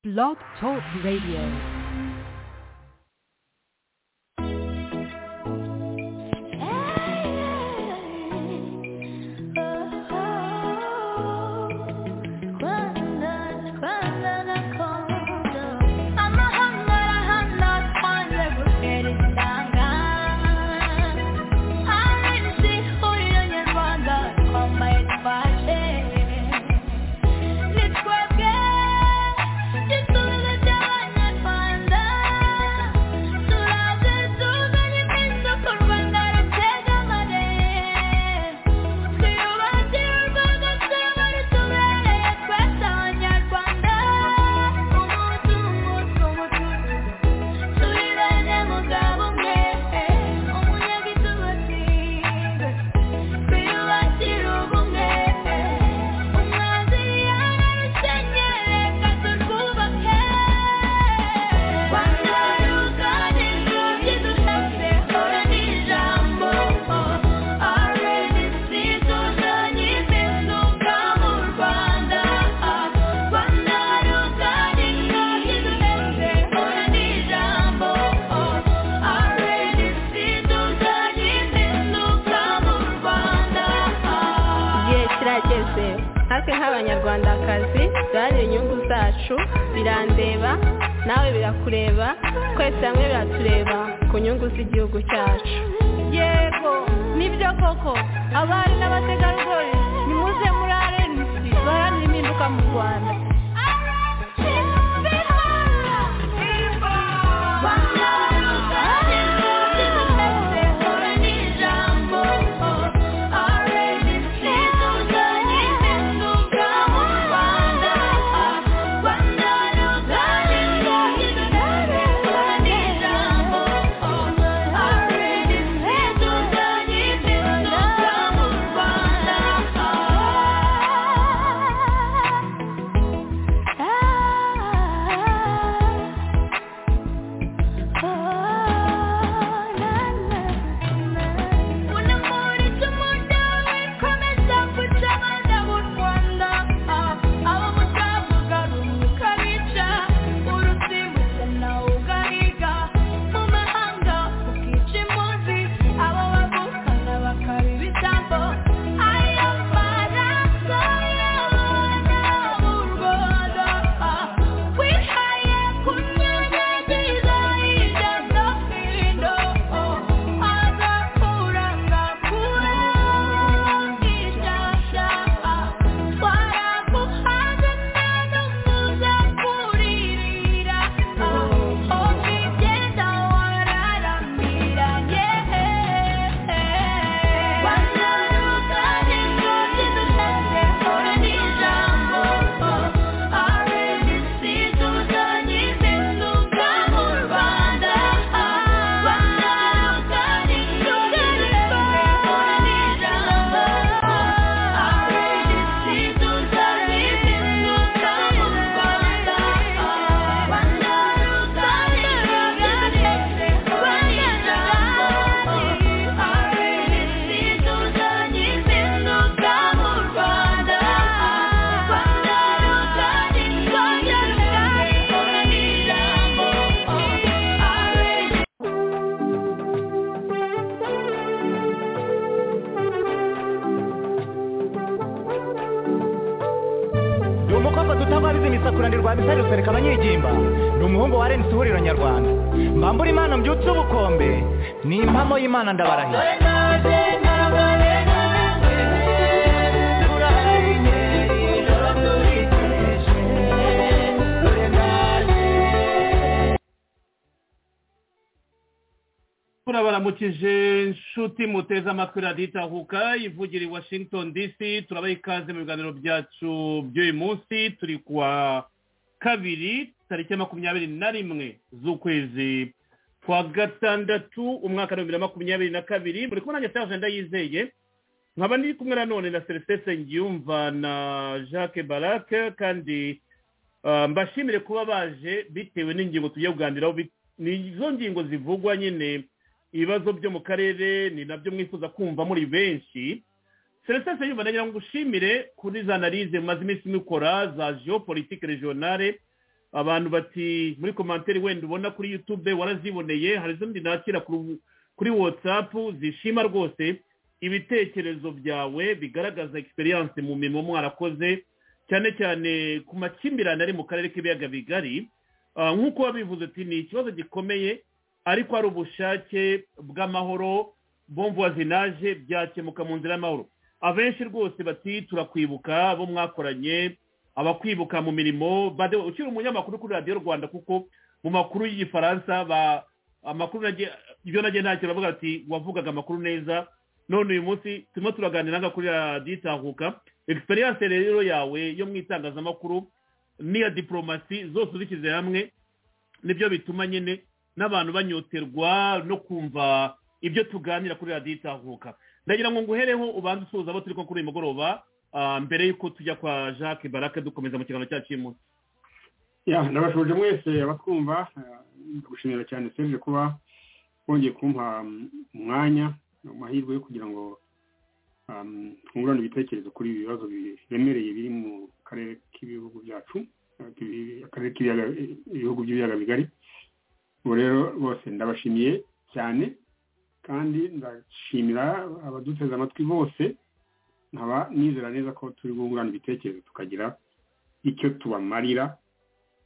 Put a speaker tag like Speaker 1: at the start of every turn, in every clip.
Speaker 1: Blog Talk Radio.
Speaker 2: turabaramukije inshuti muteze amatwi radiyo itahuka ivugira i washington dc turabaha ikaze mu biganiro byacu by'uyu munsi turi kuwa kabiri tariki ya makumyabiri na rimwe z'ukwezi kwa gatandatu umwaka wa bibiri na makumyabiri na kabiri muri kumwe nanjye ajenda yizeye nkaba ndi kumwe nanone na celestin nsengiyumva na jacques barake kandi mbashimire kuba baje bitewe n'ingingo tugiye kuganiraho ni izo ngingo zivugwa nyine ibibazo byo mu karere ni nabyo mwifuza kumva muri benshi celestin seyumva nagira ngo ushimire kuri za analize mumaze iminsi mukora za geopolitike regionale
Speaker 3: abantu bati muri komantere wenda ubona kuri yutube waraziboneye hari izindi nakira ku- kuri watsapu zishima rwose ibitekerezo byawe bigaragaza egisperiyanse mu mirimo mwarakoze cyane cyane ku makimbirane ari mu karere k'ibiyaga bigari Ah, nk'uko wabivuze ati ni ikibazo gikomeye ariko ari ubushake bw'amahoro bomvuwazinaje byakemuka mu nzira y'amahoro abenshi rwose bati turakwibuka abo mwakoranye abakwibuka mu mirimo bade ukiri umunyamakuru kuri radiyo rwanda kuko mu makuru y'igifaransa ba- amakuru nagiye- ibyo nagiye ntacyo baravuga ati wavugaga amakuru neza none uyu munsi turimo turaganira nga kuri radiyo itahuka egisperiyanse rero yawe yo mu itangazamakuru n'iya diporomasi zose uzishyize hamwe nibyo bituma nyine n'abantu banyoterwa no kumva ibyo tuganira kuri radiyo itahuka ndagira ngo nguhereho ubanze usuhuza abo turi ko kuri uyu mugoroba ah, mbere y'uko tujya kwa jacques barake dukomeza mu kiganiro cyacu cy'uyu munsi
Speaker 4: ya ndabashuje mwese abatwumva eh, ndagushimira cyane serge kuba wongeye kumpa mm, umwanya amahirwe yo kugira ngo um, twungurane ibitekerezo kuri ibi bibazo biremereye biri mu karere k'ibihugu byacu eh, k'ibi- akarere k'ibiyaga ibihugu by'ibiyaga bigari ubu rero bose ndabashimiye cyane kandi ndashimira abaduteze amatwi bose nkaba nizera neza ko turi bwungurane ibitekerezo tukagira icyo tubamarira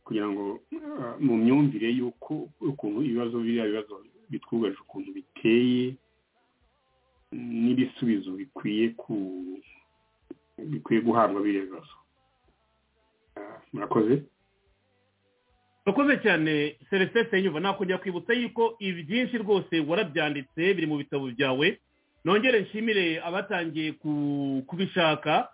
Speaker 4: kugira ngo uh, mu myumvire y'uko ukuntu ibibazo biriya bibazo bitwugarije ukuntu biteye n'ibisubizo bikwiye ku bikwiye guhabwa biriya bibazo Ah, murakoze
Speaker 3: urakoze cyane celestin senyumva nakongera kwibutsa yuko ibi byinshi rwose warabyanditse biri mu bitabo byawe nongere nshimire abatangiye ku- kubishaka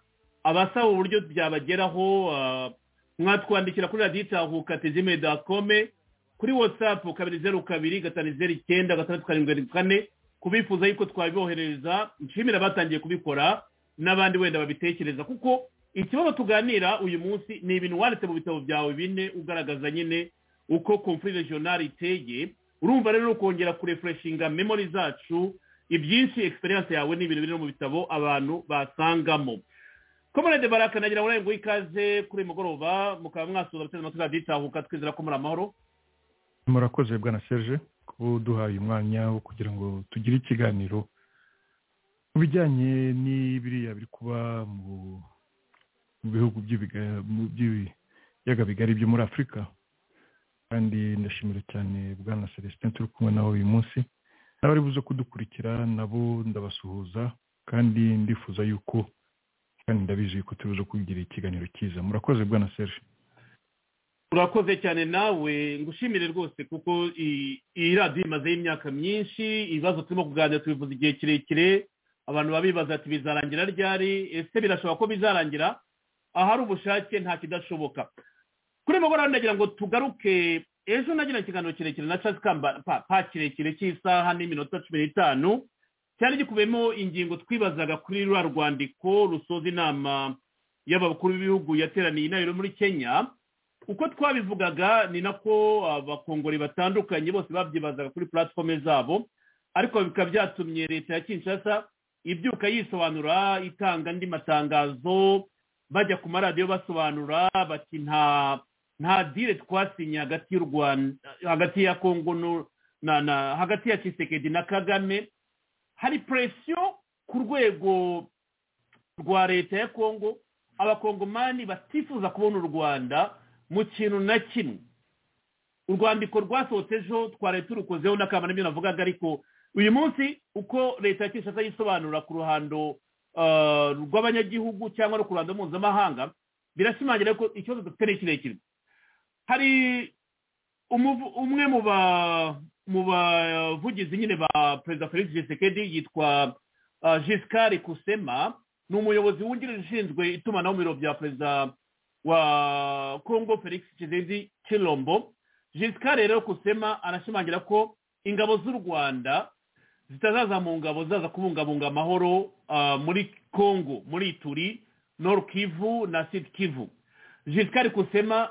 Speaker 3: abasaba uburyo byabageraho ah, mwatwandikira kuri radiyo itahuka tejime dakome kuri watsapu kabiri zeru kabiri gatanu zeru icyenda gatandatu karindwi karindwi kane kubifuza yuko twabibohereza nshimira abatangiye kubikora n'abandi wenda babitekereza kuko ikibazo tuganira uyu munsi ni ibintu wanditse mu bitabo byawe bine ugaragaza nyine uko komfuri regional iteye urumva rero ukongera kurefureshinga memori zacu ibyinshi egisperiyanse yawe ni ibintu biri no mu bitabo abantu basangamo komerede baraka nagira ngo nawe nguhe ikaze kuri uyu mugoroba mukaba mwasuhuza abateze amatwi radiyo itahuka twizera ko muri amahoro
Speaker 5: murakoze bwana serge kuba uduhaye umwanya wo kugira ngo tugire ikiganiro mu bijyanye n'ibiriya biri kuba mu mu bihugu by'ibiga- mu by'ibiyaga bigari byo muri afurika kandi ndashimira cyane bwana celestin turi kumwe nawe uyu munsi n'abari buze kudukurikira nabo ndabasuhuza kandi ndifuza yuko kandi ndabizi yuko turi buze kugira ikiganiro cyiza murakoze bwana serge
Speaker 3: urakoze cyane nawe ngushimire rwose kuko i- iyi radiyo imazeho imyaka myinshi ibibazo turimo kuganira tubivuza igihe kirekire abantu babibaza ati bizarangira ryari ese birashoboka ko bizarangira ahari ubushake nta kidashoboka kuri mugoroba nagira ngo tugaruke ejo nagira ikiganiro kirekire na charles kamba pa- pa kirekire cy'isaha n'iminota cumi n'itanu cyari gikubiyemo ingingo twibazaga kuri ruriya rwandiko rusoza inama y'abakuru b'ibihugu yateraniye inayo rero muri kenya uko twabivugaga ni nako abakongori batandukanye bose babyibazaga kuri platform zabo ariko bikaba byatumye leta ya kinshasa ibyuka yisobanura itanga andi matangazo bajya ku maradiyo basobanura bati nta nta dire twasinye hagati y'u rwanda hagati ya kongo n'u- na, na hagati ya kisekedi na kagame hari presiyo ku rwego rwa leta ya kongo abakongomani batifuza kubona u rwanda mu kintu na kimwe urwandiko rwasohotse ejo twari turukozeho n'akamaro n'ibyo navugaga ariko uyu munsi uko leta ya kinshasa yisobanura ku ruhando ah, rw'abanyagihugu cyangwa no ku ruhando mpuzamahanga birashimangira ko ikibazo dufite ni kirekire hari umuvu- umwe mu ba- mu bavugizi nyine ba perezida felix gisekedi yitwa ah, giscard kusema ni umuyobozi wungirije ushinzwe itumanaho mu biro bya perezida wa congo felix kizindi kilombo giscard rero kusema arashimangira ko ingabo z'u rwanda zitazaza mu ngabo zaza kubungabunga amahoro ah, muri congo muri ituri nord kivu na sud kivu giscard kusema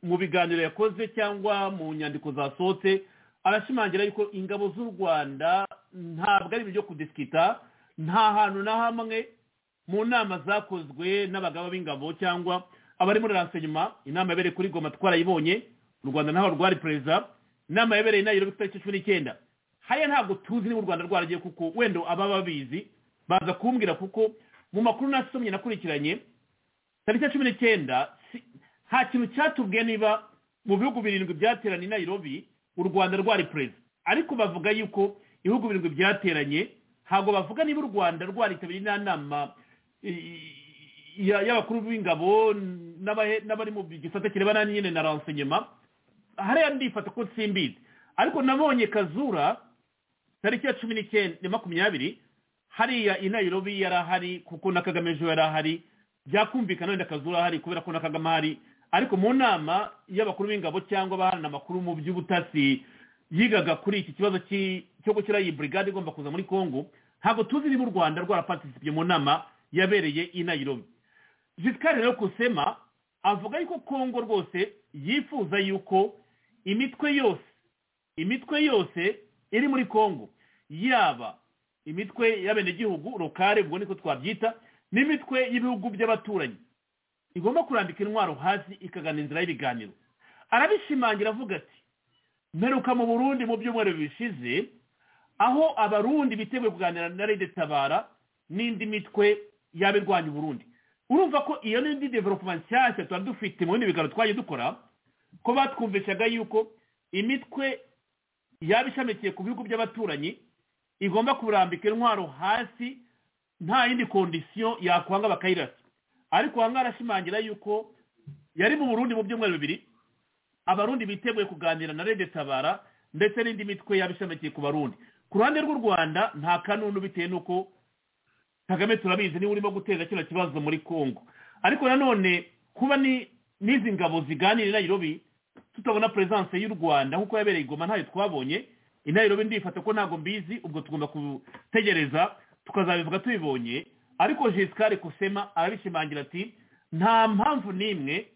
Speaker 3: mu biganiro yakoze cyangwa mu nyandiko zasohotse arashimangira yuko ingabo z'u rwanda ntabwo ari ibyo kudisikita nta hantu na hamwe mu nama zakozwe n'abagaba b'ingabo cyangwa abari muri renseignement inama yabereye kuri goma twarayibonye u rwanda ntaho rwari perezida inama yabereye inayirobe itariki cumi n'icyenda hariya ntabwo tuzi niba u rwanda rwaragiye kuko wenda ababa babizi baza kumbwira kuko mu makuru nasomye nakurikiranye tariki cumi n'icyenda nta kintu cyatubwiye niba mu bihugu birindwi byateranye i Nairobi u rwanda rwari perezida ariko bavuga yuko ibihugu birindwi byateranye ntabwo bavuga niba u rwanda rwaritabiriye inama y'abakuru b'ingabo n'abari mu gisate kirebana nyine na renseignement hariya ndifata ko simbizi ariko nabonye kazura tariki ya cumi n'icyenda makumyabiri hariya i Nairobi yari ahari kuko na kagame ejo yari ahari byakumvikana wenda kazura ahari kubera ko na kagame ahari ariko mu nama y'abakuru b'ingabo cyangwa abaharana amakuru mu by'ubutasi yigaga kuri iki kibazo cyo gushyiraho iyi burigade igomba kuza muri congo ntabwo tuzi niba u rwanda rwarapatisipye mu nama yabereye i Nairobi jisikari rero kusema avuga yuko congo rwose yifuza yuko imitwe yose imitwe yose iri muri congo yaba imitwe y'abenegihugu rokare ubwo niko twabyita n'imitwe y'ibihugu by'abaturanyi igomba kurambika intwaro hasi ikagana inzira y'ibiganiro arabishimangira avuga ati mperuka mu burundi mu byumweru bishize aho abarundi biteguye kuganira na rede tabara n'indi mitwe yaba irwanya uburundi urumva ko iyo n'indi developuma nshyashya tuba dufite mu bindi biganiro twajya dukora ko batwumvishaga yuko imitwe yaba ishamikiye ku bihugu by'abaturanyi igomba kurambika intwaro hasi nta yindi kondisiyo yakwanga bakayirasa ariko aha ngaha arashimangira yuko yari mu burundi mu byumweru bibiri abarundi biteguye kuganira na rede tabara ndetse n'indi mitwe yabishamikiye ku barundi ku ruhande rw'u rwanda nta kanunu bitewe n'uko kagame turabizi niba urimo guteza kino kibazo muri congo ariko nanone kuba n'izi ngabo ziganira i Nairobi tutabona perezidanse y'u rwanda nk'uko yabereye igoma ntayo twabonye i Nairobi ndifata ko ntabwo mbizi ubwo tugomba gutegereza tukazabivuga tubibonye ariko jisikari kusema arabishimangira ati nta mpamvu n'imwe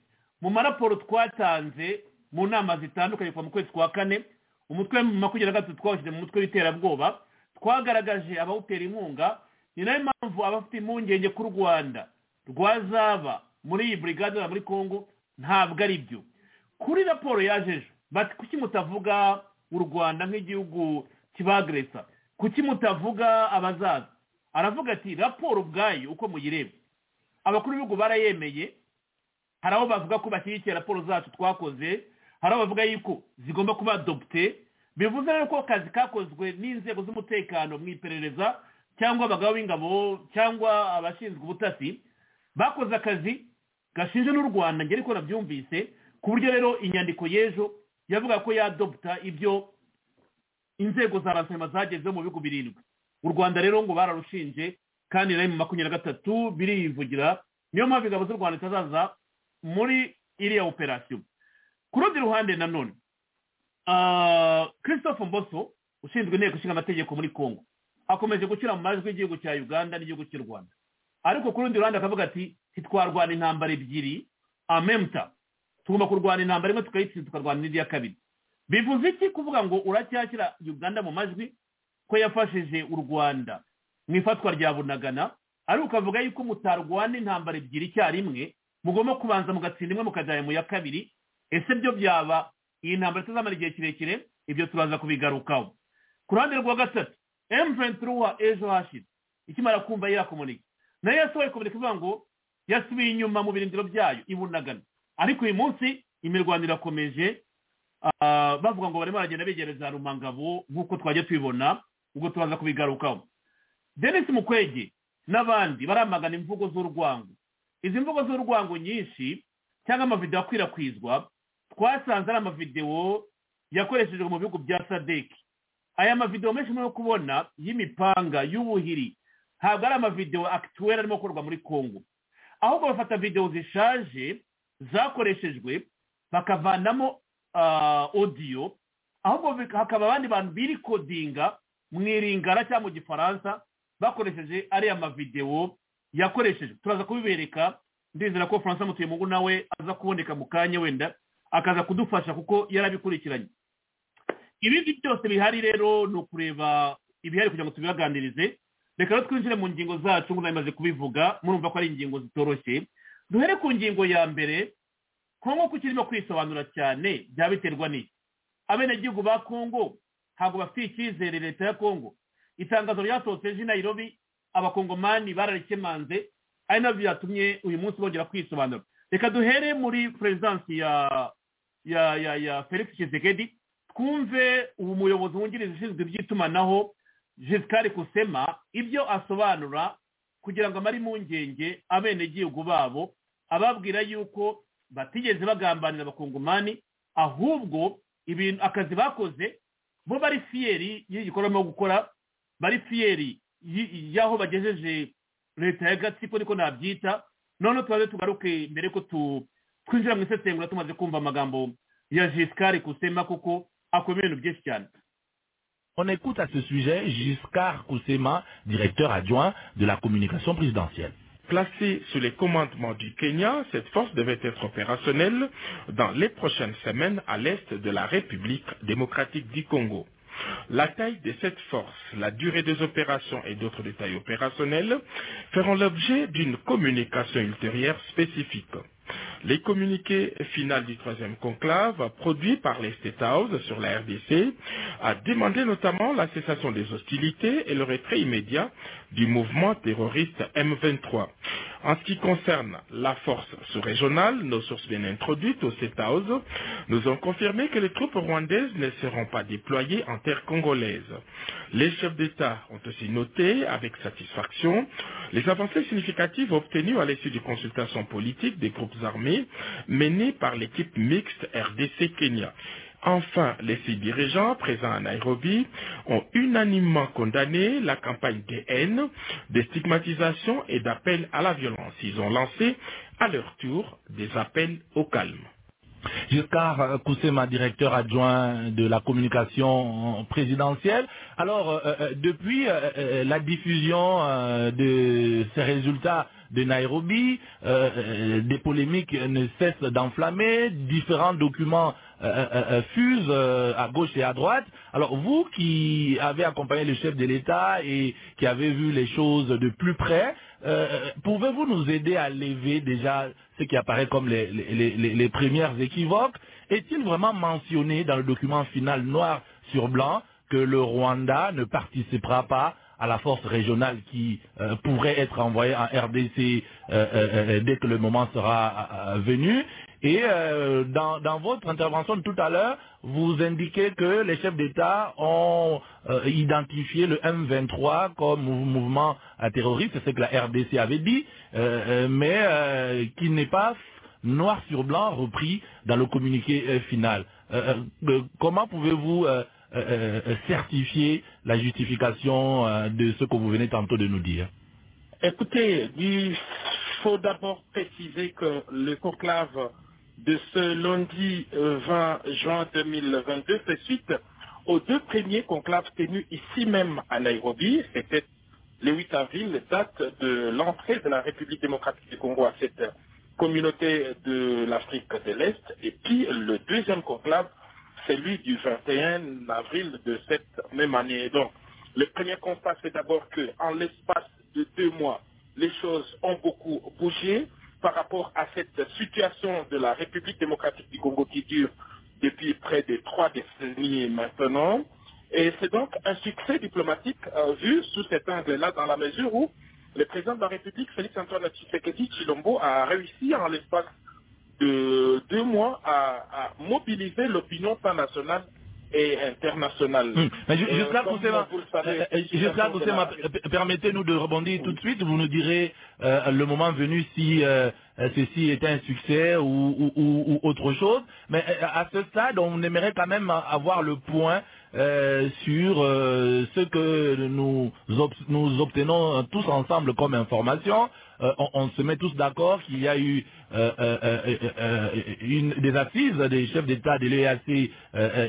Speaker 3: mu maraporo twatanze mu nama zitandukanye kuva mu kwezi kwa kane umutwe makumyabiri na gatatu twawushyize mu mutwe w'iterabwoba twagaragaje abawutera inkunga ni nayo mpamvu abafite impungenge ko u rwanda rwazaba muri iyi burigade na muri congo ntabwo ari byo kuri raporo yaje ejo bati kuki mutavuga u rwanda nk'igihugu kibageresa kuki mutavuga abazaza aravuga ati raporo ubwayo uko muyireba abakuru b'ibihugu barayemeye hari aho bavuga ko bashyigikiye raporo zacu twakoze hari aho bavuga yuko zigomba kuba adopte bivuze rero ko akazi kakozwe n'inzego z'umutekano mu iperereza cyangwa abagabo b'ingabo cyangwa abashinzwe ubutasi bakoze akazi gashinje n'u rwanda ngera ko nabyumvise ku buryo rero inyandiko y'ejo yavuga ko yadopta ibyo inzego za rasema zagezeho mu bihugu birindwi u rwanda rero ngo bararushinje kandi na mu makumyabiri na gatatu birivugira niyo mpamvu ingabo z'u rwanda zitazaza muri iriya operasiyo ku rundi ruhande nanone christophe mboso ushinzwe inteko ishinga amategeko muri congo akomeje gushyira mu majwi y'igihugu cya uganda n'igihugu cy'u rwanda ariko ku rundi ruhande akavuga ati ntitwarwana intambara ebyiri amemuta tugomba kurwana intambara imwe tukayitsinda tukarwana n'indi ya kabiri bivuze iki kuvuga ngo uracyashyira uganda mu majwi ko yafashije u rwanda mu ifatwa rya bunagana ariko ukavuga yuko mutarwana intambara ebyiri icyarimwe mugomba kubanza mugatsinda imwe mukajyana mu ya kabiri ese byo byaba iyi ntambara itazamara igihe kirekire ibyo turaza kubigarukaho ku ruhande rwa gatatu emuventiruwa ejo hashize ikimara kumva yirakomunika nayo yasohoye komunika ivuga ngo yasubiye inyuma mu birindiro byayo ibunagana ariko uyu munsi imirwano irakomeje bavuga ngo barimo baragenda begereza rumangabo nk'uko twajya tubibona ubwo tubanza kubigarukaho denise mukwege n'abandi baramagana imvugo z'urwango izi mvugo z'urwango nyinshi cyangwa amavidewo akwirakwizwa twasanze ari amavidewo yakoreshejwe mu bihugu bya sadeki aya mavidewo menshi muri kubona y'imipanga y'ubuhiri ntabwo ari amavidewo akituweri arimo gukorwa muri congo ahubwo bafata videwo zishaje zakoreshejwe bakavanamo odiyo ahubwo hakaba abandi bantu birikodinga mu iringara cyangwa mu gifaransa bakoresheje ariya mavidewo yakoreshejwe turaza kubibereka ndizera ko faransa mutuyemungu nawe aza kuboneka mu kanya wenda akaza kudufasha kuko yarabikurikiranye ibindi byose bihari rero ni ukureba ibihari kugira ngo tubibaganirize reka rero twinjire mu ngingo zacu ngo bimaze kubivuga murumva ko ari ingingo zitoroshye duhere ku ngingo ya mbere kongo ko kirimo kwisobanura cyane byaba biterwa n'iki abenegihugu ba kongo ntabwo bafite icyizere leta ya kongo itangazo ryasohotse ejo i nayirobi abakongomani bararikemanze ari nabyo byatumye uyu munsi bongera kwisobanura reka duhere muri perezidansi ya ya ya ya felix kizegedi twumve ubu muyobozi wungirije ushinzwe iby'itumanaho giscari kusema ibyo asobanura kugira ngo amare impungenge abenegihugu babo ababwira yuko batigeze bagambanira abakongomani ahubwo ibintu akazi bakoze bo bari fiyeri y'igikorwa barimo gukora bari fiyeri y'aho bagejeje leta ya gatsiko niko nabyita none tubaze tugaruke mbere ko twinjira mu isesengura tumaze kumva amagambo ya giscari kusema kuko akora ibintu byinshi cyane
Speaker 6: On écoute à ce sujet Giscard Koussema, directeur adjoint de la communication présidentielle.
Speaker 7: Placée sous les commandements du Kenya, cette force devait être opérationnelle dans les prochaines semaines à l'est de la République démocratique du Congo. La taille de cette force, la durée des opérations et d'autres détails opérationnels feront l'objet d'une communication ultérieure spécifique. Les communiqués finaux du troisième conclave, produits par les State House sur la RDC, a demandé notamment la cessation des hostilités et le retrait immédiat du mouvement terroriste M23. En ce qui concerne la force sous-régionale, nos sources bien introduites au State House nous ont confirmé que les troupes rwandaises ne seront pas déployées en terre congolaise. Les chefs d'État ont aussi noté avec satisfaction les avancées significatives obtenues à l'issue des consultations politiques des groupes armées menées par l'équipe mixte RDC-Kenya. Enfin, les six dirigeants présents à Nairobi ont unanimement condamné la campagne de haine, de stigmatisation et d'appel à la violence. Ils ont lancé à leur tour des appels au calme.
Speaker 6: Giscard Koussema, directeur adjoint de la communication présidentielle. Alors, euh, depuis euh, la diffusion euh, de ces résultats de Nairobi, des polémiques ne cessent d'enflammer, différents documents fusent à gauche et à droite. Alors, vous qui avez accompagné le chef de l'État et qui avez vu les choses de plus près, euh, pouvez-vous nous aider à lever déjà ce qui apparaît comme les, les, les, les premières équivoques Est-il vraiment mentionné dans le document final noir sur blanc que le Rwanda ne participera pas à la force régionale qui euh, pourrait être envoyée en RDC euh, dès que le moment sera venu et euh, dans, dans, votre intervention de tout à l'heure, vous indiquez que les chefs d'État ont euh, identifié le M23 comme mouvement terroriste, c'est ce que la RDC avait dit, euh, mais qui n'est pas noir sur blanc repris dans le communiqué final. comment pouvez-vous certifier la justification de ce que vous venez tantôt de nous dire
Speaker 7: Écoutez, il faut d'abord préciser que le conclave de ce lundi 20 juin 2022 fait suite aux deux premiers conclaves tenus ici même à Nairobi. C'était le 8 avril, date de l'entrée de la République démocratique du Congo à cette communauté de l'Afrique de l'Est. Et puis le deuxième conclave, celui du 21 avril de cette même année. Donc, le premier constat, c'est d'abord que en l'espace de deux mois, les choses ont beaucoup bougé par rapport à cette situation de la République démocratique du Congo qui dure depuis près de trois décennies maintenant. Et c'est donc un succès diplomatique euh, vu sous cet angle-là, dans la mesure où le président de la République, Félix Antoine Tshisekedi Chilombo, a réussi en l'espace de deux mois à, à mobiliser l'opinion internationale et internationale.
Speaker 6: Hum. Mais je, jusqu'à Koussema, permettez-nous de rebondir oui. tout de suite. Vous nous direz euh, le moment venu si euh, ceci est un succès ou, ou, ou, ou, autre chose. Mais à ce stade, on aimerait quand même avoir le point euh, sur ce que nous, ob nous obtenons tous ensemble comme information. On, on, se met tous d'accord qu'il y a eu euh, euh, euh, une, des assises des chefs d'État de l'EAC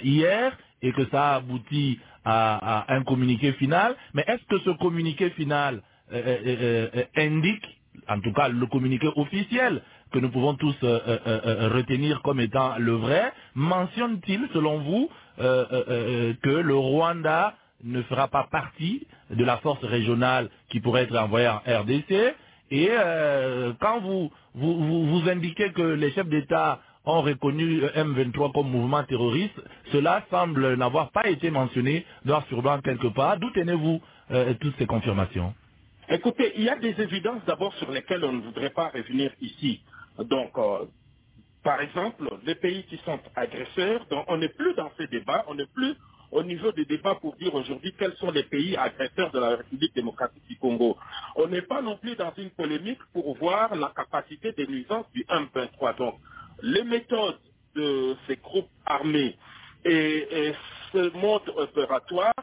Speaker 6: hier et que ça a abouti à, à un communiqué final. Mais est-ce que ce communiqué final indique, en tout cas le communiqué officiel que nous pouvons tous retenir comme étant le vrai, mentionne-t-il, selon vous, que le Rwanda ne fera pas partie de la force régionale qui pourrait être envoyée en RDC Et euh, quand vous, vous, vous, vous indiquez que les chefs d'État ont reconnu M23 comme mouvement terroriste, cela semble n'avoir pas été mentionné noir sur blanc quelque part. D'où tenez-vous euh, toutes ces confirmations
Speaker 7: Écoutez, il y a des évidences d'abord sur lesquelles on ne voudrait pas revenir ici. Donc, euh, par exemple, les pays qui sont agresseurs, donc on n'est plus dans ces débats, on n'est plus au niveau des débats pour dire aujourd'hui quels sont les pays agresseurs de la République démocratique du Congo. On n'est pas non plus dans une polémique pour voir la capacité des nuisances du M23. Donc, les méthodes de ces groupes armés et, et ce mode opératoire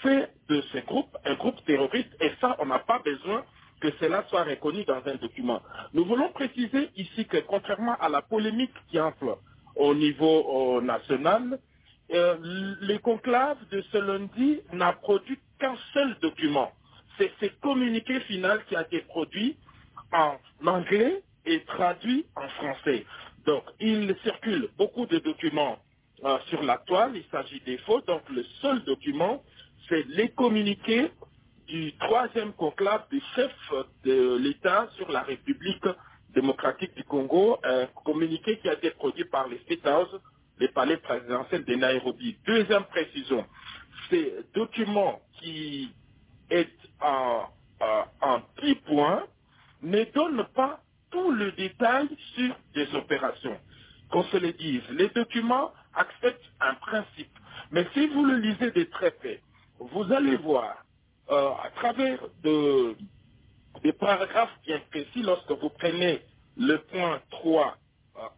Speaker 7: fait de ces groupes un groupe terroriste et ça, on n'a pas besoin que cela soit reconnu dans un document. Nous voulons préciser ici que contrairement à la polémique qui enfle au niveau euh, national, euh, le conclave de ce lundi n'a produit qu'un seul document. C'est ce communiqué final qui a été produit en anglais et traduit en français. Donc, il circule beaucoup de documents euh, sur la toile, il s'agit des faux. Donc, le seul document, c'est les communiqués du troisième conclave des chefs de l'État sur la République démocratique du Congo, un communiqué qui a été produit par les State House, les palais présidentiels de Nairobi. Deuxième précision, ces document qui est en, en petit point ne donne pas tout le détail sur des opérations. Qu'on se le dise, les documents acceptent un principe. Mais si vous le lisez de très près, vous allez voir euh, à travers de, des paragraphes bien précis, lorsque vous prenez le point 3,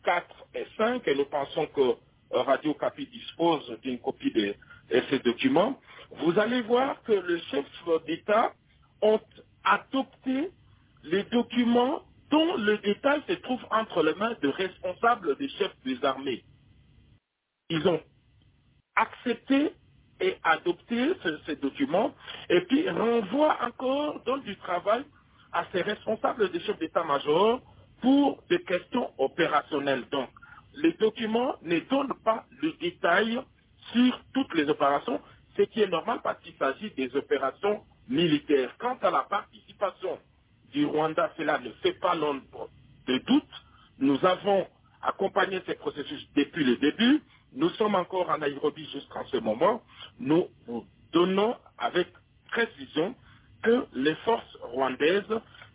Speaker 7: 4 et 5, et nous pensons que Radio Capi dispose d'une copie de, de ces documents, vous allez voir que le chef d'État ont adopté les documents dont le détail se trouve entre les mains de responsables des chefs des armées. Ils ont accepté et adopté ce, ces documents et puis renvoient encore dans du travail à ces responsables des chefs d'état-major pour des questions opérationnelles. Donc, les documents ne donnent pas le détail sur toutes les opérations, ce qui est normal parce qu'il s'agit des opérations militaires. Quant à la participation du Rwanda, cela ne fait pas l'ombre de doute. Nous avons accompagné ces processus depuis le début. Nous sommes encore en Nairobi jusqu'en ce moment. Nous donnons avec précision que les forces rwandaises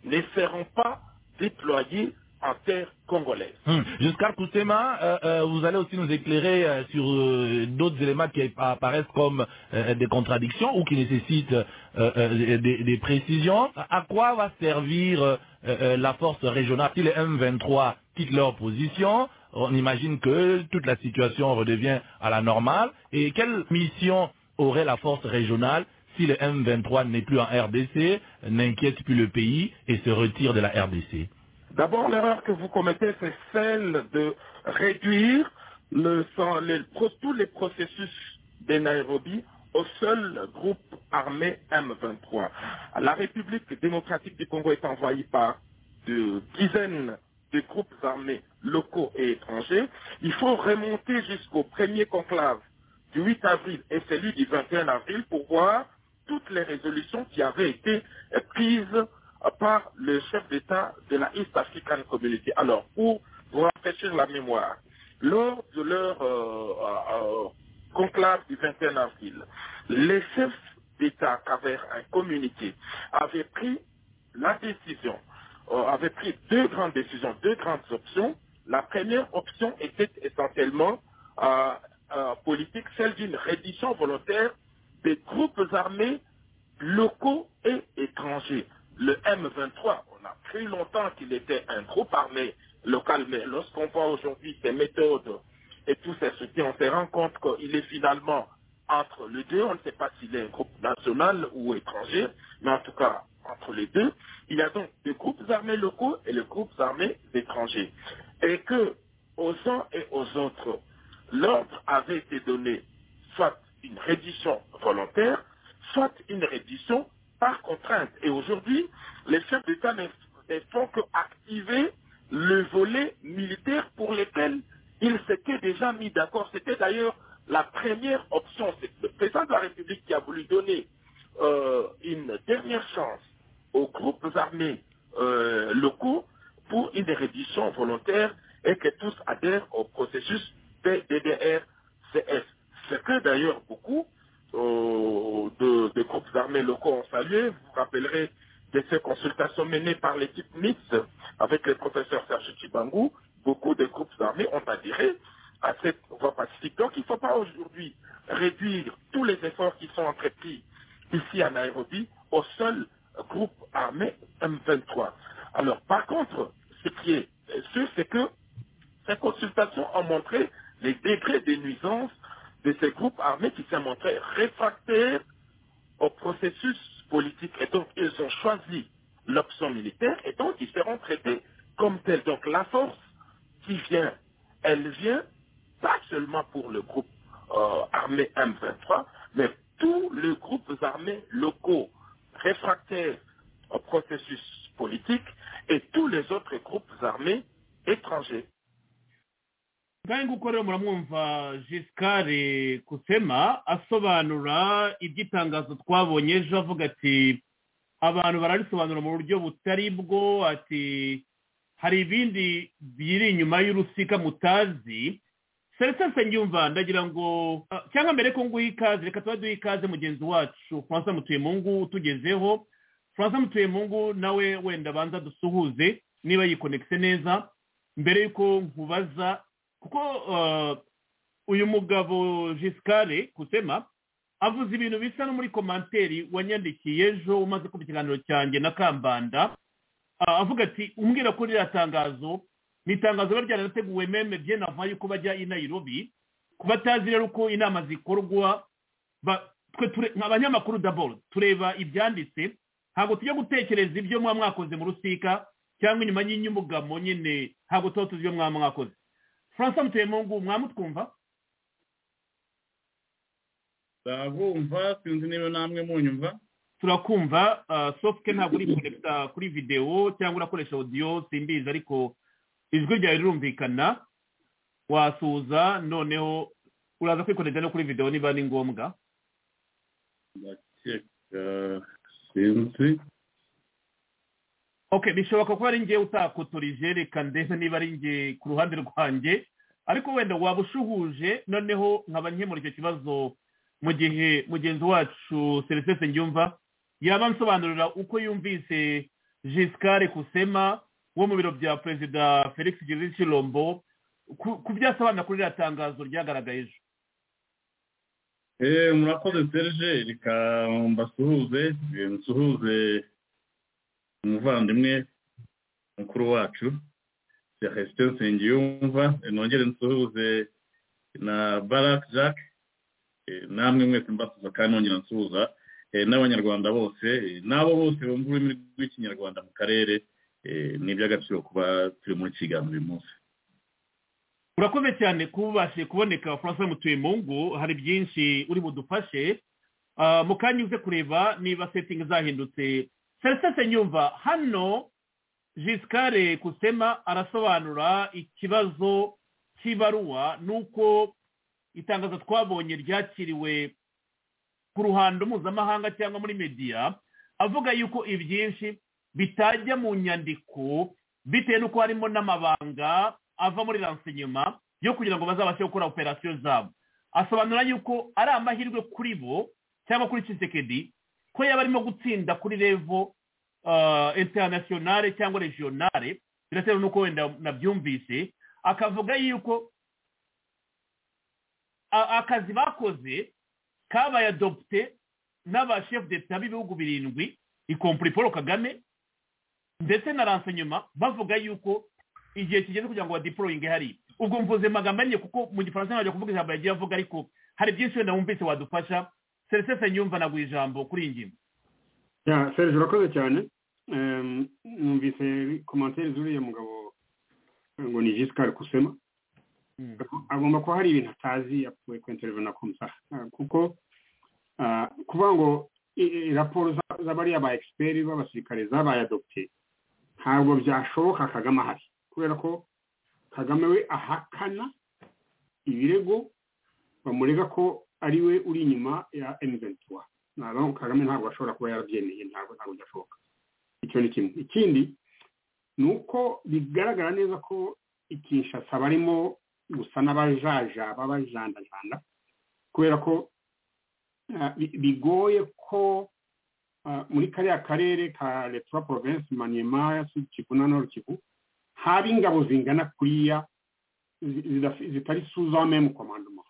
Speaker 7: ne seront pas déployées en terre congolaise.
Speaker 6: Hum. Jusqu'à Koutema, euh, euh, vous allez aussi nous éclairer euh, sur d'autres éléments qui apparaissent comme des contradictions ou qui nécessitent des, des, précisions. À quoi va servir la force régionale si les M23 quittent leur position On imagine que toute la situation redevient à la normale. Et quelle mission aurait la force régionale si le M23 n'est plus en RDC, n'inquiète plus le pays et se retire de la RDC
Speaker 7: D'abord, l'erreur que vous commettez, c'est celle de réduire le, les, tous les processus des Nairobi au seul groupe armé M23. La République démocratique du Congo est envahie par de dizaines de groupes armés locaux et étrangers. Il faut remonter jusqu'au premier conclave du 8 avril et celui du 21 avril pour voir toutes les résolutions qui avaient été prises par le chef d'État de la East African Community. Alors, pour vous rafraîchir la mémoire, lors de leur euh, euh, conclave du 21 avril, les chefs d'État, à travers un communiqué, avaient pris la décision, euh, avaient pris deux grandes décisions, deux grandes options. La première option était essentiellement politique, celle d'une reddition volontaire des groupes armés locaux et étrangers le M23, on a cru longtemps qu'il était un groupe armé local, mais lorsqu'on voit aujourd'hui ses méthodes et tous ses soutiens, on se rend compte qu'il est finalement entre les deux. On ne sait pas s'il est un groupe national ou étranger, mais en tout cas, entre les deux, il y a donc des groupes armés locaux et les groupes armés étrangers. Et que, aux uns et aux autres, l'ordre avait été donné soit une reddition volontaire, soit une reddition par contrainte. Et aujourd'hui, les chefs d'État ne, font que activer le volet militaire pour lequel ils s'étaient déjà mis d'accord. C'était d'ailleurs la première option. C'est le président de la République qui a voulu donner euh, une dernière chance aux groupes armés euh, locaux pour une reddition volontaire et que tous adhèrent au processus PDDR-CS. Ce que d'ailleurs beaucoup euh, de, de, groupes armés locaux ont salué. Vous vous rappellerez de ces consultations menées par l'équipe mixte avec le professeur Serge Chibangou. Beaucoup de groupes armés ont adhéré à cette voie pacifique. Donc il ne faut pas aujourd'hui réduire tous les efforts qui sont entrepris ici à Nairobi au seul groupe armé M23. Alors par contre, ce qui est sûr, c'est que ces consultations ont montré les décrets des nuisances de ces groupes armés qui s'est montré réfractaires au processus politique. Et donc, ils ont choisi l'option militaire et donc ils seront traités comme tels. Donc, la force qui vient, elle vient pas seulement pour le groupe euh, armé M23, mais tous les groupes armés locaux réfractaires au processus politique et tous les autres groupes armés étrangers.
Speaker 3: kandi uko rero muramwumva jisikare kusema asobanura iby'itangazo twabonye ejo avuga ati abantu bararisobanura mu buryo butari bwo ati hari ibindi biri inyuma y'urusika mutazi serivisi nyumva ndagira ngo cyangwa mbere ko nguha ikaze reka tuba duha ikaze mugenzi wacu francois mutuyemungu utugezeho francois mutuyemungu nawe wenda abanza dusuhuze niba yikonekise neza mbere y'uko nkubaza kuko uyu mugabo jisikare kusema avuze ibintu bisa no muri komanteri wanyandikiye ejo umaze kumva ikiganiro cyanjye na kambanda avuga ati umbwira ko ririya tangazo ni itangazo riba ryarateguwe meme bye nava yuko bajya i Nairobi ku batazi rero uko inama zikorwa abanyamakuru daboro tureba ibyanditse ntabwo tujya gutekereza ibyo mwaba mwakoze mu rusika cyangwa inyuma y'inyumugamo nyine ntabwo tuba tuzi ibyo mwaba mwakoze francois muteyemungu mwamutwumva
Speaker 8: ndabumva sinzi niba namwe munyumva
Speaker 3: turakumva sofuke ntabwo uri konekita kuri videwo cyangwa urakoresha odiyo simbizi ariko ijwi ryawe rirumvikana wasuza noneho uraza kwikonekita no kuri videwo niba ni ngombwa
Speaker 8: ndakeka sinzi
Speaker 3: ok bishoboka ko ari ngewe utakotorije reka ndetse niba ari ngewe ku ruhande rwanjye ariko wenda waba ushuhuje noneho nkaba nkemura icyo kibazo mu gihe mugenzi wacu serivisi nyumva yaba nsobanurira uko yumvise jisikare kusema wo mu biro bya perezida felix girishirombo ku byasobanura kuri ririya tangazo ryagaragaye ejo
Speaker 8: eee murakoze serge reka mbasuhuze nsuhuze umuvandimwe mukuru wacu serivisi nsengiyumva nongere nsuhuze na barak jacques namwe mwese mbasuza kandi nongera nsuhuza n'abanyarwanda bose n'abo bose bumva ururimi rw'ikinyarwanda mu karere ni iby'agaciro kuba turi muri kiganiro uyu munsi
Speaker 3: urakoze cyane kubashe kuboneka francois mutuyemungu hari byinshi uri budufashe mu kanya uze kureba niba setingi zahindutse serivisi nyumva hano jisikare kusema arasobanura ikibazo cy'ibaruwa nuko itangazo twabonye ryakiriwe ku ruhando mpuzamahanga cyangwa muri mediya avuga yuko ibyinshi bitajya mu nyandiko bitewe n'uko harimo n'amabanga ava muri ransenyuma yo kugira ngo bazabashe gukora operasiyo zabo asobanura yuko ari amahirwe kuri bo cyangwa kuri kisekedi ko yaba arimo gutsinda kuri revo interinasiyonale cyangwa regionale biratewe n'uko wenda nabyumvise akavuga yuko akazi bakoze kabaye adopte n'abashefu d'etat b'ibihugu birindwi ikompuri paul kagame ndetse na ransenyuma bavuga yuko igihe kigeze kugira ngo badiporoyinge hari ubwo mvuze magambo ahinnye kuko mu gifaransa ntabwo kuvuga ijambo yagiye avuga ariko hari byinshi wenda wumvise wadufasha serivisi nyumva naguha ijambo kuri iyi ngingo
Speaker 4: serivisi urakoze cyane numvise komantere z'uriya mugabo ngo ni jisikari kusema agomba kuba hari ibintu atazi yapfuye kwentererana ku musaha kuko kuvuga ngo raporo z'abariya ba egisiperi b'abasirikare zabaye adopte ntabwo byashoboka kagame ahari kubera ko kagame we ahakana ibirego bamurega ko ariwe uri inyuma ya emuventura ntabwo kagame ntabwo ashobora kuba yarabyemeye ntabwo ntabwo byashoboka icyo ni kimwe ikindi ni uko bigaragara neza ko ikinshasa barimo gusa n'abajajaba bajandajanda kubera ko bigoye ko muri kariya karere ka leta province maniyema kivu na nord kivu haba ingabo zingana kuriya zitari suza memu komandoma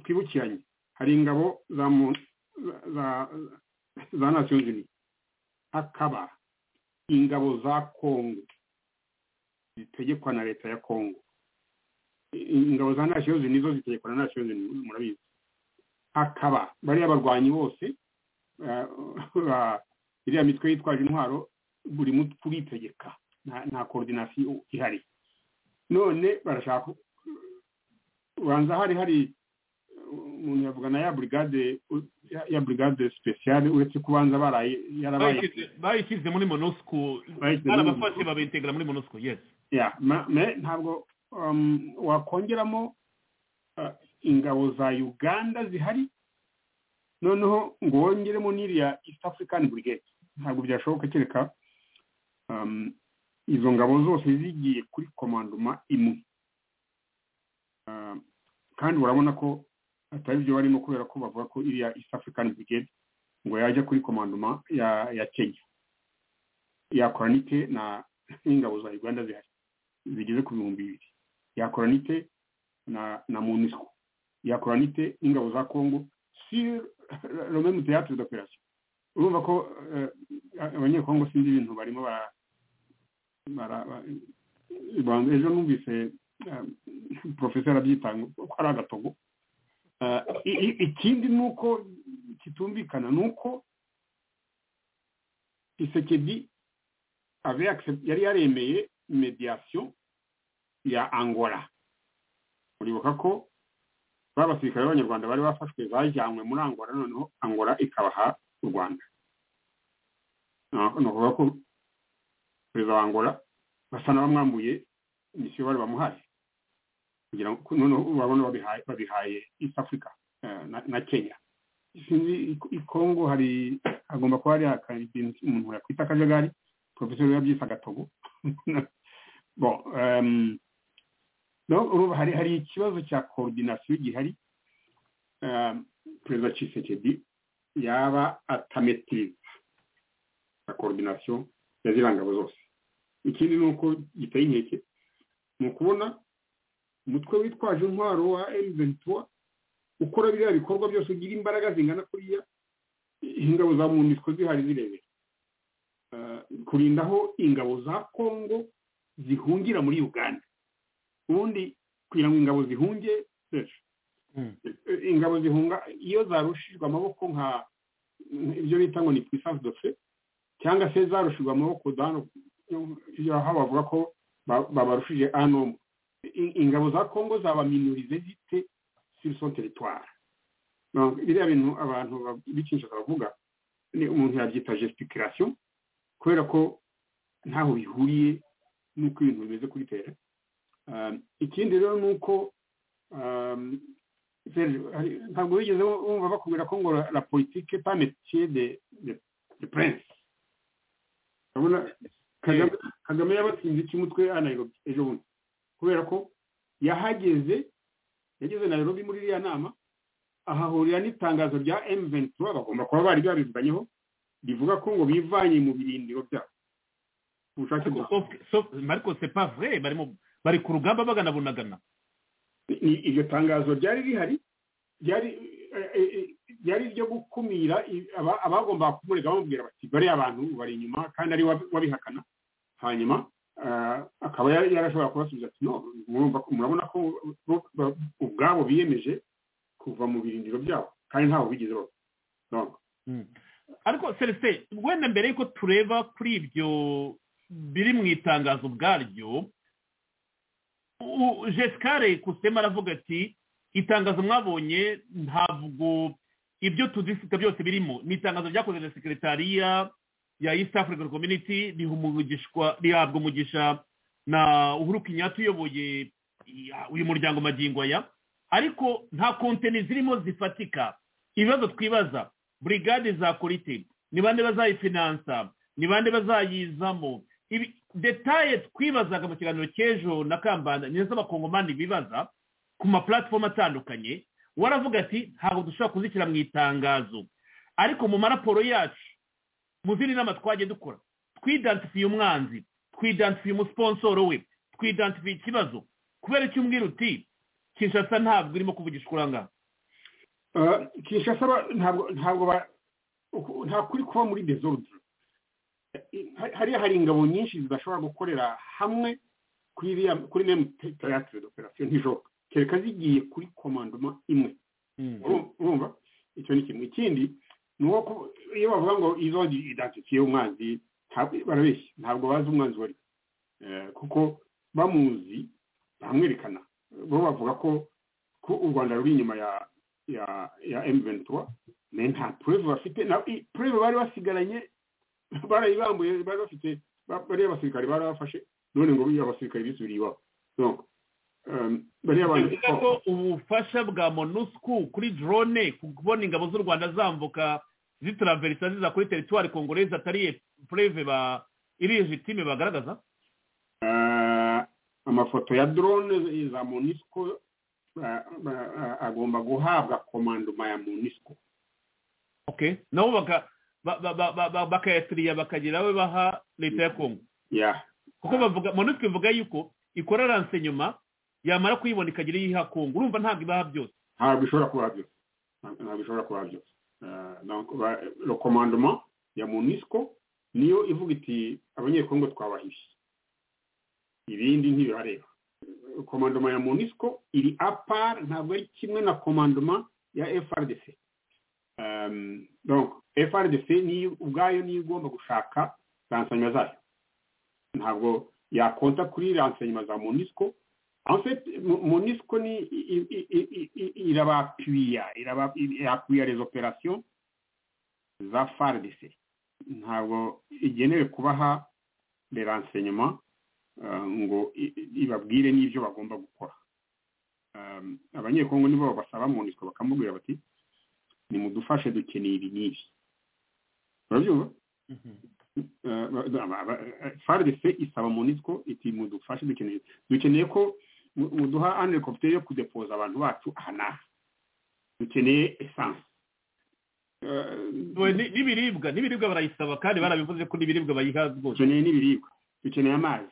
Speaker 4: twibukiranye hari ingabo za nasiyo zini hakaba ingabo za kongo zitegekwa na leta ya kongo ingabo za nasiyo zini zo zitegekwa na nasiyo zini murabizi hakaba bariya barwanyi bose iriya mitwe yitwaje intwaro buri mutwe uritegeka nta koordinasiyo ihari none barashaka ubanza hari hari umuntu yavuga na ya burigade ya burigade sipesiyale uretse kubanza baraye yarabaye
Speaker 3: bayishyize muri monosiko barabafashe babitegura muri monosiko yesi
Speaker 4: ntabwo wakongeramo ingabo za uganda zihari noneho ngo wongeremo n'iriya east african brigade ntabwo byashoboka kereka izo ngabo zose zigiye kuri komandoma imwe kandi urabona ko atari byo barimo kubera ko bavuga ko iriya east african brigade ngo yajya kuri komandoma ya ya kenya yakora nite na n'ingabo za uganda zihari zigeze ku bihumbi bibiri yakora nite na na munisco yakora nite n'ingabo za congo si rome mu théâtre d'opération urumva ko abanyekongo sinzi ibintu barimo bara ejo numvise porofeseri abyitanga ko ari agatogo ikindi ni uko kitumvikana ni uko isekedi yari yaremeye mediyasiyo ya angola uribuka ko ba basirikare b'abanyarwanda bari bafashwe bajyanywe muri angola noneho angola ikabaha u rwanda ni ukuvuga ko perezida wa angola basa n'abamwambuye misiyo bari bamuhaye kugira ngo noneho urabona babihaye babihaye east africa na kenya sinzi i congo hari hagomba kuba hari akantu umuntu yakwita akajagari porofeseri yabyise agatogo bon hari hari ikibazo cya koordinasiyo gihari perezida Tshisekedi yaba atametiriza na koordinasiyo ya zirangabo zose ikindi ni uko giteye inkeke ni ukubona umutwe witwaje intwaro wa emuventiwa ukora biriya bikorwa byose ugira imbaraga zingana kuriya ingabo za munisiko zihari zirebera kurinda aho ingabo za kongo zihungira muri uganda ubundi kugira ngo ingabo zihunge ingabo zihunga iyo zarushijwe amaboko nka ibyo bita ngo ni puissance de fe cyangwa se zarushijwe amaboko aho bavuga ko babarushije anomo ingabo za kongo zabaminurize zite sur son territoire biriya bintu abantu bikinjiza bavuga ni umuntu yabyita gesticulation kubera ko ntaho bihuriye n'uko ibintu bimeze kuri tere ikindi rero ni uko ntabwo bigeze bumva bakubwira ko ngo la politique pas métier de de prince urabona kagame yabatsinze iki mutwe anayirobi ejo bundi kubera ko yahageze yageze na Nairobi muri iriya nama ahahurira n'itangazo rya M23 bagomba kuba bari babivuganyeho bivuga ko ngo bivanye mu birindiro byabo
Speaker 3: ubushake bwa Marco c'est pas vrai barimo bari ku rugamba baganabunagana
Speaker 4: iryo tangazo ryari rihari ryari ryari ryo gukumira abagomba kumurega bamubwira bati bari abantu bari inyuma kandi ari wabihakana hanyuma akaba yarashobora kubasubiza ati no murabona ko ubwabo biyemeje kuva mu birindiro byabo kandi ntawe bigeze bavuga
Speaker 3: ariko celestin wenda mbere y'uko tureba kuri ibyo biri mu itangazo ubwaryo jesikare kusema aravuga ati itangazo mwabonye ntabwo ibyo tudisika byose birimo ni itangazo ryakozwe na sekeretariya ya east african community rihabwa umugisha na uhuru kenyatta uyoboye uyu muryango magingo aya ariko nta kontene zirimo zifatika ibibazo twibaza burigade za korite ni bande bazayifinansa ni bande bazayizamo ibi detaye twibazaga mu kiganiro cy'ejo na kambanda nizo abakongomani bibaza ku mapuratifomu atandukanye waravuga ati ntabwo dushobora kuzishyira mu itangazo ariko mu maraporo yacu mu zindi nama twagiye dukora twidansifiye umwanzi twidansifiye umusponsoro we twidansifiye ikibazo kubera icyo umbwira uti kinshasa ntabwo irimo kuvugisha urangana
Speaker 4: kinshasa ntabwo ntabwo nta kuri kuba muri dezodoro hariya hari ingabo nyinshi zidashobora gukorera hamwe kuri iriya kuri memu teratire operasiyo ntijoro kereka zigiye kuri komandoma imwe urumva icyo ni kimwe ikindi ni uko iyo bavuga ngo izo idatifiye umwanzi barabeshya ntabwo bazi umwanzi wari kuko bamuzi baramwerekana bo bavuga ko ko u rwanda ruri inyuma ya ya ya emuventura nta purevu bafite purevu bari basigaranye barayibambuye bari bafite bariya basirikare barabafashe none ngo buriya abasirikare bisubiriye iwabo
Speaker 3: bivuga ko ubufasha bwa monusco kuri drone kubona ingabo z'u rwanda zambuka zitaraverisa ziza kuri teritwari kongoreza atari pureve ba irijitime bagaragaza
Speaker 4: amafoto ya drone za monusco agomba guhabwa komandoma ya monusco
Speaker 3: nabo bakayasiriya bakagira abe baha leta ya kongo kuko bavuga monusco ivuga yuko ikora ransenyuma yamara kuyibona ikagira iyo iha kongo urumva ntabwo ibaha byose
Speaker 4: ntabwo ishobora kubaha byose ntabwo ishobora kubaha byose rekomandoma ya monusco niyo ivuga iti abanyekongo twabahishe ibindi ntibirareba komandoma ya monusco iri apar ntabwo ari kimwe na komandoma ya frdc frdc ubwayo niyo igomba gushaka ransanyuma zayo ntabwo yakonta kuri ransanyuma za monusco monusco ni irabapuya irabapuya rezo operasiyo za frdc ntabwo igenewe kubaha ransanyuma ngo ibabwire n'ibyo bagomba gukora abanyekongo nibo basaba monusco bakamubwira bati nimudufashe dukeneye ibi n'ibi urabyumva frdc isaba monusco iti mudufashe dukeneye dukeneye ko muduha ane helicopter yo kudepoza abantu bacu aha n'aha dukeneye esanse
Speaker 3: n'ibiribwa n'ibiribwa barayisaba kandi barabivuze ko n'ibiribwa bayiha rwose
Speaker 4: dukeneye n'ibiribwa dukeneye amazi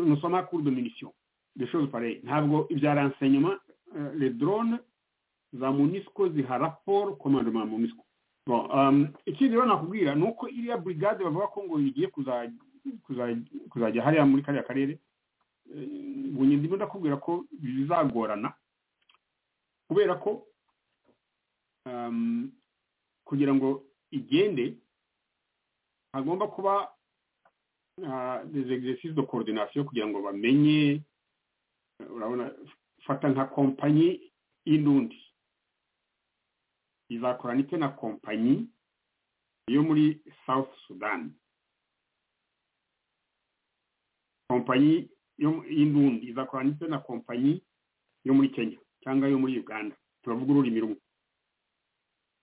Speaker 4: nusoma kuri dominisiyo deshoze pareyi ntabwo ibya ransenyuma le drone za munisiko ziha raporo komandoma ya munisiko ikindi rero nakubwira ni uko iriya burigade bavuga ko ngo igiye kuzajya hariya muri kariya karere bunye ndimo ndakubwira ko bizagorana kubera ko kugira ngo igende hagomba kuba exercices de coordination kugira ngo bamenye urabona fata nka kompanyi y'indundi izakorana ite na kompanyi yo muri south sudan kompanyi y'indundi izakorana ite na kompanyi yo muri kenya cyangwa yo muri uganda turavuga ururimi rumwe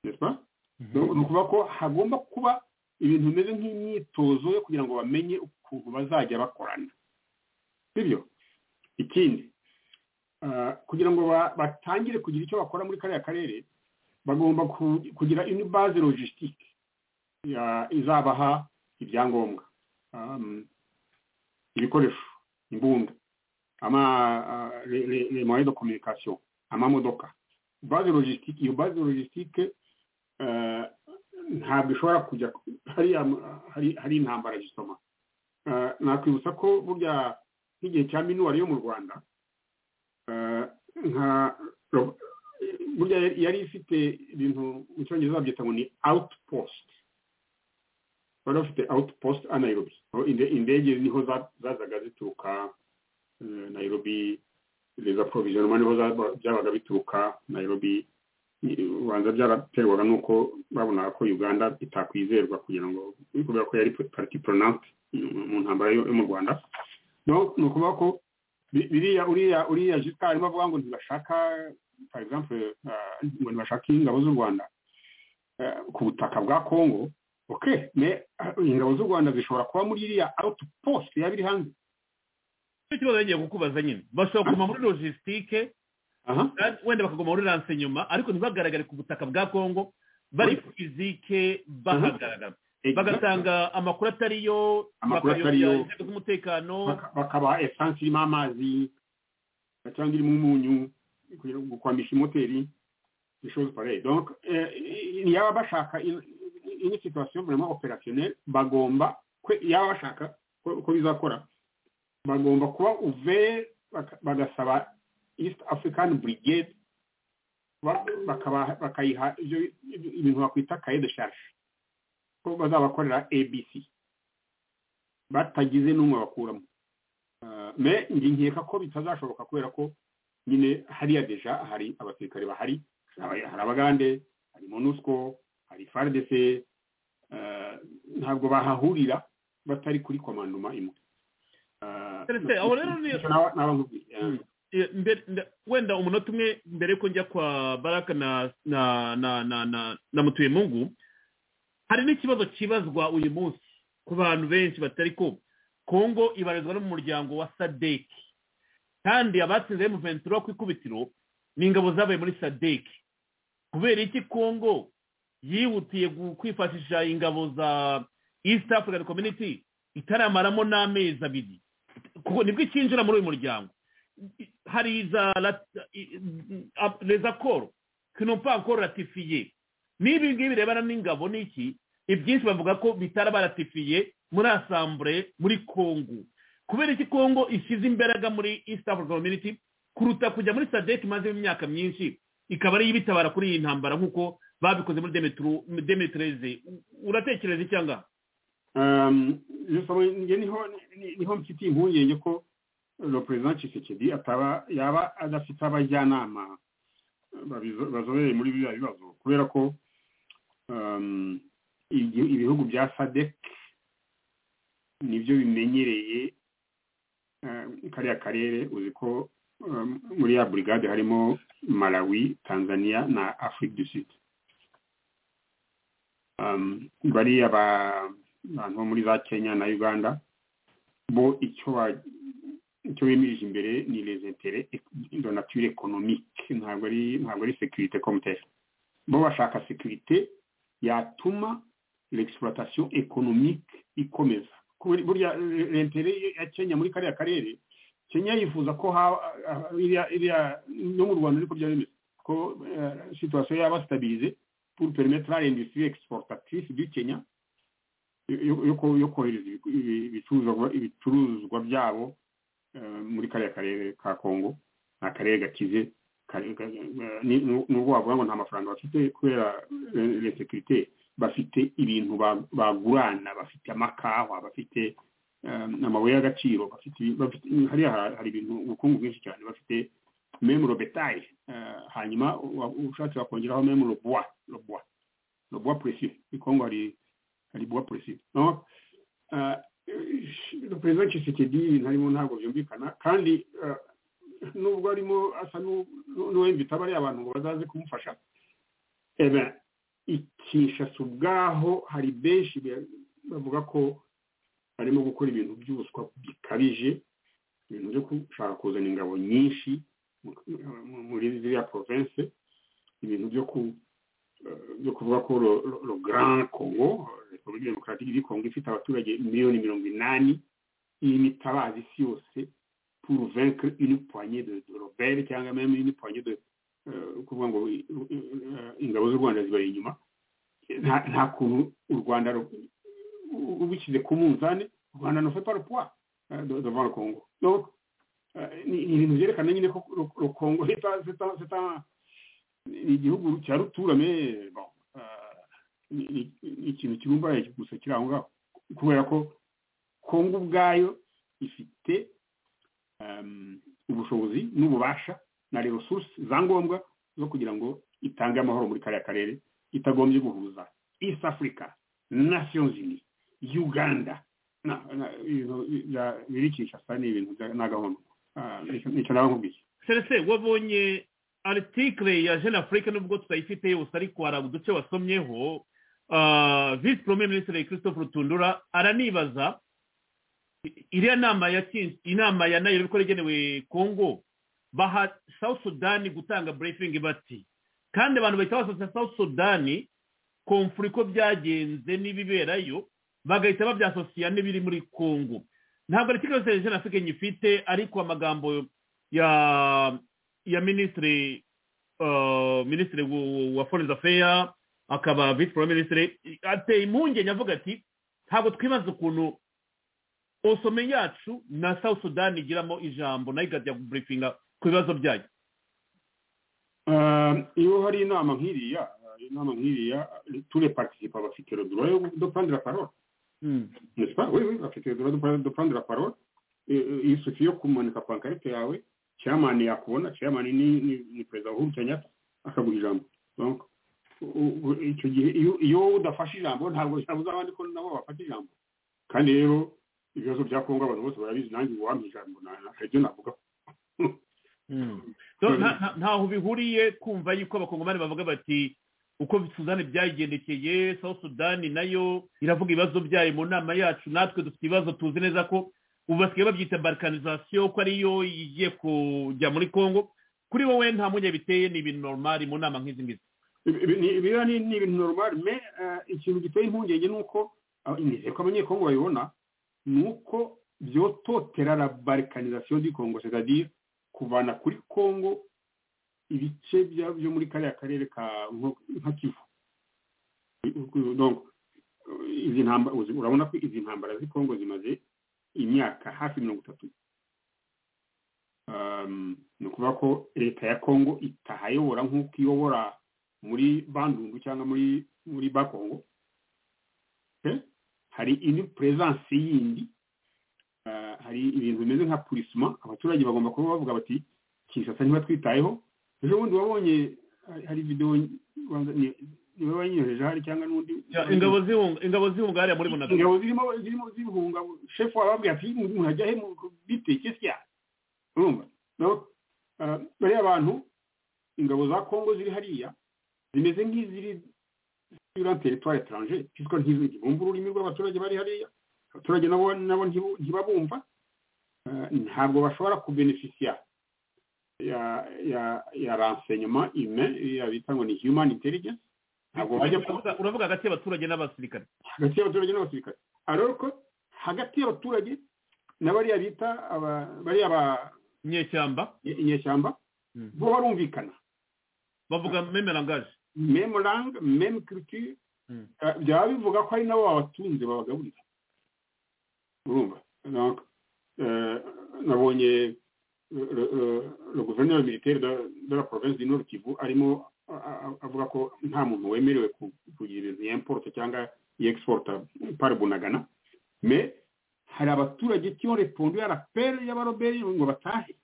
Speaker 4: ni ukuvuga ko hagomba kuba ibintu bimeze nk'imyitozo yo kugira ngo bamenye ukuntu bazajya bakorana sibyo ikindi kugira ngo batangire kugira icyo bakora muri kariya karere bagomba kugira indi baze logisitike izabaha ibyangombwa ibikoresho imbunda le moyen de communication amamodoka baze logisitike iyo baze logisitike ntabwo ishobora kujya hariya hari intambara gisoma nakwibutsa ko burya nk'igihe cya minuwari yo mu rwanda nka burya yari ifite ibintu mu cyongereza babyita ngo ni outpost bari bafite outpost a nairobi indege niho zazaga zituruka nairobi reza provisionoma niho byabaga bituruka nairobi ubanza byaraterwaga nuko babonaga ko uganda itakwizerwa kugira ngo kubera ko yari pariti poronante mu ntambara yo mu rwanda ni ukuvuga ko biriya uriya uriya jisita arimo avuga ngo ntibashaka for example ngo ntibashake ingabo z'u rwanda ku butaka bwa kongo oke ingabo z'u rwanda zishobora kuba muri iriya awutu posite yaba iri hanze
Speaker 3: nicyo kibazo yagiye kukubaza nyine bashobora kuguma muri logisitike
Speaker 4: aha
Speaker 3: kandi wenda bakaguma muri ranse nyuma ariko ntibagaragare ku butaka bwa kongo bari
Speaker 4: Mhm.
Speaker 3: fizike bahagaragara bagatanga amakuru atariyo
Speaker 4: Amakuru
Speaker 3: bakayobya
Speaker 4: atariyo.
Speaker 3: inzego z'umutekano
Speaker 4: Baka- bakabaha esansi irimo amazi cyangwa irimo umunyu kugira ngo kwambisha imoteri bishoboze pareye donc eh, yaba bashaka in- in- une situation vraiment opérationnelle bagomba kwe- yaba bashaka ko ko bizakora bagomba kuba uvere bagasaba east african brigade ba- bakaba- bakayiha ibyo- ibintu bakwita kaye de charge ko bazabakorera abc batagize n'umwe bakuramo Ah, me njye nkeka ko bitazashoboka kubera ko nyine hariya deja hari abasirikare bahari hari hari abagande hari monusco hari fardc ah, ntabwo bahahurira batari kuri komandoma imwe Ah,
Speaker 3: Serese, aho rero ni-
Speaker 4: icyo naba- naba nkubwiye. Ah,
Speaker 3: Mm. Eh, mbere- nda- wenda umunota umwe mbere yuko njya kwa baraka na na na na na, na mutuyemungu hari n'ikibazo kibazwa uyu munsi ku bantu benshi batari ko kongo ibarizwa no mu muryango wa sadeki kandi abatsinze mu ventura ku ikubitiro ni ingabo zabaye muri sadeki kubera iki kongo yihutiye gu- kwifashisha ingabo za east african community itaramaramo n'amezi abiri kuko nibwo ikinjira muri uyu muryango hari za lat- i- a- les accords qui n'ont pas encore ratifié n'ibi ngibi birebana n'ingabo n'iki ibyinshi bavuga ko bitara baratifiye muri asambure muri kongo kubera iki kongo ishyize imbaraga muri east african community kuruta kujya muri sadek imaze imyaka myinshi ikaba ariyo ibitabara kuri iyi ntambara nk'uko babikoze muri Demetru- demetreze U- uratekereza icyanga
Speaker 4: Um, justement, njye niho ni- niho mfite impungenge ko le president Tshisekedi ataba yaba adafite abajyanama babizo- bazobereye muri biriya bibazo kubera ko um, igi- ibihugu bya SADC nibyo bimenyereye um, kariya karere uzi ko um, muri ya brigade harimo Malawi, Tanzania na Afrique du Sud um, bariya ba abantu bo muri za kenya na uganda bo icyo ba- icyo bemirije imbere ni les intérêts de nature économique ntabwo ari ntabwo ari sécurité comme telle bo bashaka sécurité yatuma l'exploitation économique ikomeza Kubera- burya eh, l'intérêt ya kenya muri kariya karere kenya yifuza ko haba ah, ah, iriya- iriya no mu rwanda ariko byaba bimeze ko eh, situation yaba stabilize pour permettre à l'industrie exportatrice du kenya yo- yo ko- yo kohereza ibigu- ibi- ibicuruzwa ibicuruzwa byabo eh, muri kariya karere ka kongo ni akarere gakize kari- ka- eh, ni- nu- nubwo wavuga ngo nta mafaranga bafite kubera resekirite bafite ibintu ba- bagurana bafite amakawa bafite eh, amabuye y'agaciro bafite- bafite- hariya ha- hari ibintu ubukungu bwinshi cyane bafite memuro betaye eh, hanyuma wa- ushatse wakongeraho memuro bois le bois le bois précieux i kongo hari hari buwa polisi no Ah, eh, perezida Tshisekedi ibintu arimo ntabwo byumvikana kandi ah, nubwo arimo asa n'u- n'u- n'uwemba itabariye abantu ngo bazaze kumufasha eh ben, i Kinshasa ubwaho hari benshi be- bavuga ko barimo gukora ibintu by'ubuswa bikabije ibintu byo gushaka kuzana ingabo nyinshi mu- mu- muri ziriya province ibintu byo ku byo kuvuga ko lo, lo, lo grand congo republique démocratique du congo ifite abaturage miliyoni mirongo inani y'imitabazi isi yose pour vaincre une poignée de, de rebelle cyangwa même une poignée de euh, kuvuga ngo i- i- eh, ingabo z'u rwanda zibari inyuma nta nta kuntu u rwanda ru- u- ubishyize ku munzani u rwanda ne fait pas le poids euh, de- devant le congo donc euh, ni ni ibintu byerekana nyine ko le- le congo c'est un- c'est un- c'est un ni igihugu cya rutura me bon ah, ni ni- ni ikintu kibumbaye gusa kiri aho ngaho kubera ko kongo ubwayo ifite um, ubushobozi n'ububasha na resources za ngombwa zo kugira ngo itange amahoro muri kariya karere itagombye guhuza east africa nations unis uganda na na ibintu bya- biri kinshasa ni ibintu bya- nta gahunda Ah, nicyo nicyo naba nkubwiye
Speaker 3: serese wabonye aritikire ya jeune afrique nubwo tutayifite yose ariko hari uduce wasomyeho ah, visi poromwe minisitiri christophe rutundura aranibaza iriya nama ya kinsi inama ya nayo ko yagenewe kongo baha south sudani gutanga burefingi bati kandi abantu bahita basoza south sudani komfura uko byagenze n'ibiberayo bagahita babyasosiya n'ibiri muri kongo ntabwo ari kigali serivisi na africa ifite ariko amagambo ya ya minisitiri ah, minisitiri wa- wa foreign affairs akaba vice prime minister ateye impungenge avuga ati ntabwo twibaza ukuntu osome yacu na south sudan igiramo ijambo nayo ikajya kuburifinga ku bibazo byayo
Speaker 4: Ah, iyo hari inama nk'iriya ah, inama nk'iriya ture participa bafite le droit yo de prendre la parole n'est-ce pas oui oui bafite le droit de prendre- de prendre la parole Eh, eh, il suffit yo kumanika pankarite yawe chairman yakubona chairman ni ni, ni president Uhuru Kenyatta akaguha ijambo donc u- u- icyo gihe iyo iyo wowe udafashe ijambo ntabwo ijambo uzabandi ko nabo bafata ijambo kandi rero ibibazo bya kongo abantu bose barabizi nanjye uwampa ijambo na- ntaryo navuga
Speaker 3: So, nta- nta- ntaho bihuriye kumva yuko abakongomani bavuga bati uko sudani byagendekeye south sudani nayo iravuga ibibazo byayo mu nama yacu natwe dufite ibibazo tuzi neza ko ubu basigaye babyita balkanizasiyo ko ariyo igiye kujya muri congo kuri wowe nta mpungenge biteye ni ibintu normali mu nama nk'izi ngizi
Speaker 4: Ibi- ibi- ni- biriya ni ni ibintu normal me eh, ikintu giteye impungenge ni uko ah, nizeye ko abanyekongo babibona ni uko byototera la balkanisation du congo c'est-à-dire kuvana kuri congo ibice bya- byo muri kariya karere ka nko- nka kivu U- u- donc eh, izi ntambara uzi- urabona ko izi ntambara z'i congo zimaze imyaka hafi mirongo itatu Um, ni ukuvuga ko leta ya congo itahayobora nk'uko iyobora muri bandundu cyangwa muri muri bakongo Eh, hari indi puresanse yindi Ah, hari ibintu bimeze nka purisima abaturage bagomba kuba bavuga bati kinshasa ntibatwitayeho ejo bundi wabonye hari- hari videwo niba bayinyoheje hari cyangwa n'undi
Speaker 3: ingabo zihunga ingabo zihunga hariya muri bunagana
Speaker 4: ingabo zirimo zirimo zibihunga shefu wababwira ati murajya he bitekesya urumva nabo ah, bariya bantu ingabo za kongo ziri hariya zimeze nk'iziri ziri teritwari etaranje pisiko ntibumva ururimi rw'abaturage bari hariya abaturage nabo nabo ntibu- ntibabumva Ah, ntabwo bashobora kubenefisiya ya ya ya renseignement humain ya bita ngo ni human intelligence ntabwo bajya ku
Speaker 3: Uravuga- uravuga hagati y'abaturage n'abasirikare
Speaker 4: hagati y'abaturage n'abasirikare ariko ko hagati y'abaturage na bariya bita aba- bariya ba
Speaker 3: inyeshyamba
Speaker 4: inyeshyamba
Speaker 3: Mm.
Speaker 4: bo barumvikana
Speaker 3: bavuga meme langaje
Speaker 4: meme langue meme culture
Speaker 3: Mm.
Speaker 4: eh, byaba bivuga ko ari nabo babatunze babagaburira urumva donc eh, nabonye le- le- le- le gouverneur militaire de de la province du nord kivu arimo a- a- avuga ko nta muntu wemerewe ku- kugira ibintu yimporte cyangwa yexporta par bunagana mais hari abaturage qui ont répondu à l'appel y'abaroberi ngo batahe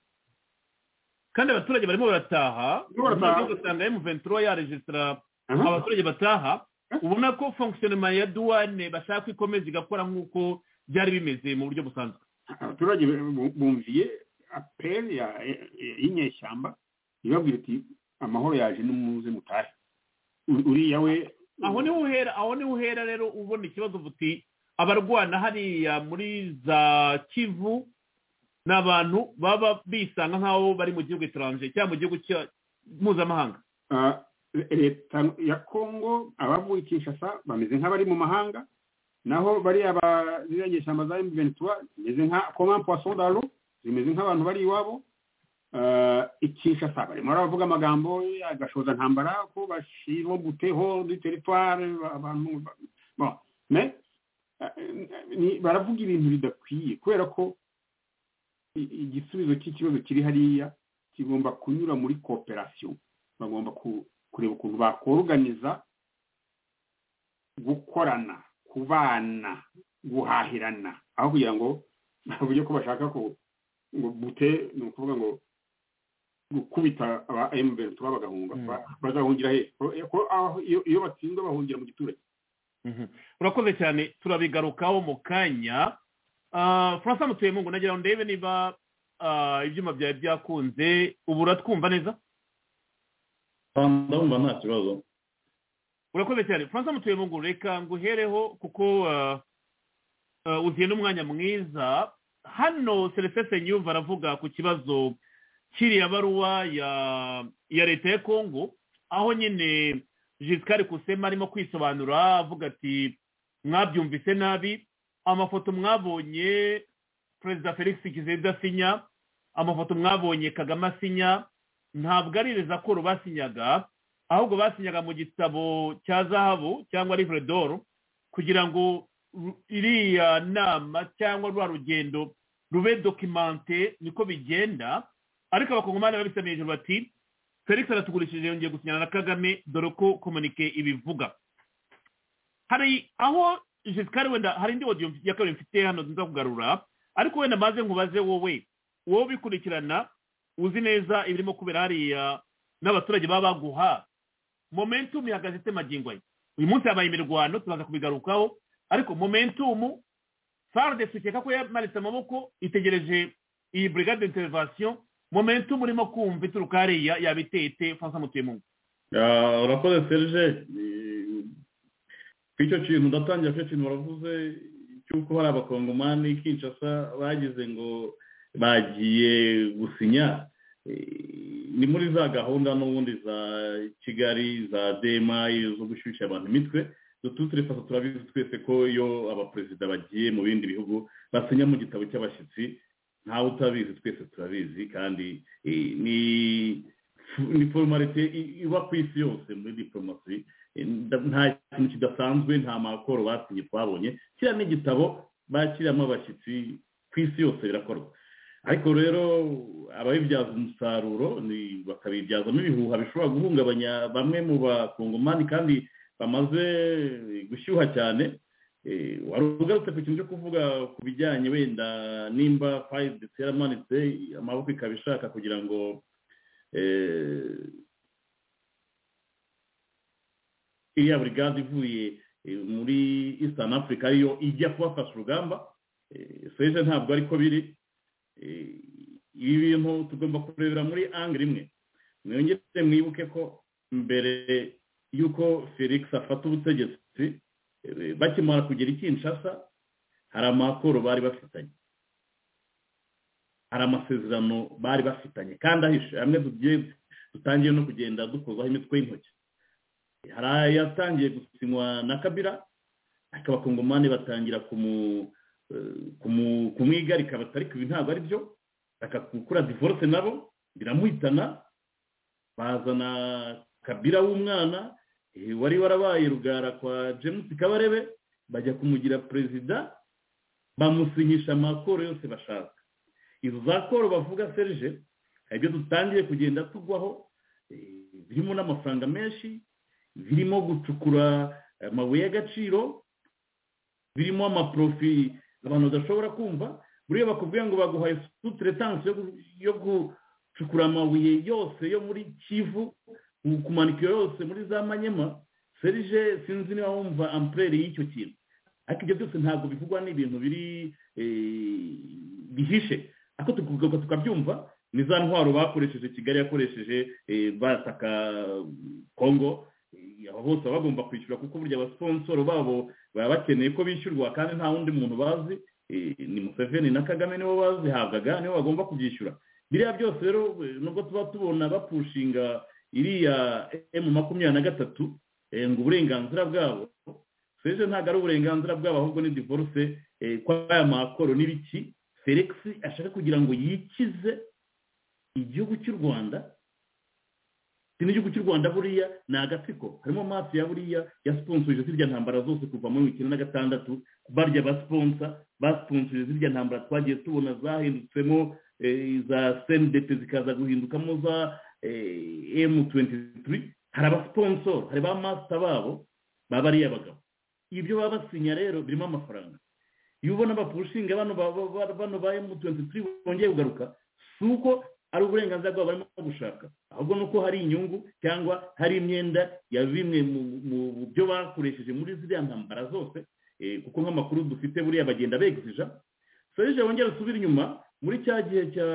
Speaker 3: kandi abaturage barimo barataha
Speaker 4: Barimo barataha.
Speaker 3: umaze ugasanga m23 yaregisitara
Speaker 4: Aha.
Speaker 3: abaturage bataha
Speaker 4: Eh?
Speaker 3: ubona ko fonkisiyonema ya duwane bashaka ko ikomeza igakora nk'uko byari bimeze mu buryo busanzwe
Speaker 4: abaturage bu- bumviye apeli ya- ya- y'inyeshyamba ibabwira iti amahoro yaje n'umuze mutahe U- uriya we
Speaker 3: aho niho uhera aho niho uhera rero ubona ikibazo uvuga uti abarwana hariya muri za kivu ni abantu baba bisanga nk'aho bari mu gihugu etaranje cyangwa mu gihugu cya- mpuzamahanga
Speaker 4: Ah, leta ya kongo abavuye i kinshasa bameze nk'abari mu mahanga naho bariya ba- ziriya nyeshyamba za emuventura zimeze nka koma poisson daro zimeze nk'abantu bari iwabo Ah, i kinshasa barimo baravuga amagambo agashoza ntambara ko bashirwa buteho du teritware abantu ba- bon mais ah, ni- baravuga ibintu bidakwiye kubera ko i- igisubizo cy'ikibazo kiri hariya kigomba kunyura muri cooperation bagomba ku- kureba ukuntu bakoruganiza gukorana kubana guhahirana aho kugira ngo bavuge ko bashaka ko ngo bute ni ukuvuga ngo gukubita aba emuventura bagahunga
Speaker 3: Mm.
Speaker 4: ba- bazahungira he Ko- ko aho- iyo iyo batsinzwe bahungira mu giturage
Speaker 3: Mhm. urakoze cyane turabigarukaho mu kanya Ah, francois mutuyemungu nagira ngo ndebe niba ah, ibyuma byawe byakunze ubu uratwumva neza
Speaker 8: Ah, ndumva nta kibazo
Speaker 3: urakomeye cyane francis mutuyemo ngo reka nguhereho kuko ah, ah, uziye n'umwanya mwiza hano selesese nyumva aravuga ku kibazo kiriya baruwa ya ya leta ya kongo aho nyine jisikari kusema arimo kwisobanura avuga ati mwabyumvise nabi amafoto mwabonye perezida felix kizenda asinya amafoto mwabonye kagame asinya ntabwo ari rezakoro basinyaga ahubwo basinyaga mu gitabo cya zahabu cyangwa riveredoro kugira ngo ru- iriya nama cyangwa rwa rugendo rube dokimante niko bigenda ariko abakongomani babisaba hejuru bati felix aratugurishije yongeye gusinyana na kagame dore ko komunike ibivuga hari aho jisikari wenda hari indi odiyo ya kabiri mfite hano nziza kugarura ariko wenda maze nkubaze wowe wowe ubikurikirana uzi neza ibirimo kubera hariya n'abaturage baba baguha momentum ihagaze ite magingo aya uyu munsi habaye imirwano tubaza kubigarukaho ariko momentum farde tukeka ko yamanitse amaboko itegereje iyi brigade d'intervention momentum urimo kumva ituruka hariya yaba iteye ite francois mutuyemungu
Speaker 8: Ah, urakoze serge Eh, ku icyo kintu ndatangira ku icyo kintu waravuze cy'uko hari abakongomani kinshasa bagize ngo bagiye gusinya Eh, ni muri za gahunda n'ubundi za kigali za dema zo gushyushya abantu imitwe dutu turifata turabizi twese ko iyo abaperezida bagiye mu bindi bihugu basinya mu gitabo cy'abashyitsi ntawe utabizi twese turabizi kandi eh, ni ni formalite i- iba ku isi yose muri diporomasi nta kintu kidasanzwe nta makoro basinye twabonye kiriya ni igitabo bakiriramo abashyitsi ku isi yose birakorwa ariko rero ababibyaza umusaruro ni- bakabibyazamo ibihuha bishobora guhungabanya bamwe mu bakongomani kandi bamaze gushyuha cyane Eh, wari ugarutse ku kintu cyo kuvuga ku bijyanye wenda nimba fayidesi yaramanitse amaboko ikaba ishaka kugira ngo eh, iriya burigade ivuye eh, muri eastern africa ariyo ijya kubafasha urugamba Eh, seje ntabwo ariko biri Eh, ibi bintu tugomba kurebera muri angire imwe mwongere mwibuke ko mbere y'uko felix afata ubutegetsi eh, bakimara kugera i kinshasa hari amakoro bari bafitanye hari amasezerano bari bafitanye kandi ahishe hamwe tugiye dutangiye no kugenda dukozaho imitwe y'intoki hari ayatangiye gusinywa na kabira ariko abakongomani batangira kumu eh, kumu- kumwigarika batari ibi ntabwo ari byo bakakura divorce nabo biramuhitana bazana kabira w'umwana eh, wari warabaye rugara kwa james kabarebe bajya kumugira perezida bamusinyisha amakoro yose bashaka izo za koro bavuga serge hari ibyo dutangiye kugenda tugwaho eh, birimo n'amafaranga menshi birimo gucukura amabuye y'agaciro birimo amaprofi abantu badashobora kumva buriya bakubwiye ngo baguhaye sutretanse yo gucukura amabuye yose yo muri kivu mu- kumanika iyo yose muri za manyema serije sinzi niba wumva ampurere y'icyo kintu ariko ibyo byose ntabwo bivugwa n'ibintu biri eh, bihishe ariko tukugaruka tukabyumva ni za ntwaro bakoresheje kigali yakoresheje eh, bataka kongo Eh, abo bose baba bagomba kwishyura kuko burya abasiponsoro babo baba bakeneye ko bishyurwa kandi nta wundi muntu bazi eh, ni museveni na kagame nibo bazihabwaga nibo bagomba kubyishyura biriya byose rero eh, nubwo tuba tubona bapushinga iriya emu makumyabiri na gatatu eh, ngo uburenganzira bwabo seje ntabwo ari uburenganzira bwabo ahubwo ni divorce eh, kw'aya makoro n'ibiki felix ashaka kugira ngo yikize igihugu cy'u rwanda si n'igihugu cy'u rwanda buriya ni agatsiko harimo amaso ya buriya yasiponsorije zirya ntambara zose kuva muri wikenda na gatandatu barya basiponsa basiponsorije zirya ntambara twagiye tubona zahindutsemo eh, za sendete zikaza guhindukamo za emu tuwenti hari abasiponsoro hari ba masita babo baba ari abagabo ibyo baba basinya rero birimo amafaranga iyo ubona bapushinga bano ba- ba- ba- bano ba emu tuwenti bongeye kugaruka si uko ari uburenganzira bwabo barimo gushaka ahubwo ni uko hari inyungu cyangwa hari imyenda ya bimwe mu- mu- mu byo bakoresheje muri ziriya ntambara zose eh, kuko nk'amakuru dufite buriya bagenda begzija serge wongera usubire inyuma muri cya gihe cya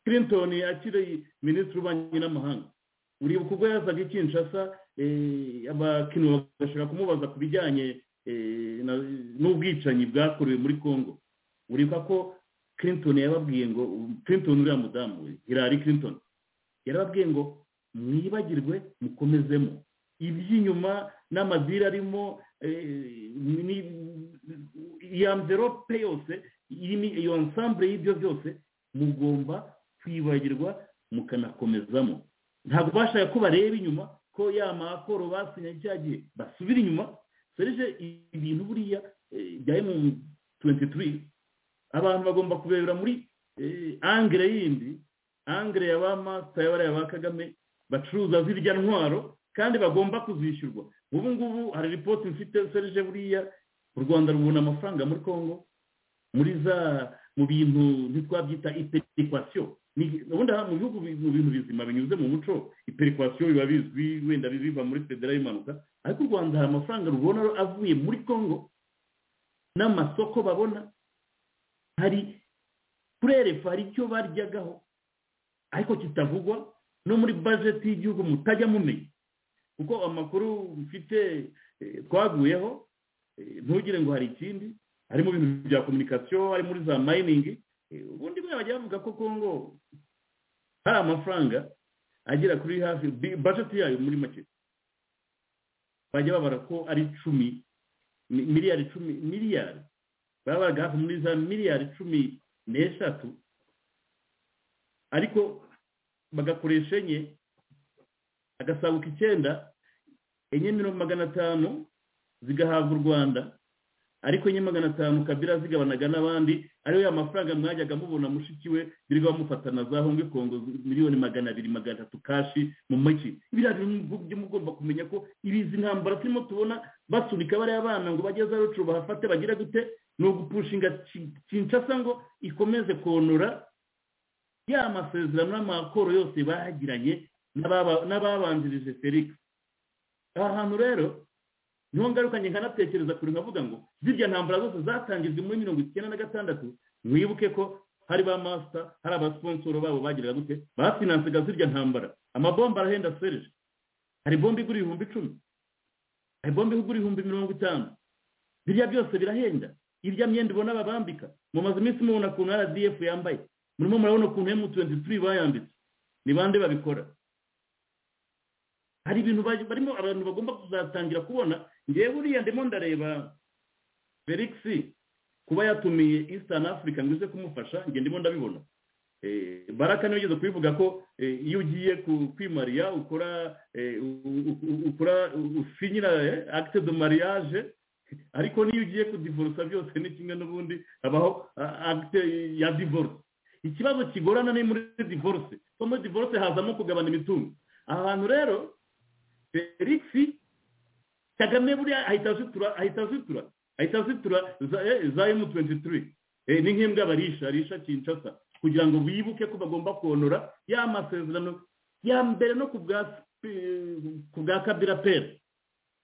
Speaker 8: clinton akiri minisitiri w'ububanyi n'amahanga uribuka ubwo yazaga i kinshasa abakintu bagashaka kumubaza ku bijyanye n'ubwicanyi bwakorewe muri congo uribuka ko clinton yababwiye ngo clinton uriya mudamu we hilary clinton yarababwiye ngo mwibagirwe mukomezemo iby'inyuma n'amadiri arimo iya mverope yose iyo nsambure y'ibyo byose mugomba kwibagirwa mukanakomezamo ntabwo bashaka ko bareba inyuma ko ya makoro basinye cyagiye basubira inyuma serije ibintu buriya bya emu tuwenti turi abantu bagomba kurebera muri angere yindi angere ya ba masita ya ba kagame bacuruza zirya ntwaro kandi bagomba kuzishyurwa ubu ngubu hari ripoti mfite serije buriya u rwanda rubona amafaranga muri congo muri za mu bintu ntitwabyita iperikwasiyo ubundi mu bihugu mu bintu bizima binyuze mu muco iperikwasiyo biba bizwi wenda biva muri federa y'impanuka ariko u rwanda hari amafaranga rubona avuye muri congo n'amasoko babona hari kurerefa hari icyo baryagaho ariko kitavugwa no muri bajeti y'igihugu mutajya mumenya kuko amakuru mfite twaguyeho ntugire ngo hari ikindi hari mu bintu bya kominikasiyo hari muri za mayiningi ubundi mwe bajya bavuga ko kongo hari amafaranga agera kuri hafi bajeti yayo muri make bajya babara ko ari icumi miliyari icumi miliyari babaga hafi muri za miliyari cumi n'eshatu ariko bagakoresha enye agasabuka icyenda enye mirongo magana atanu zigahabwa u rwanda ariko enye magana atanu kabira zigabanaga n'abandi ariyo ya mafaranga mwajyaga mubona mushiki we birirwa bamufatana za hongwe kongo miliyoni magana abiri magana atatu kashi mu mujyi biriya byo mugomba kumenya ko ibizi ntambara turimo tubona basunika bariya bana ngo bajye za rucu bahafate bagira gute ni ugupushinga kinshasa ngo ikomeze konora ya masezerano n'amakoro yose bagiranye n'ababanjirije felix aha hantu rero niho ngaruka nkanatekereza kure nkavuga ngo zirya ntambara zose zatangijwe muri mirongo icyenda na gatandatu mwibuke ko hari ba masita hari abasiponsoro babo bagiraga gute bafinansaga zirya ntambara amabomba arahenda serije hari bomba igura ibihumbi icumi hari bomba igura ibihumbi mirongo itanu biriya byose birahenda irya myenda ubona babambika mumaze iminsi mubona ukuntu rdf yambaye murimo murabona ukuntu emu tuwenti turi bayambitse ni bande babikora hari ibintu barimo abantu bagomba kuzatangira kubona ngewe buriya ndimo ndareba felix kuba yatumiye eastern africa ngo ize kumufasha nge ndimo ndabibona baraka niyo ugeze kubivuga ko iyo ugiye kwimariya ukora ukora usinyira acte de mariage ariko niyo ugiye kudivorusa byose ni kimwe n'ubundi habaho acte ya divorce ikibazo kigorana ni muri divorce kuko muri divorce hazamo kugabana imitungo aha hantu rero felix kagame buriya ahita azitura ahita azitura ahita azitura za emu tuwenti turi ni nk'imbwa barisha arisha kinshasa kugira ngo bibuke ko bagomba konora ya masezerano ya mbere no ku bwa kabira pera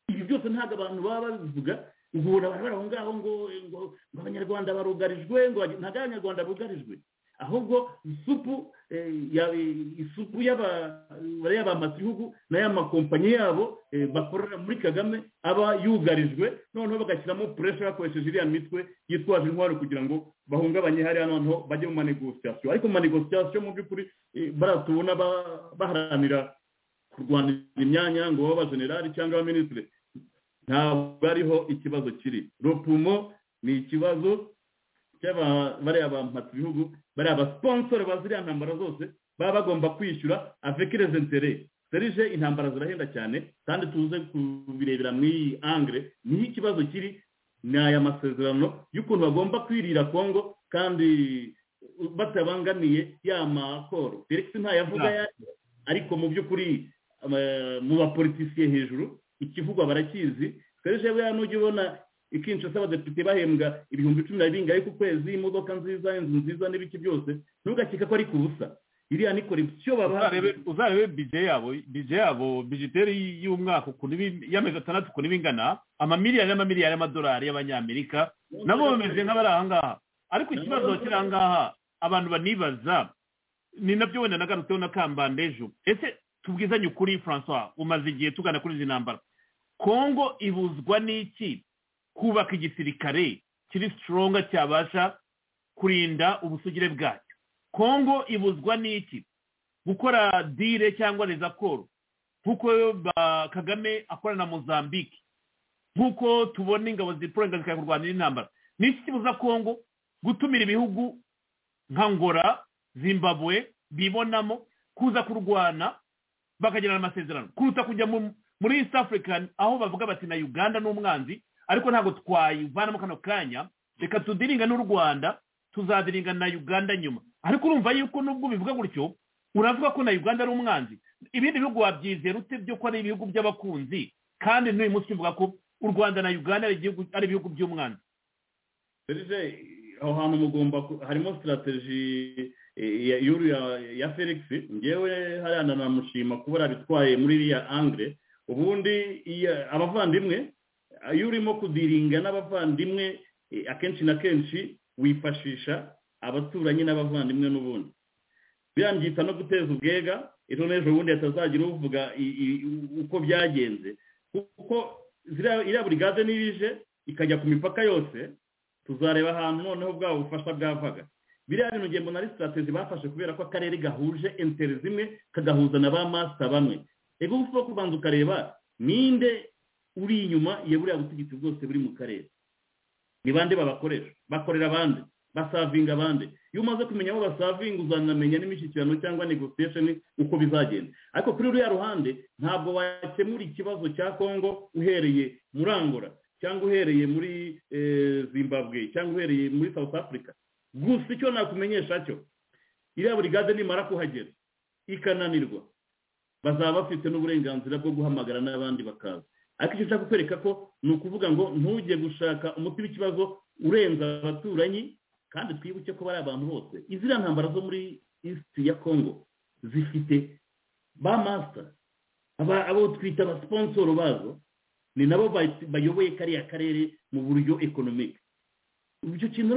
Speaker 8: ibi byose ntabwo abantu baba babivuga ubu bari aho ngaho ngo ngo abanyarwanda barugarijwe ngo ntabwo abanyarwanda bugarijwe ahubwo isupu isupu y'aba amatihugu n'aya makompanyi yabo bakorera muri kagame aba yugarijwe noneho bagashyiramo puresha bakoresheje iriya mitwe yitwaje intwaro kugira ngo bahungabanye hariya noneho bajye mu manegositasiyo ariko mu manegositasiyo mu by'ukuri bariya tubona baharanira kurwanira imyanya ngo babe abajenerali cyangwa abaminisitiri ntabwo ariho ikibazo kiri ropumo ni ikibazo bariya bampatse ibihugu bariya basiponsoro ba ziriya ntambara zose baba bagomba kwishyura avekireze ntere serije intambara zirahenda cyane kandi tuze kubirebera mu iyi angire niho ikibazo kiri ni aya masezerano y'ukuntu bagomba kwirira kongo kandi batabangamiye ya makoro felix ntayavuga ariko mu by'ukuri mu bapolitisiye hejuru ikivugwa barakizi serije buriya nujya ubona ikinshasa abadepite bahembwa ibihumbi cumi na bingahe ku kwezi imodoka nziza inzu nziza n'ibiki byose ntugakeka ko ari ku busa iriya ni korekisiyo baba
Speaker 3: uzarebe bije yabo bije yabo bijiteri y'umwaka ukuntu y'amezi atandatu ukuntu iba ingana amamiliyari n'amamiliyari y'amadolari y'abanyamerika nabo bameze nk'abari aha ngaha ariko ikibazo kiri aha ngaha abantu banibaza ni nabyo wenda nagarutseho na kambanda ejo ese tubwizanye ukuri francois umaze igihe tugana kuri izi ntambara kongo ibuzwa n'iki kubaka igisirikare kiri sitoronga cyabasha kurinda ubusugire bwacyo kongo ibuzwa n'iki gukora dire cyangwa rezakoro nk'uko kagame akorana na mozambique nk'uko tubona ingabo ziporenga zikajya kurwanira intambara ni iki kibuza kongo gutumira ibihugu nka ngora zimbabwe bibonamo kuza kurwana bakagirana amasezerano kuruta kujya muri east african aho bavuga bati na uganda ni umwanzi ariko ntabwo twayivanamo kano kanya reka tudiringa n'u rwanda tuzadiringa na uganda nyuma ariko urumva yuko nubwo bivuga gutyo uravuga ko na uganda ari umwanzi ibindi bihugu wabyizera ute byo ko ari ibihugu by'abakunzi kandi n'uyu munsi uvuga ko u rwanda na uganda ari ibihugu by'umwanzi
Speaker 8: aho hantu mugomba harimo sitarateji ya felix ngewe hariya nanamushima kuba yarabitwaye muri iriya angire ubundi abavandimwe iyo urimo kudiringa n'abavandimwe akenshi na kenshi wifashisha abaturanyi n'abavandimwe n'ubundi birangita no guteza ubwega ejo n'ejo bundi hatazagira uvuga uko byagenze kuko iriya buri gaze n'irije ikajya ku mipaka yose tuzareba ahantu noneho bwa bufasha bwavaga biriya bintu ngembo na sitratezi bafashe kubera ko akarere gahuje enteri zimwe kagahuza na ba masita bamwe reka uba kubanza ukareba ninde uri inyuma ya buriya butegetsi bwose buri mu karere ni bande babakoresha bakorera abandi basavinga abandi iyo umaze kumenya aho basavinga uzanamenya n'imishyikirano cyangwa negosiyesheni uko bizagenda ariko kuri ruriya ruhande ntabwo wakemura ikibazo cya kongo uhereye murangora cyangwa uhereye muri zimbabwe cyangwa uhereye muri south africa gusa icyo nakumenyesha cyo iriya burigade nimara kuhagera ikananirwa bazaba bafite n'uburenganzira bwo guhamagara n'abandi bakaza ariko icyo ushaka kwereka ko ni ukuvuga ngo ntujye gushaka umuti w'ikibazo urenza abaturanyi kandi twibuke ko bari abantu bose iziriya ntambara zo muri isiti ya kongo zifite ba masita abo twita abasiponsoro bazo ni nabo bayoboye kariya karere mu buryo ekonomike icyo kintu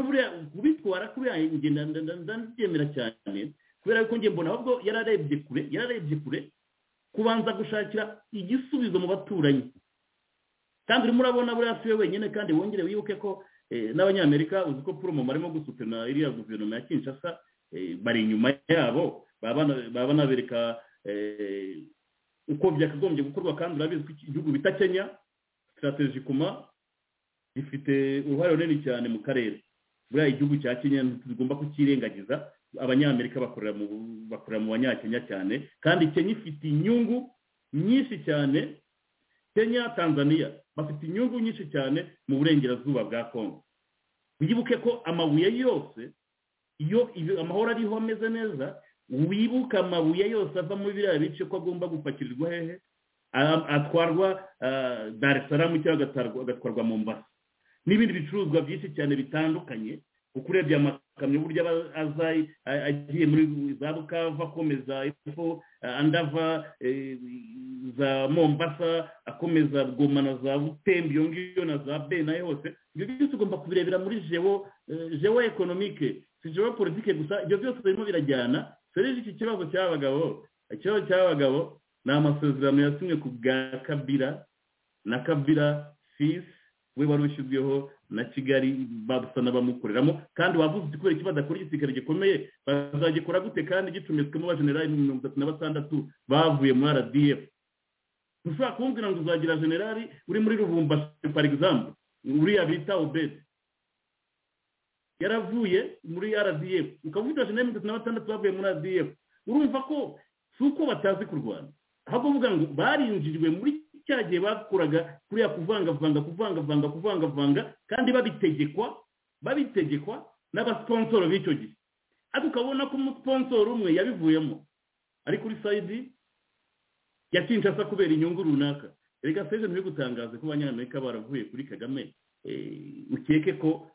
Speaker 8: kubitwara kubera ndabyemera cyane kubera ko njye mbona ahubwo yararebye kure yararebye kure kubanza gushakira igisubizo mu baturanyi kandi urimo urabona buriya si we wenyine kandi wongere wibuke ko n'abanyamerika uzi ko poromo barimo gusutina iriya guverinoma ya kinshasa bari inyuma yabo baba nabereka uko byakagombye gukorwa kandi urabizi ko igihugu bita kenya sitarateji kuma gifite uruhare runini cyane mu karere buriya igihugu cya kenya ntitugomba kukirengagiza abanyamerika bakorera mu banyakenya cyane kandi kenya ifite inyungu nyinshi cyane kenya tanzania bafite inyungu nyinshi cyane mu burengerazuba bwa kongo wibuke ko amabuye yose iyo amahoro ariho ameze neza wibuke amabuye yose ava muri biriya bice ko agomba gupakirirwa hehe atwarwa darisaramu cyangwa agatwarwa mu mbasi n'ibindi bicuruzwa byinshi cyane bitandukanye uko urebye amakamyo uburyo aba agiye muri za bukava akomeza epfo andi ava za mombasa akomeza goma na za butembe iyo ngiyo na za be nayo hose ibyo byose ugomba kubirebera muri jewo jewo ekonomike si jewo politike gusa ibyo byose birimo birajyana serije iki kibazo cy'abagabo ikibazo cy'abagabo ni amasezerano yasimwe ku bwa kabira na kabira fisi we wari ushyizweho na kigali babusa n'abamukoreramo kandi wavuze uti kubera iki badakora igisirikare gikomeye bazagikora gute kandi gicumitswemo abajenerali mirongo itatu na batandatu bavuye muri rdf ushobora kumbwira ngo uzagira generali uri muri rubumbashi for example uriya bita obedi yaravuye muri rdf ukavuga uti abajenerali mirongo itatu na batandatu bavuye muri rdf urumva ko si uko batazi kurwana ahubwo uvuga ngo barinjirijwe muri cya gihe bakoraga kuriya kuvangavanga kuvangavanga kuvangavanga kandi babitegekwa babitegekwa n'abasiponsoro b'icyo gihe ariko ukabona ko umusiponsoro umwe yabivuyemo ari kuri sayidi ya kinshasa kubera inyungu runaka reka seje ntibigutangaze gutangaza ko abanyamerika baravuye kuri kagame ukeke ko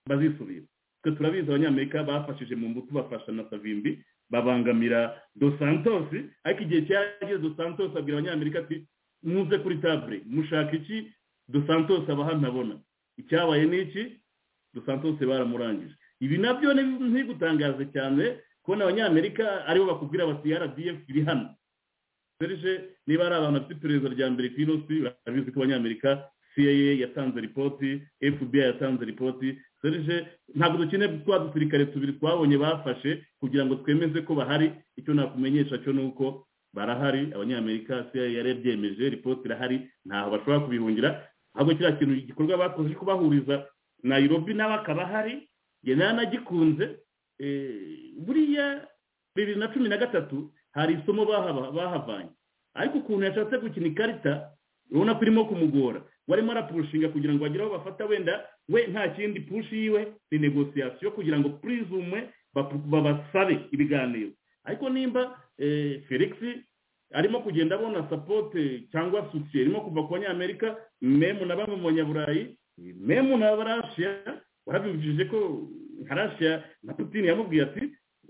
Speaker 8: bazisubira twe turabizi abanyamerika bafashije mu mbuto bafasha na savimbi babangamira do santos ariko igihe cyarageze do santos abwira abanyamerika ati muze kuri tabure mushaka iki do santos abaha ntabona icyabaye ni iki do santos baramurangije ibi nabyo ntigutangaze cyane kubona abanyamerika aribo bakubwira bati rdf iri hano serije niba ari abantu bafite iperereza rya mbere ku inosi urabizi ko abanyamerika cia yatanze ripoti fbi yatanze ripoti serije ntabwo dukeneye twa dusirikare tubiri twabonye bafashe kugira ngo twemeze ko bahari icyo nakumenyesha cyo ni uko barahari abanyamerika cia yarabyemeje ripoti irahari ntaho bashobora kubihungira ahubwo kiriya kintu igikorwa bakoze cyo kubahuriza nayirobi nawe akaba ahari njye nanagikunze buriya bibiri na cumi na gatatu hari isomo bahavanye ariko ukuntu yashatse gukina ikarita urabona ko irimo kumugora warimo arapurushinga kugira ngo bagire aho bafata wenda we nta kindi pushi yiwe ni negosiyasiyo kugira ngo purizume babasabe ibiganiro ariko nimba felix arimo kugenda abona sapote cyangwa sosiye irimo kuva ku banyamerika memu na bamwe mu banyaburayi memu n'abarashiya warabibujije ko nkarashya na putine yamubwiye ati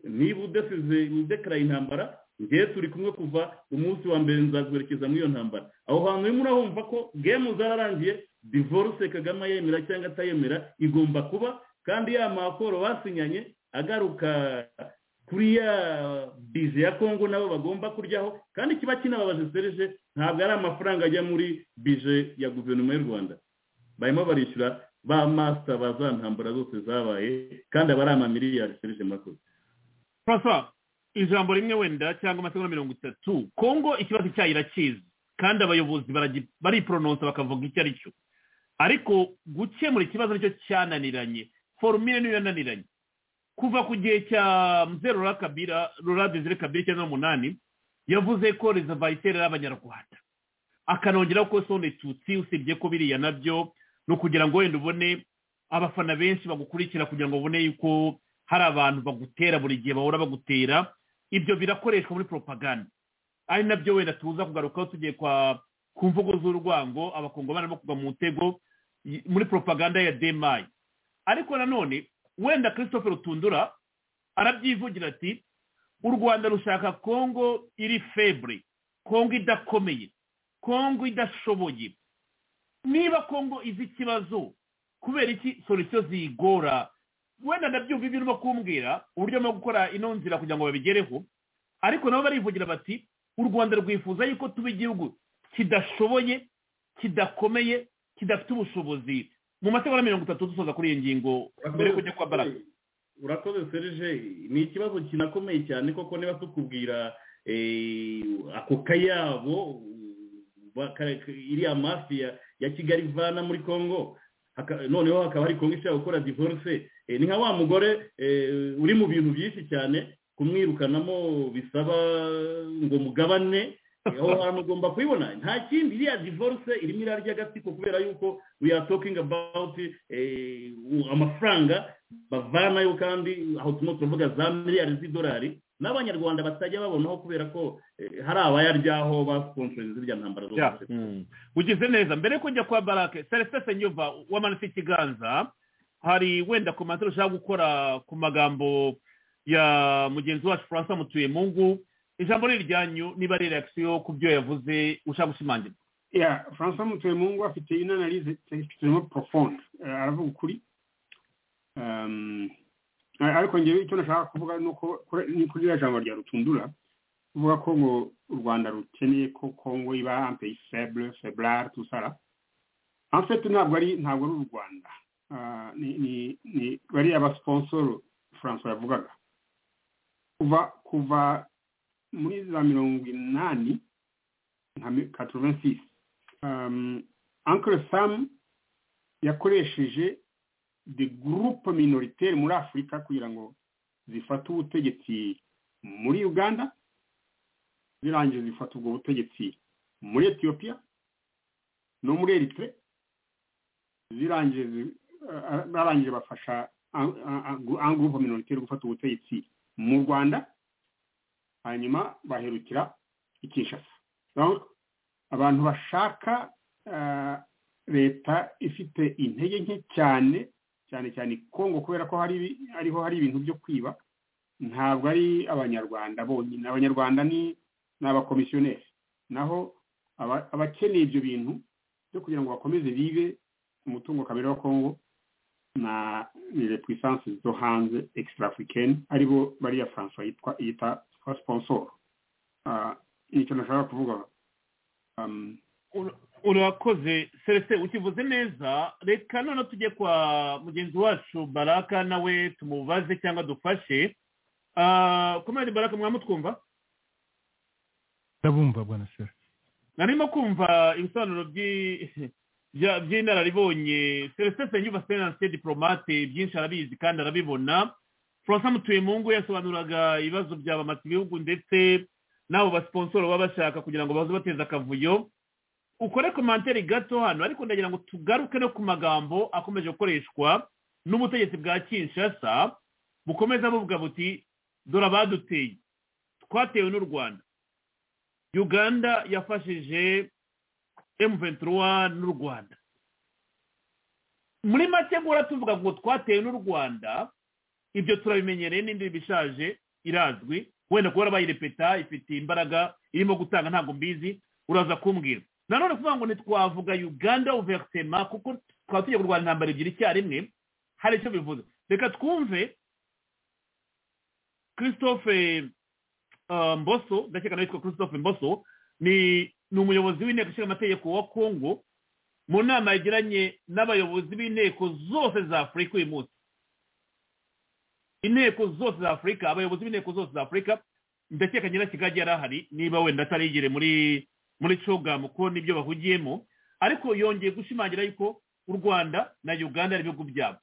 Speaker 8: niba udasize udekaraye intambara ngewe turi kumwe kuva umunsi wa mbere nzaguherekeza muri iyo ntambara aho hantu urimo urabumva ko gemu zararangiye divorce kagame yemera cyangwa atayemera igomba kuba kandi ya makoro basinyanye agaruka kuri ya bize ya kongo nabo bagomba kuryaho kandi kiba kinababaje serije ntabwo ari amafaranga ajya muri bije ya guverinoma y'u rwanda barimo barishyura ba masita baza ntambara zose zabaye kandi aba ari amamiliyari serije makoze
Speaker 3: fasa ijambo rimwe wenda cyangwa amasegonda mirongo itatu kongo ikibazo cyayo irakizi kandi abayobozi bariporononsa bakavuga icyo ari cyo ariko gukemura ikibazo nicyo cyananiranye forumire niyo yananiranye kuva ku gihe cya mzeru kabira rura dezire kabira icyenda n'umunani yavuze ko rezavayiteri ari abanyarwanda akanongeraho ko sone tutsi usibye ko biriya nabyo ni ukugira ngo wenda ubone abafana benshi bagukurikira kugira ngo ubone yuko hari abantu bagutera buri gihe bahora bagutera ibyo birakoreshwa muri poropaganda ari nabyo wenda tuza kugarukaho tugiye ku mvugo z'urwango abakungu barimo kuva mu mutego muri poropaganda ya demayi ariko nanone wenda christophe rutundura arabyivugira ati u rwanda rushaka kongo iri febure kongo idakomeye kongo idashoboye niba kongo izi ikibazo kubera iki solisiyo ziyigora wenda ndabyumva ibyo urimo kumbwira uburyo bwo gukora ino nzira kugira ngo babigereho ariko nabo barivugira bati u rwanda rwifuza yuko tuba igihugu kidashoboye kidakomeye kidafite ubushobozi mu masegonda mirongo itatu dusoza kuri iyi ngingo mbere yo kujya kwa baraga
Speaker 8: urakoze serije ni ikibazo kinakomeye cyane koko niba tukubwira ako kayabo iriya mafiya ya kigali ivana muri congo noneho hakaba hari kongo ishobora gukora divorce ni nka wa mugore uri mu bintu byinshi cyane kumwirukanamo bisaba ngo mugabane aho hantu ugomba kubibona nta kindi iriya divorce irimo irarya agatsiko kubera yuko we are talking about amafaranga bavanayo kandi aho turimo turavuga za miliyari z'idolari n'abanyarwanda batajya babonaho kubera ko hari abayaryaho bakonsoreza ziriya ntambara zose
Speaker 3: ugize neza mbere yo kujya kwa barake celestin senyuva wamanitse ikiganza hari wenda komantere ushaka gukora ku magambo ya mugenzi wacu francois mutuyemungu ijambo ni iryanyu niba ari reakisiyo ku byo yavuze ushaka gushimangirwa
Speaker 4: francois mutuyemungu afite inanarize turimo profonde aravuga ukuri ariko ngewe icyo nashaka kuvuga ni uko kuri iriya jambo rya rutundura uvuga ko ngo u rwanda rukeneye ko kongo iba ampeyi feble feblare tusara amfete ntabwo ari ntabwo ari u rwanda ni bariya basiponsoro francois yavugaga kuva kuva muri za mirongo inani nka katoruvensisi ankle samu yakoresheje de gurupe minoriteri muri afurika kugira ngo zifate ubutegetsi muri uganda zirangiye zifata ubwo butegetsi muri etiyopiya no muri eritire zirangiye barangije bafasha angurupe minoriteri gufata ubutegetsi mu rwanda hanyuma baherukira i kinshasa abantu bashaka leta ifite intege nke cyane cyane cyane kongo kubera ko hariho hari ibintu byo kwiba ntabwo ari abanyarwanda bonyine abanyarwanda ni abakomisiyoneri naho abakeneye ibyo bintu byo kugira ngo bakomeze bibe umutungo kamere wa kongo na ni le puissance zo hanze extra africaine aribo bariya francois yitwa yita sponsor uh, nicyo nashaka kuvuga um,
Speaker 3: urakoze celestin ukivuze neza reka none tujye kwa mugenzi wacu baraka nawe tumubaze cyangwa dufashe kumenya baraka mwamutwumva
Speaker 5: ndabumva bwana sera
Speaker 3: narimo kumva ibisobanuro by'inararibonye celestin senyuva senanse diporomate byinshi arabizi kandi arabibona francois mutuyemungu yasobanuraga ibibazo byabamata ibihugu ndetse n'abo basiponsoro baba bashaka kugira ngo baze bateze akavuyo ukore komantere gato hano ariko ndagira ngo tugaruke no ku magambo akomeje gukoreshwa n'ubutegetsi bwa kinshasa bukomeza buvuga buti dore abaduteye twatewe n'u rwanda uganda yafashije emuventura n'u rwanda muri make guhora tuvuga ngo twatewe n'u rwanda ibyo turabimenyereye n'indi bishaje irazwi wenda kuba bayirepeta ifite imbaraga irimo gutanga ntabwo mbizi uraza kumbwira nanone kuvuga ngo ntitwavuga uganda uverisema kuko twaba tugiye kurwanya intambara ebyiri icyarimwe hari icyo bivuze reka twumve christophe mboso ndakeka nawe yitwa christophe mboso ni umuyobozi w'inteko ishinga amategeko wa kongo mu nama yagiranye n'abayobozi b'inteko zose za afurika uyu munsi inteko zose za afurika abayobozi b'inteko zose za afurika ndakeka nyirakigage yari ahari niba wenda atarigere muri muri cogamu kuko nibyo bahugiyemo ariko yongeye gushimangira yuko u rwanda na uganda ari ibihugu byabo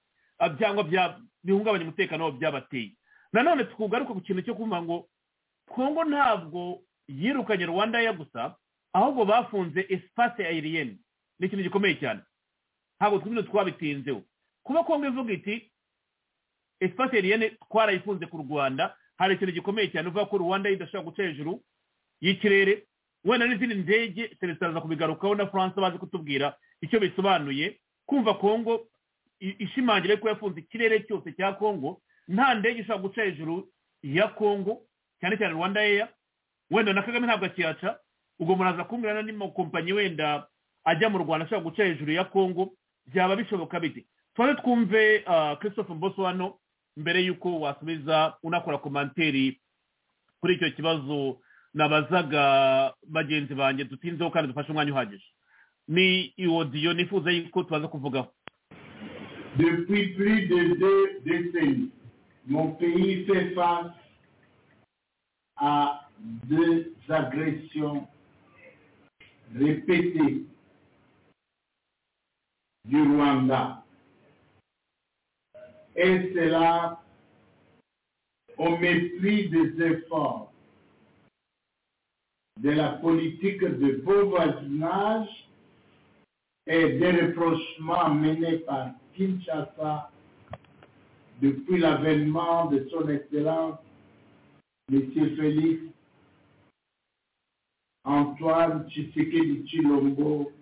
Speaker 3: byangwa bihungabanya umutekano wabo byabateye nanone twugaruka ku kintu cyo kuvuga ngo kongo ntabwo yirukanye rwanda ya gusa ahubwo bafunze esipase ayiriyeni ni ikintu gikomeye cyane ntabwo twino twabitinzeho kuba kongo ivuga iti esipase ayiriyeni twarayifunze ku rwanda hari ikintu gikomeye cyane uvuga ko rwanda idashobora guca hejuru y'ikirere wenda n'izindi ndege celestin aza kubigarukaho na france bazi kutubwira icyo bisobanuye kumva kongo ishimangira ko yafunze ikirere cyose cya kongo nta ndege ishobora guca hejuru ya kongo cyane cyane rwanda eya wenda na kagame ntabwo akiyaca ubwo muraza kumbwira n'andi makompanyi wenda ajya mu rwanda ashobora guca hejuru ya kongo byaba bishoboka bite tuze twumve christophe mboso hano mbere y'uko wasubiza unakora komanteri kuri icyo kibazo nabazaga bagenzi banjye dutinzeho kandi dufashe umwanya uhagije ni iwodiyo nifuza yuko tubaza kuvugaho
Speaker 9: depuis plus de deux décennies mon pays fait face à deux agressions répétées du Rwanda et cela au mépris des efforts de la politique de beau voisinage et des rapprochements menés par Kinshasa depuis l'avènement de son Excellence, M. Félix Antoine Tshisekedi Chilombo,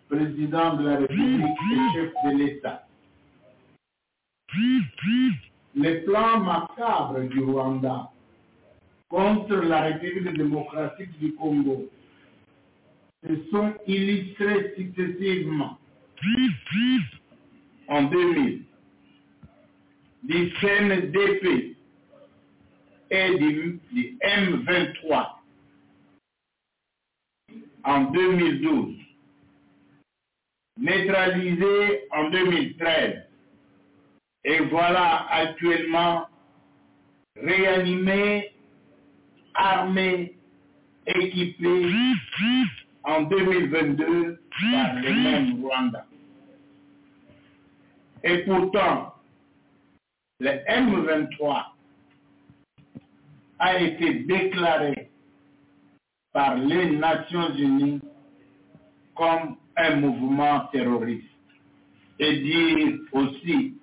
Speaker 9: président de la République et chef de l'État. Les plans macabres du Rwanda contre la République démocratique du Congo se sont illustrés successivement en 2000 du CNDP et du, du M23 en 2012, neutralisé en 2013 et voilà actuellement réanimé armée équipée en 2022 par le même Rwanda. Et pourtant, le M23 a été déclaré par les Nations Unies comme un mouvement terroriste. Et dire aussi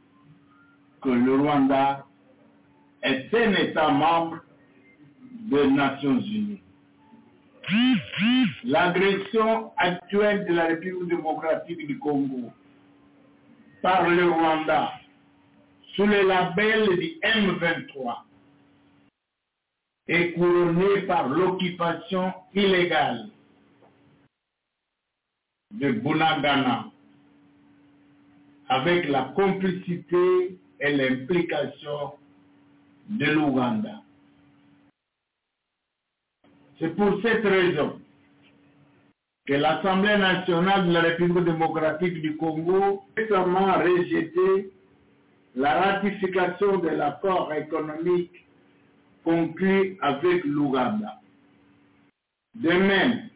Speaker 9: que le Rwanda est un État membre des Nations Unies. L'agression actuelle de la République démocratique du Congo par le Rwanda sous le label du M23 est couronnée par l'occupation illégale de Bunagana avec la complicité et l'implication de l'Ouganda. C'est pour cette raison que l'Assemblée nationale de la République démocratique du Congo a récemment rejeté la ratification de l'accord économique conclu avec l'Ouganda. De même,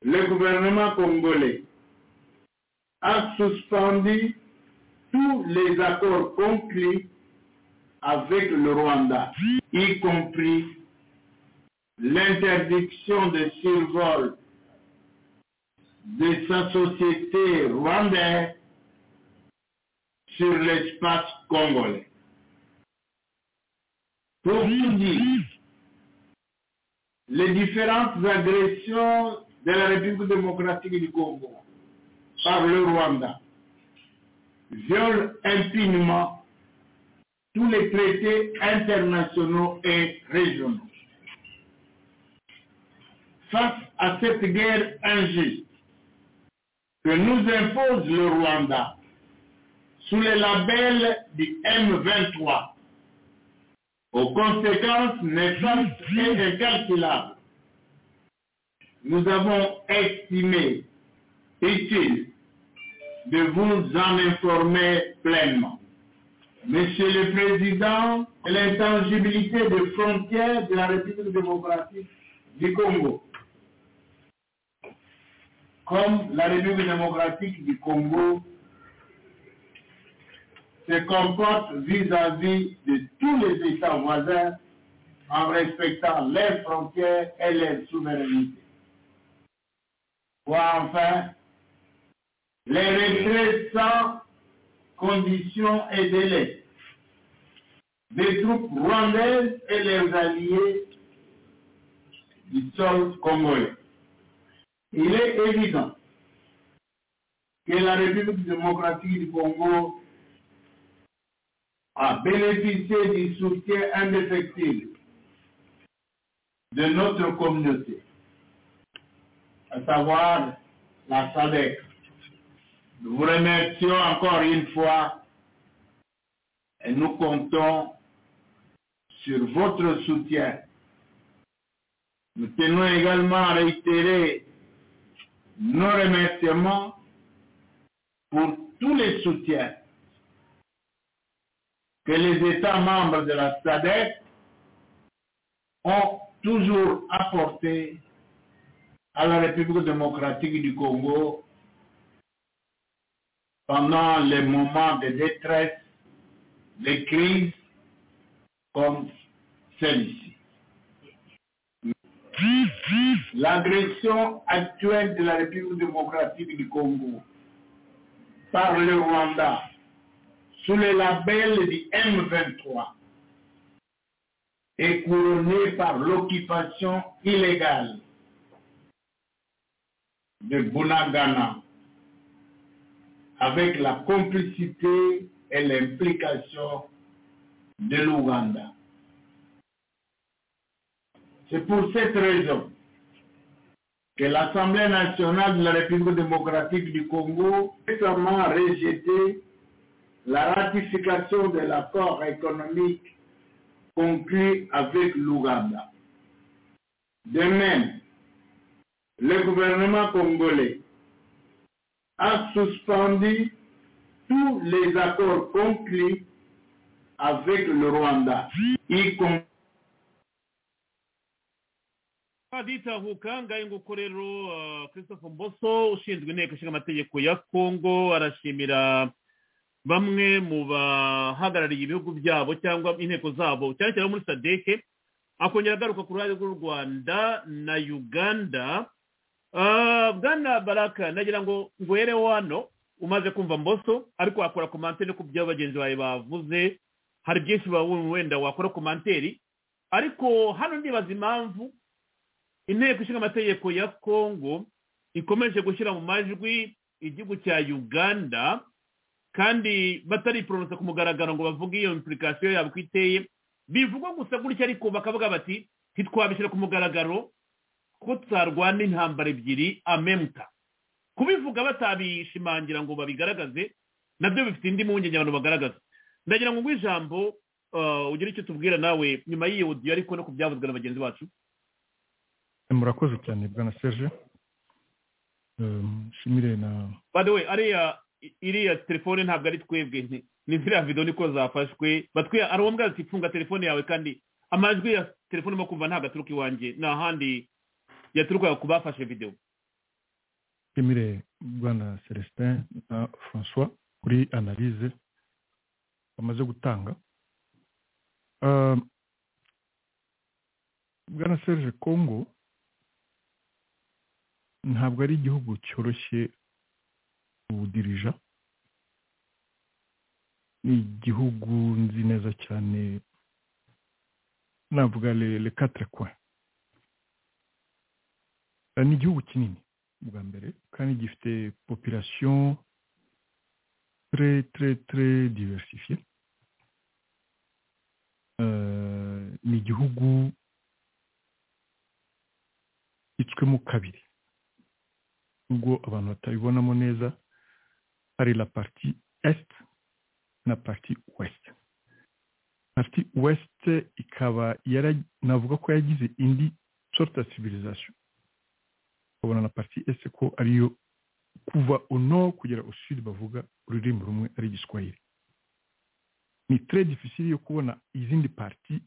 Speaker 9: le gouvernement congolais a suspendu tous les accords conclus avec le Rwanda, y compris l'interdiction de survol de sa société rwandaise sur l'espace congolais. Pour tout dire, les différentes agressions de la République démocratique du Congo par le Rwanda violent impunément tous les traités internationaux et régionaux. Face à cette guerre injuste que nous impose le Rwanda sous le label du M23, aux conséquences néfastes et incalculables, nous avons estimé utile de vous en informer pleinement. Monsieur le Président, l'intangibilité des frontières de la République démocratique du Congo, comme la République démocratique du Congo se comporte vis-à-vis de tous les États voisins en respectant leurs frontières et leurs souverainetés. Voire enfin, les retraits sans conditions et délais des troupes rwandaises et leurs alliés du sol congolais. Il est évident que la République démocratique du Congo a bénéficié du soutien indéfectible de notre communauté, à savoir la SADEC. Nous vous remercions encore une fois et nous comptons sur votre soutien. Nous tenons également à réitérer nos remerciements pour tous les soutiens que les États membres de la SADEC ont toujours apporté à la République démocratique du Congo pendant les moments de détresse, de crise comme celui-ci. L'agression actuelle de la République démocratique du Congo par le Rwanda sous le label du M23 et couronné par l'occupation illégale de Bunagana avec la complicité et l'implication de l'Ouganda. C'est pour cette raison que l'Assemblée nationale de la République démocratique du Congo a récemment rejeté la ratification de l'accord économique conclu avec l'Ouganda. De même, le gouvernement congolais a suspendu tous les accords conclus avec le Rwanda, y compris
Speaker 3: aditahuka ngahe nguko rero christophe mboso ushinzwe inteko ishinga amategeko ya kongo arashimira bamwe mu bahagarariye ibihugu byabo cyangwa inteko zabo cyane cyane muri sadeke akongera agaruka ku ruhare rw'u rwanda na uganda bwana baraka nagira ngo ngwere wano umaze kumva mboso ariko wakora komanteri ku byo bagenzi bawe bavuze hari byinshi wenda wakora komanteri ariko hano ndibaza impamvu inteko ishinga amategeko ya kongo ikomeje gushyira mu majwi igihugu cya uganda kandi batariporonsa ku mugaragaro ngo bavuge iyo impurikasiyo yabo uko iteye bivugwa gusa gutya ariko bakavuga bati ntitwabishyira ku mugaragaro ko tutarwana intambara ebyiri amemuta kubivuga batabishimangira ngo babigaragaze nabyo bifite indi mpungenge abantu bagaragaza ndagira ngo ngwe ijambo ah, ugire icyo tubwira nawe nyuma y'iyo odiyo ariko no ku byavuzwe na bagenzi bacu
Speaker 5: murakoze cyane bwana serge nshimire na
Speaker 3: by the way ariya i- iriya telefone ntabwo ari twebwe nti- ni ziriya video niko zafashwe batwiya ari wowe ati funga telefone yawe kandi amajwi ya telefone mo kumva ntabwo aturuka iwanjye ni ahandi yaturuka ku bafashe video
Speaker 5: nshimire bwana celestin na francois kuri analyse bamaze gutanga Ah, bwana serge congo ntabwo ari igihugu cyoroshye kuwudirija ni igihugu nzi neza cyane navuga le le quatre coins Ah, ni igihugu kinini bwa mbere kandi gifite population très très très diversifiée Euh, ni igihugu gitswemo kabiri nubwo abantu batabibonamo neza hari la partie est na partie ouest partie ouest ikaba yara navuga ko yagize indi sorte ya civilisation ukabona na partie est ko ariyo kuva au nord kugera au sud bavuga ururimi rumwe ari igiswahili ni très difficile yo kubona izindi parti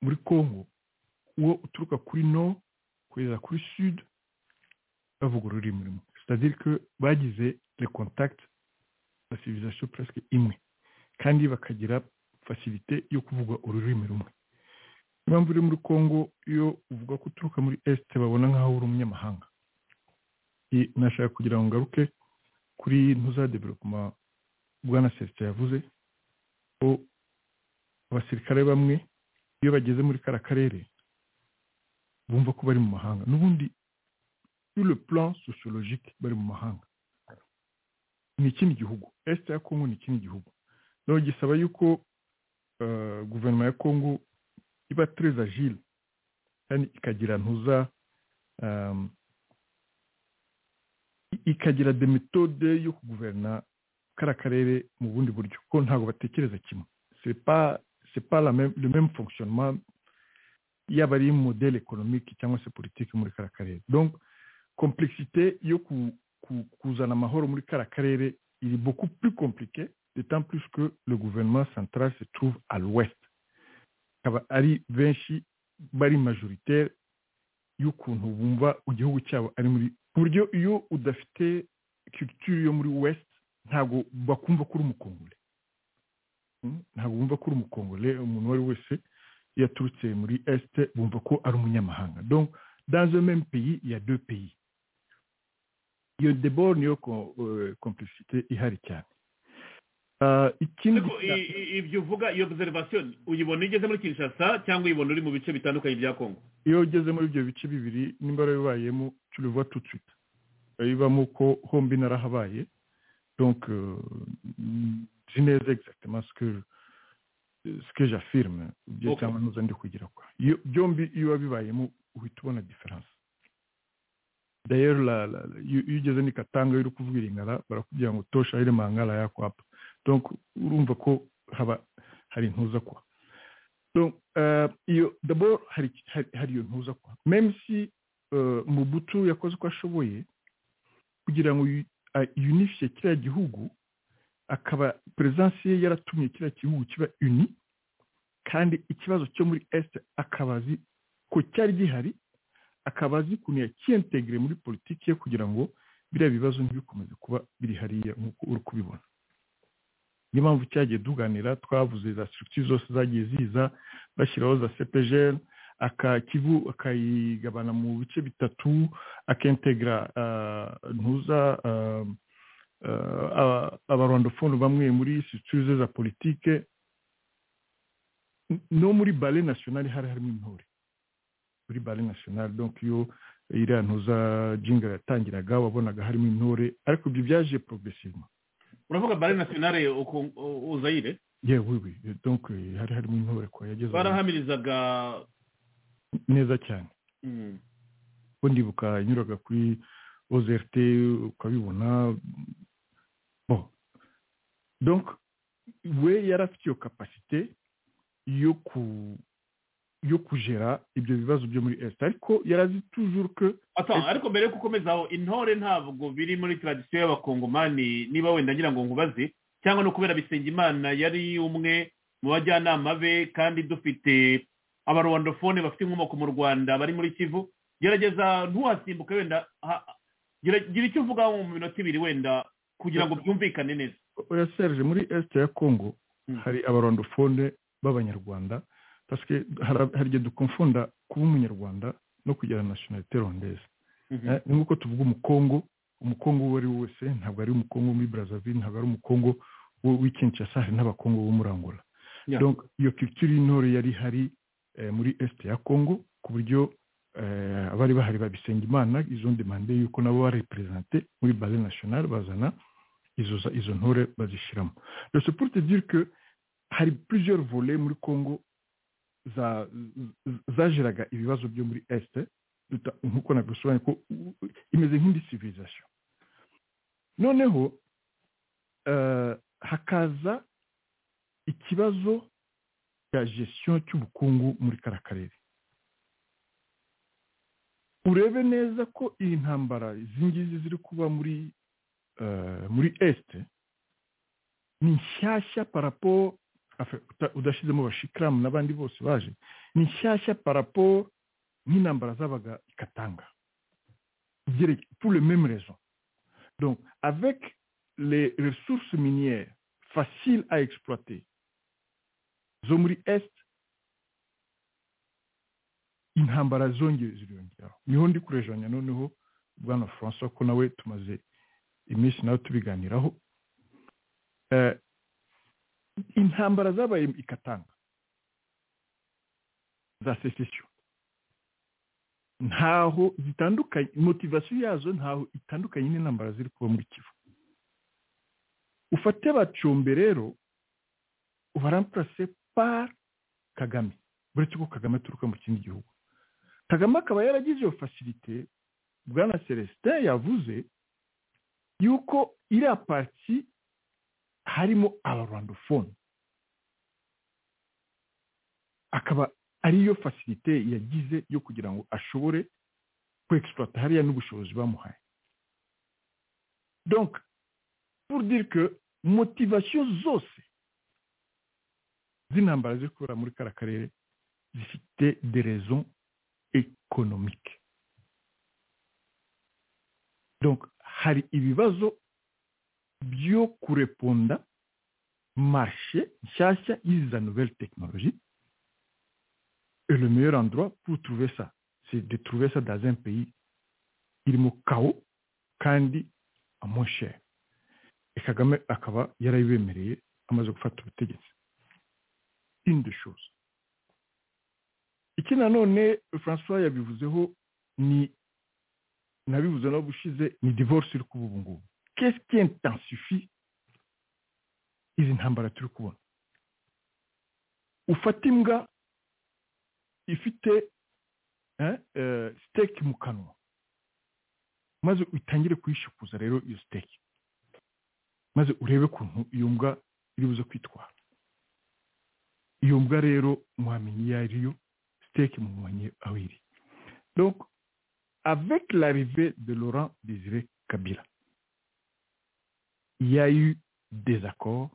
Speaker 5: muri congo uwo uturuka kuri nord kugeza kuri sud bavuga ururimi rumwe c'est-à-dire que bagize le contact na civilisation presque imwe kandi bakagira facilité yo kuvuga ururimi rumwe impamvu uri muri congo iyo uvuga ko uturuka muri est babona nk'aho uri umunyamahanga I- nashaka kugira ngo ngaruke kuri ntuzadevelopema bwana sesita yavuze ko abasirikare bamwe iyo bageze muri kara karere bumva ko bari mu mahanga n'ubundi sur le plan sociologique bari mu mahanga ni ikindi gihugu est ya congo ni ikindi gihugu rero gisaba yuko eh, guverinoma ya congo iba très agile kandi ikagira ntuza um, i- ikagira de méthode yo kuguverna kara karere mu bundi buryo ko ntabwo batekereza kimwe c'est pas c'est pas la même, le même fonctionnement yaba ari modèle économique cyangwa se politique muri kara karere donc complexité yo ku, ku, kuzana amahoro muri kara karere iri beaucoup plus compliquée d'autant plus que le gouvernement central se trouve à l'ouest akaba ari benshi bari majoritaire y'ukuntu bumva igihugu cyabo ari muri ku buryo iyo udafite culture yo muri west ntabwo bakumva ko uri umukongore Mm, ntabwo bumva ko uri umukongore umuntu uwo ari we wese iyo aturutse muri est bumva ko ari umunyamahanga donc dans un même pays il y a deux pays iyo debord niyo ko- euh, complicité ihari cyane Ah, ikindi
Speaker 3: ariko i- i- ibyo uvuga iyo observation uyibona igeze muri kinshasa cyangwa uyibona uri mu bice bitandukanye bya kongo
Speaker 5: iyo ugeze muri ibyo bice bibiri nimba warabibayemo turiva tucita urabibamo ko hombi narahabaye donc euh, nzi neza exactement ce que ce que j'affirme ibyo
Speaker 3: Ok.
Speaker 5: cyangwa nuza ndi kugira kwa iyo byombi iyo wabibayemo uhita ubona difference d'ailleurs la, la, la- iyo iyo ugeze ni katanga iyo uri kuvuga iringara barakubwira ngo tosha ile mangala yako hapa donc urumva ko haba hari intuza kwa donc euh, iyo d'abord hari hari hari iyo ntuza kwa même si euh, Mobutu yakoze uko ashoboye kugira ngo yu- a- unifiye kiriya gihugu akaba peresansi ye yaratumye kiriya gihugu kiba uni kandi ikibazo cyo muri est akaba azi ko cyari gihari akaba azi ukuntu yakiyentegire muri politiki ye kugira ngo biriya bibazo ntibikomeze kuba biri hariya nk'uko uri kubibona niyo mpamvu cyagiye tuganira twavuze za structure zose zagiye ziza bashyiraho za CPGL akakivu akayigabana mu bice bitatu akintegra uh, ntuza uh, uh, abarondofone bamwe muri structure ze za politike N- no muri ballet national hari harimo intore muri ballet national donc iyo iriya ntuza jinga yatangiraga wabonaga harimo intore ariko ibyo byaje progressivement
Speaker 3: uravuga bare nationale uku- u- uzayire
Speaker 5: yewe oui, oui. donc eh, hari harimo intore kwa yageze
Speaker 3: barahamirizaga
Speaker 5: neza cyane
Speaker 3: mm,
Speaker 5: ko ndibuka yanyuraga kuri OZRT ukabibona bo donc we yari afite iyo kapasite yo ku yo kugera ibyo bibazo byo muri esita ariko yari azi tujuru ko
Speaker 3: Attends, ariko mbere yo gukomezaho intore ntabwo biri muri tradisiyo y'abakongomani niba wenda ngira ngo nkubaze cyangwa no kubera bisengimana yari umwe mu bajyanama be kandi dufite abarwandofone bafite inkomoko mu rwanda bari muri kivu gerageza ntuhasimbuke wenda ha- gira- gira icyo uvuga mu minota ibiri wenda kugira ngo byumvikane neza
Speaker 5: oya serge muri esite ya kongo hari abarondofone b'abanyarwanda parce que hari hari igihe dukomfunda kuba umunyarwanda no kugira nationalité rondeze
Speaker 3: Mhm.
Speaker 5: Eh, ni nk'uko tuvuga umukongo umukongo uwo ari we wese ntabwo ari umukongo wo muri brazzaville ntabwo ari umukongo wo- w'i kinshasa hari n'abakongo bo muri angola
Speaker 3: Yeah.
Speaker 5: donc iyo culture y'intore yari ihari eh, muri est ya congo ku buryo eh, abari bahari babisenga imana izo demande yuko nabo barepresente muri base nationale bazana izo za- izo ntore bazishyiramo donc c'est pour te dire que hari plusieurs volets muri congo za- z- zageraga ibibazo byo muri est duta- nk'uko nabisobanuye ko u- u- imeze nk'indi civilisation noneho eh, hakaza ikibazo cya gestion cy'ubukungu muri kariya karere urebe neza ko iyi ntambara izi ngizi ziri kuba muri eh, muri este ni nshyashya parapo afe- uta- udashyizemo bashikiramu n'abandi bose baje ni nshyashya parapo nk'intambara zabaga ikatanga Byere- pour le même raison donc avec les ressources minières faciles à exploiter zo muri est intambara zongeye ziriyongeraho niho ndi kurejanya noneho bwana francois ko nawe tumaze iminsi nawe tubiganiraho Eh, intambara zabaye ikatanga za secession ntaho zitandukanye motivasiyo yazo ntaho itandukanye n'intambara ziri kuba muri kivu ufate bacombe rero baramparase par kagame uretse ko kagame aturuka mu kindi gihugu kagame akaba yaragize iyo facilite bwana celestin yavuze yuko iriya parti harimo abarwandofone akaba ariyo facilite yagize yo kugira ngo ashobore kwexploita hariya n'ubushobozi bamuhaye donc pour dire que motivation zose z'intambara ziri kubera muri kariya karere zifite des raisons économiques donc hari ibibazo byo kureponda marché nshyashya y'iza nouvelle technologie et le meilleur endroit pour trouver ça c'est de trouver ça dans un pays irimo chaos kandi à moins cher et kagame akaba yarabibemereye amaze gufata ubutegetsi indi shoza iki nanone francois yabivuzeho ni nabivuze no gushize ni divorce iri kuba ubu ngubu qu'est-ce qui intensifie izi ntambara turi kubona ufata imbwa ifite eh, eh, steak mu kanwa maze utangire kuyishikuza rero iyo steak maze urebe kuntu iyo mbwa iri buze kwitwara iyo mbwa rero mwamenya iyo ari yo siteke mumubonye aho iri donc avec l'arrivée de laurent désiré kabila il y a eu des accords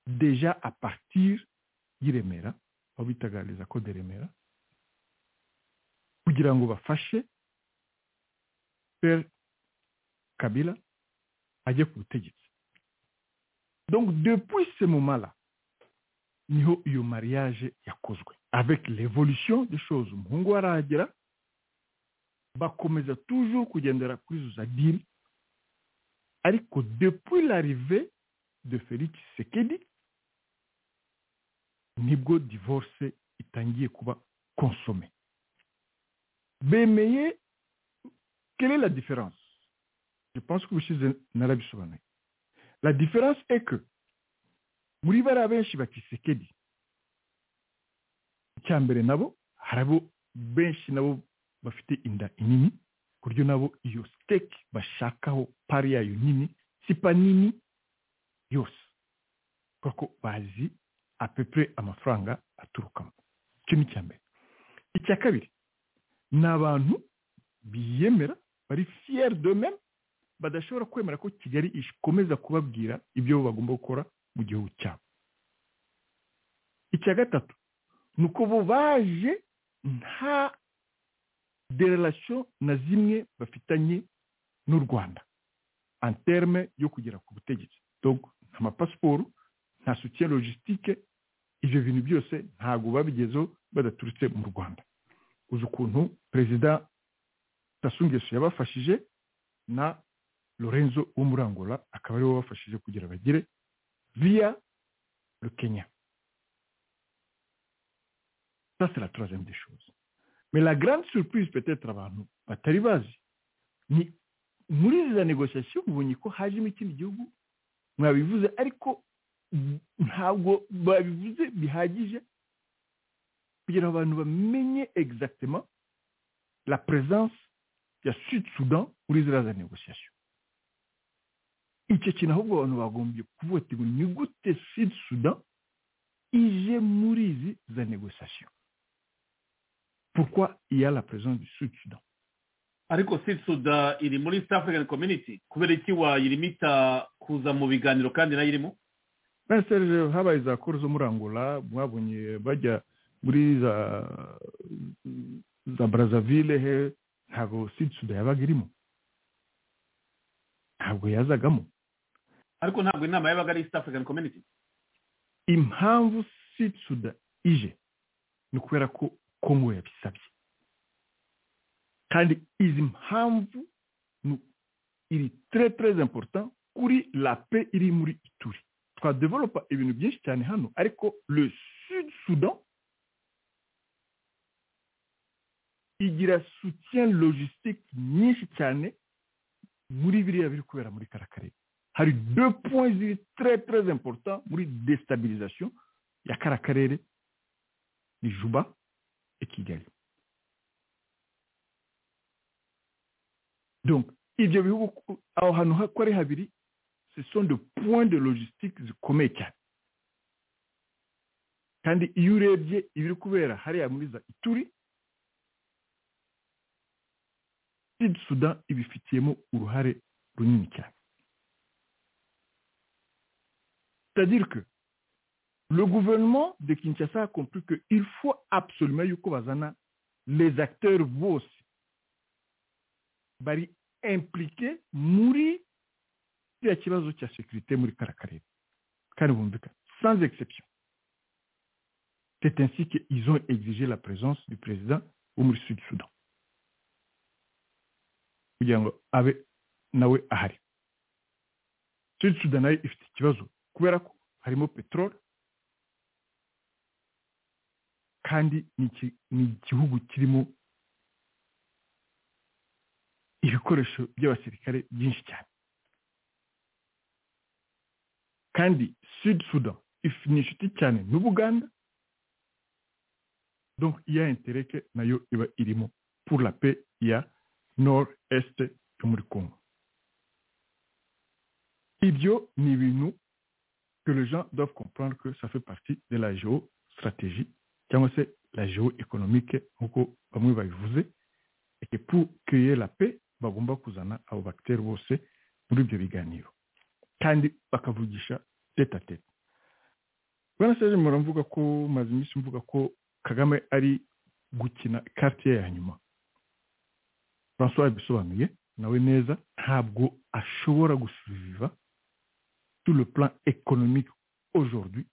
Speaker 5: déjà à partir y'i remera aho bitaga les accords de remera kugira ngo bafashe pere kabila ajye ku butegetsi donc depuis ce moment là niho iyo mariage yakozwe avec l'évolution des choses umuhungu we arahagera bakomeza toujours kugendera kuri izo za diri ariko depuis l'arrivée de felix sekedi nibwo divorce itangiye kuba consomée bemeye quelle est la différence je pense que ubushize narabisobanuye la différence est que muri bariya benshi bakisekedi icya mbere nabo hari abo benshi nabo bafite inda nini ku buryo nabo iyo siteki bashakaho pari yayo nini sipa nini yose kubera ko bazi apepure amafaranga aturukamo icyo ni icya mbere icya kabiri ni abantu biyemera bari fiyeri domeme badashobora kwemera ko kigali ikomeza kubabwira ibyo bagomba gukora mu gihugu cyabo icya gatatu ni uko bo baje nta derarasiyo na zimwe bafitanye n'u rwanda anterme yo kugera ku butegetsi nta mapasiporo nta sutiye logisitike ibyo bintu byose ntabwo babigezeho badaturutse mu rwanda uzi ukuntu perezida tasungeso yabafashije na lorenzo wo muri angola akaba ariwe wabafashije kugira bagere viya rukenya ça c'est la troisième des choses mais la grande surprise peut-être abantu batari bazi ni muri izo negociation mubonye ko hajemo ikindi gihugu mwabivuze ariko ntabwo babivuze bihagije kugira ngo abantu bamenye exactement la présence ya sud sudan muri ziriya negociation icyo kintu ahubwo abantu bagombye kuvotirwa ni gute sud sudan ije muri izi za negociation pourquoi il y a la présence du sud sudan
Speaker 3: ariko sud sudan iri muri east african community kubera iki wayirimo kuza mu biganiro kandi nayo irimo
Speaker 5: serge habaye za koro zo muri angola mwabonye bajya muri za za brazzaville he ntabwo sud sudan yabaga irimo ntabwo yazagamo
Speaker 3: ariko ntabwo inama yabaga ari east african community
Speaker 5: impamvu sud sudan ije ni ukubera ko kongo yabisabye kandi izi mpamvu iri très très important kuri la pe iri muri ituri twadevelopa ibintu byinshi cyane hano ariko le sud sudan igira soutien logistique nyinshi cyane muri biriya biri kubera muri karakarere hari deux points ziri très très important muri destabilisation ya karakarere ni juba et kigali donc ibyo bihugu aho hantu ko ari habiri ce sont de points de logistique zikomeye cyane kandi iyo urebye ibiri kubera hariya muri za ituri sud sudan ibifitiyemo uruhare runini cyane c'est-à-dire que le gouvernement de Kinshasa a compris qu'il faut absolument yuko bazana les acteurs bose bari impliqué muri kiriya kibazo cya sekirite muri kara karere kandi bumvikana sans exception c'est ainsi qu'ils ont exigé la présence du président wo muri sud sudan kugira ngo abe nawe ahari sud sudan nayo ifite ikibazo kubera ko harimo peteroli kandi ni igihugu kirimo ibikoresho by'abasirikare byinshi cyane kandi sud sudan ni inshuti cyane n'ubuganda donc iya intereke nayo iba irimo pour la paix ya nord est yo muri congo ibyo ni ibintu que les gens doivent comprendre que ça fait partie de la géostratégie, c'est la géoéconomique, et que pour créer la paix, bagomba kuzana abo bagiteri bose muri ibyo biganiro kandi bakavugisha tete a tete bwana serge muravuga ko maze iminsi mvuga ko kagame ari gukina karite ye ya nyuma francois yabisobanuye nawe neza ntabwo ashobora gusubiva sur le plan économique aujourd'hui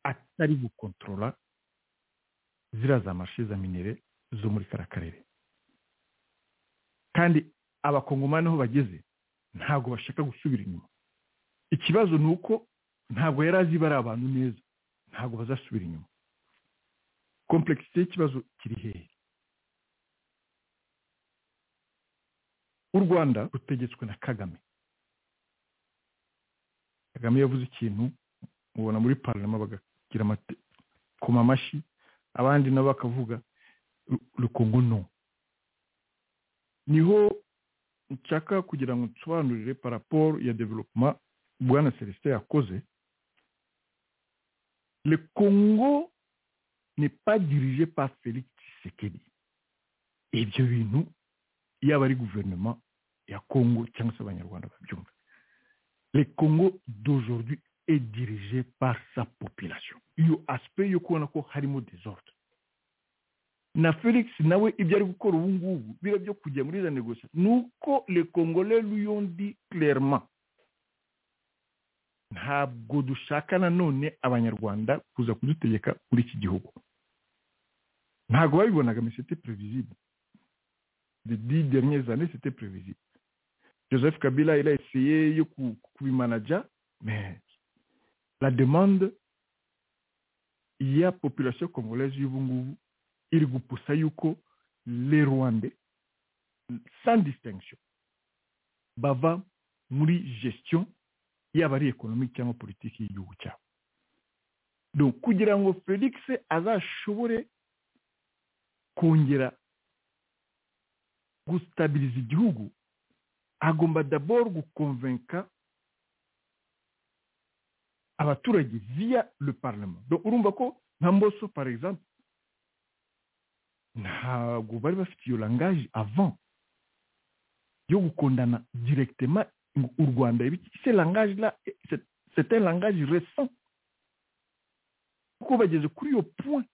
Speaker 5: atari gukontorora ziriya za marche za minere zo muri kara karere kandi abakongomani aho bageze ntabwo bashaka gusubira inyuma ikibazo ni uko ntabwo yari azi bari abantu neza ntabwo bazasubira inyuma komplekisite y'ikibazo kiri hehe u rwanda rutegetswe na kagame kagame yavuze ikintu mubona muri parama bagagira amakoma amashyi abandi nabo bakavuga rukungu no niho nshaka kugira ngo nsobanurire paraporo ya developuma bwana celestin yakoze Le Congo n'est pas dirigé par Félix Tshisekedi. Ibyo bintu yaba ari gouvernement ya Congo cyangwa se abanyarwanda babyumva. Le Congo d'aujourd'hui est dirigé par sa population. Iyo aspect yo kubona ko harimo desordre. na felix nawe ibyo ari gukora ubu ngubu bira byo kujya muri izo negosiyo ni uko le congolais luyondi clairement ntabwo dushaka nanone abanyarwanda kuza kudutegeka kuri iki gihugu ntabwo babibonaga mais c'était prévisible de dix dernières années c'était prévisible joseph kabila il a essayé yo kubimanaja mais la demande ya population congolaise y'ubu ngubu iri gupusa yuko le rwanda sans distinction bava muri gestion yaba ari ekonomike cyangwa politiki y'igihugu cyabo donc kugira ngo felix azashobore kongera gustabiriza igihugu agomba d'abord gukonvenka abaturage via le parlement donc urumva ko nka mboso par exemple ntabwo bari bafite iyo langaje avant yo gukundana directement u rwanda se langaje la c'est un langage récent kuko bageze kuri iyo point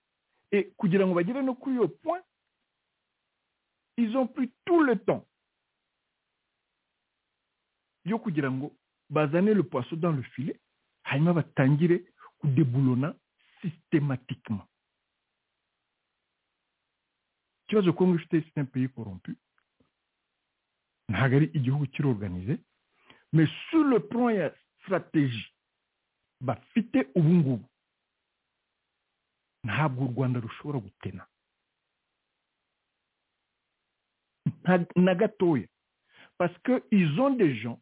Speaker 5: et kugira ngo bagere no kuri iyo point ils ont pris tout le temps yo kugira ngo bazane le poisson dans le filet hanyuma batangire kudeburona systématiquement ikibazo kongo ifite c'est un pays corrompu ntabwo ari igihugu kirorganize mais sur le plan ya stratégie bafite ubu ngubu ntabwo u rwanda rushobora gutena na gatoya parce que ils ont des gens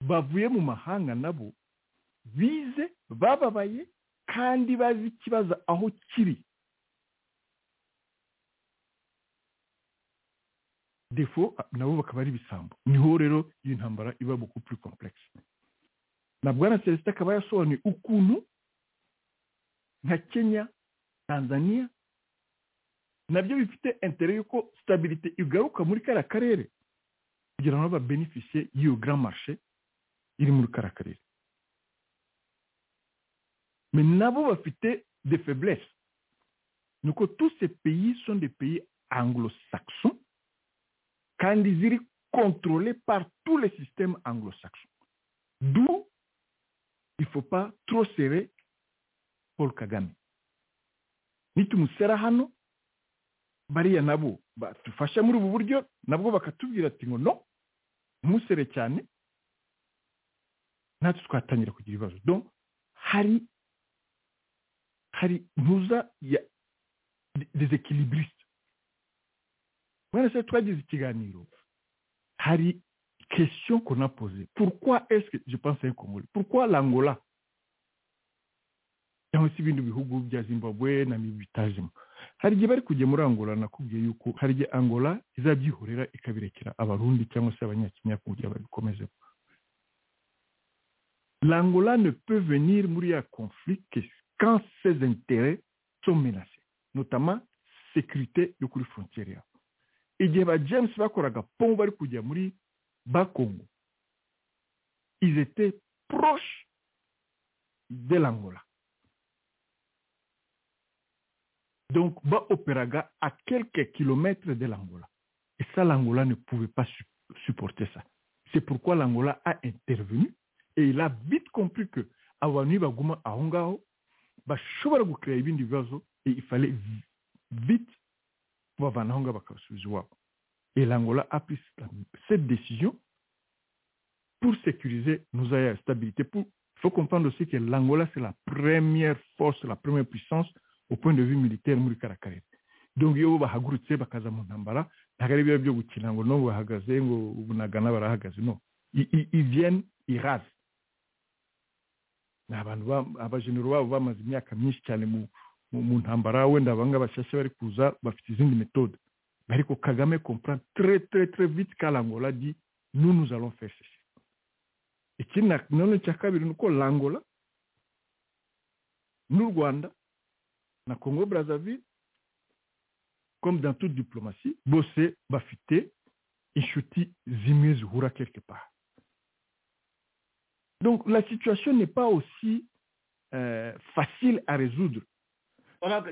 Speaker 5: bavuye mu mahanga nabo bize bababaye kandi bazi ikibazo aho kiri defo nabo bakaba ari ibisambo niho rero iyi ntambara iba beaucoup plus complexe na bwana celestin akaba yasobanuye ukuntu nka kenya tanzania nabyo bifite intere y'uko stabilite igaruka muri kariya karere kugira ngo babenefise y'iyo grand marché iri muri kariya karere mais nabo bafite de faiblesse ni uko tous ces pays sont des pays anglo-saxons kandi ziri contrôlé par tous les systèmes anglo-saxons. D'où il ne faut pas trop serrer Paul Kagame. Nitumusera hano bariya nabo badufasha muri ubu buryo nabwo bakatubwira ati ngo no ntumusere cyane natwe twatangira kugira ibibazo donc hari hari ntuza ya des équilibristes Voilà, twagize ikiganiro hari question qu'on a posée pourquoi est-ce que je pense un congolais pourquoi l'angola cyangwa se ibindi bihugu bya zimbabwe na bitajemo hari igihe bari kujya muri angola nakubwiye yuko hari igihe angola izabyihorera ikabirekera abarundi cyangwa se abanyakenya kugira babikomezeho l'angola ne peut venir muri ya conflit que quand ses intérêts sont menacés notamment sécurité yo kuri frontière yabo igihe ba james bakoraga pom bari kujya muri bakongo ils étaient proches de l'angola donc baopéraga à quelques kilomètres de l'angola et ça l'angola ne pouvait pas supporter ça c'est pourquoi l'angola a intervenu et il a vite compris que abantu baguma aho ngaho bashobora gukrea ibindi bibazo et il fallait vite kubavanaho ngo bakabasubiza iwabo et l'angola a pris cette décision pour sécuriser nos aires de stabilité pour il faut comprendre aussi que l'angola c'est la première force la première puissance au point de vue militaire muri kara karere donc iyo bahagurutse bakaza mu ntambara ntabwo ari biba byo gukina ngo nubwo bahagaze ngo ubunagana barahagaze no ils viennent ils rasent ni abantu abajenero babo bamaze imyaka myinshi cyane mu mu ntambara wenda abanga bashyashya bari kuza bafite izindi metode ariko kagame comprend très très très vite ka l'angola di nous nous allons faire ceci ikindi nanone cya kabiri ni uko l'angola n'u rwanda na congo brazzaville comme dans toute diplomatie bose bafite inshuti zimwe zihura quelque part donc la situation n'est pas aussi euh, facile à résoudre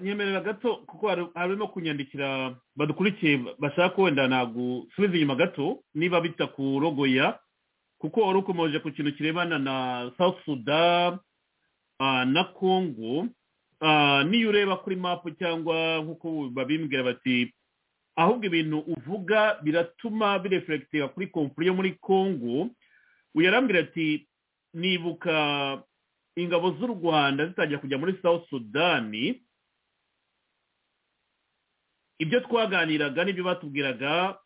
Speaker 3: nyemerera gato kuko hari- harimo kunyandikira badukurikiye bashaka wenda nagusubiza inyuma gato niba bita ku rogoya kuko wari ukomeje ku kintu kirebana na south sudan ah, na congo Ah, niyo ureba kuri mapu cyangwa nk'uko babimbwira bati ahubwo ibintu uvuga biratuma bireferegitinga kuri kompuri yo muri congo uyarambwira ati nibuka ingabo z'u rwanda zitangira kujya muri south sudani ibyo twaganiraga n'ibyo batubwiraga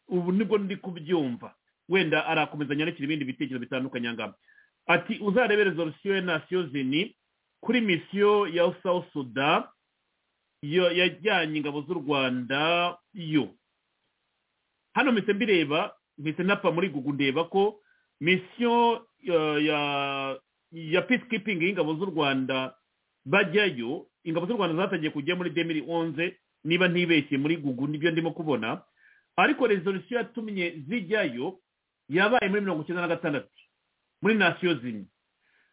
Speaker 3: ubu nibwo ndi kubyumva wenda arakomeza nyandikira ibindi bitekerezo bitandukanye angana ati uzarebe rezolusiyo ya nasiyo zini kuri misiyo ya south sudan yo yajyanye ingabo z'u rwanda yo hano mpise mbireba mpise napa muri gugu ndeba ko misiyo eh, ya ya peacekeeping y'ingabo z'u rwanda bajyayo ingabo z'u rwanda zatangiye kujya muri demiri onze niba ntibeshye muri gugu nibyo ndimo kubona ariko rezolusiyo yatumye zijyayo yabaye muri mirongo icyenda na gatandatu muri nasiyo zimwe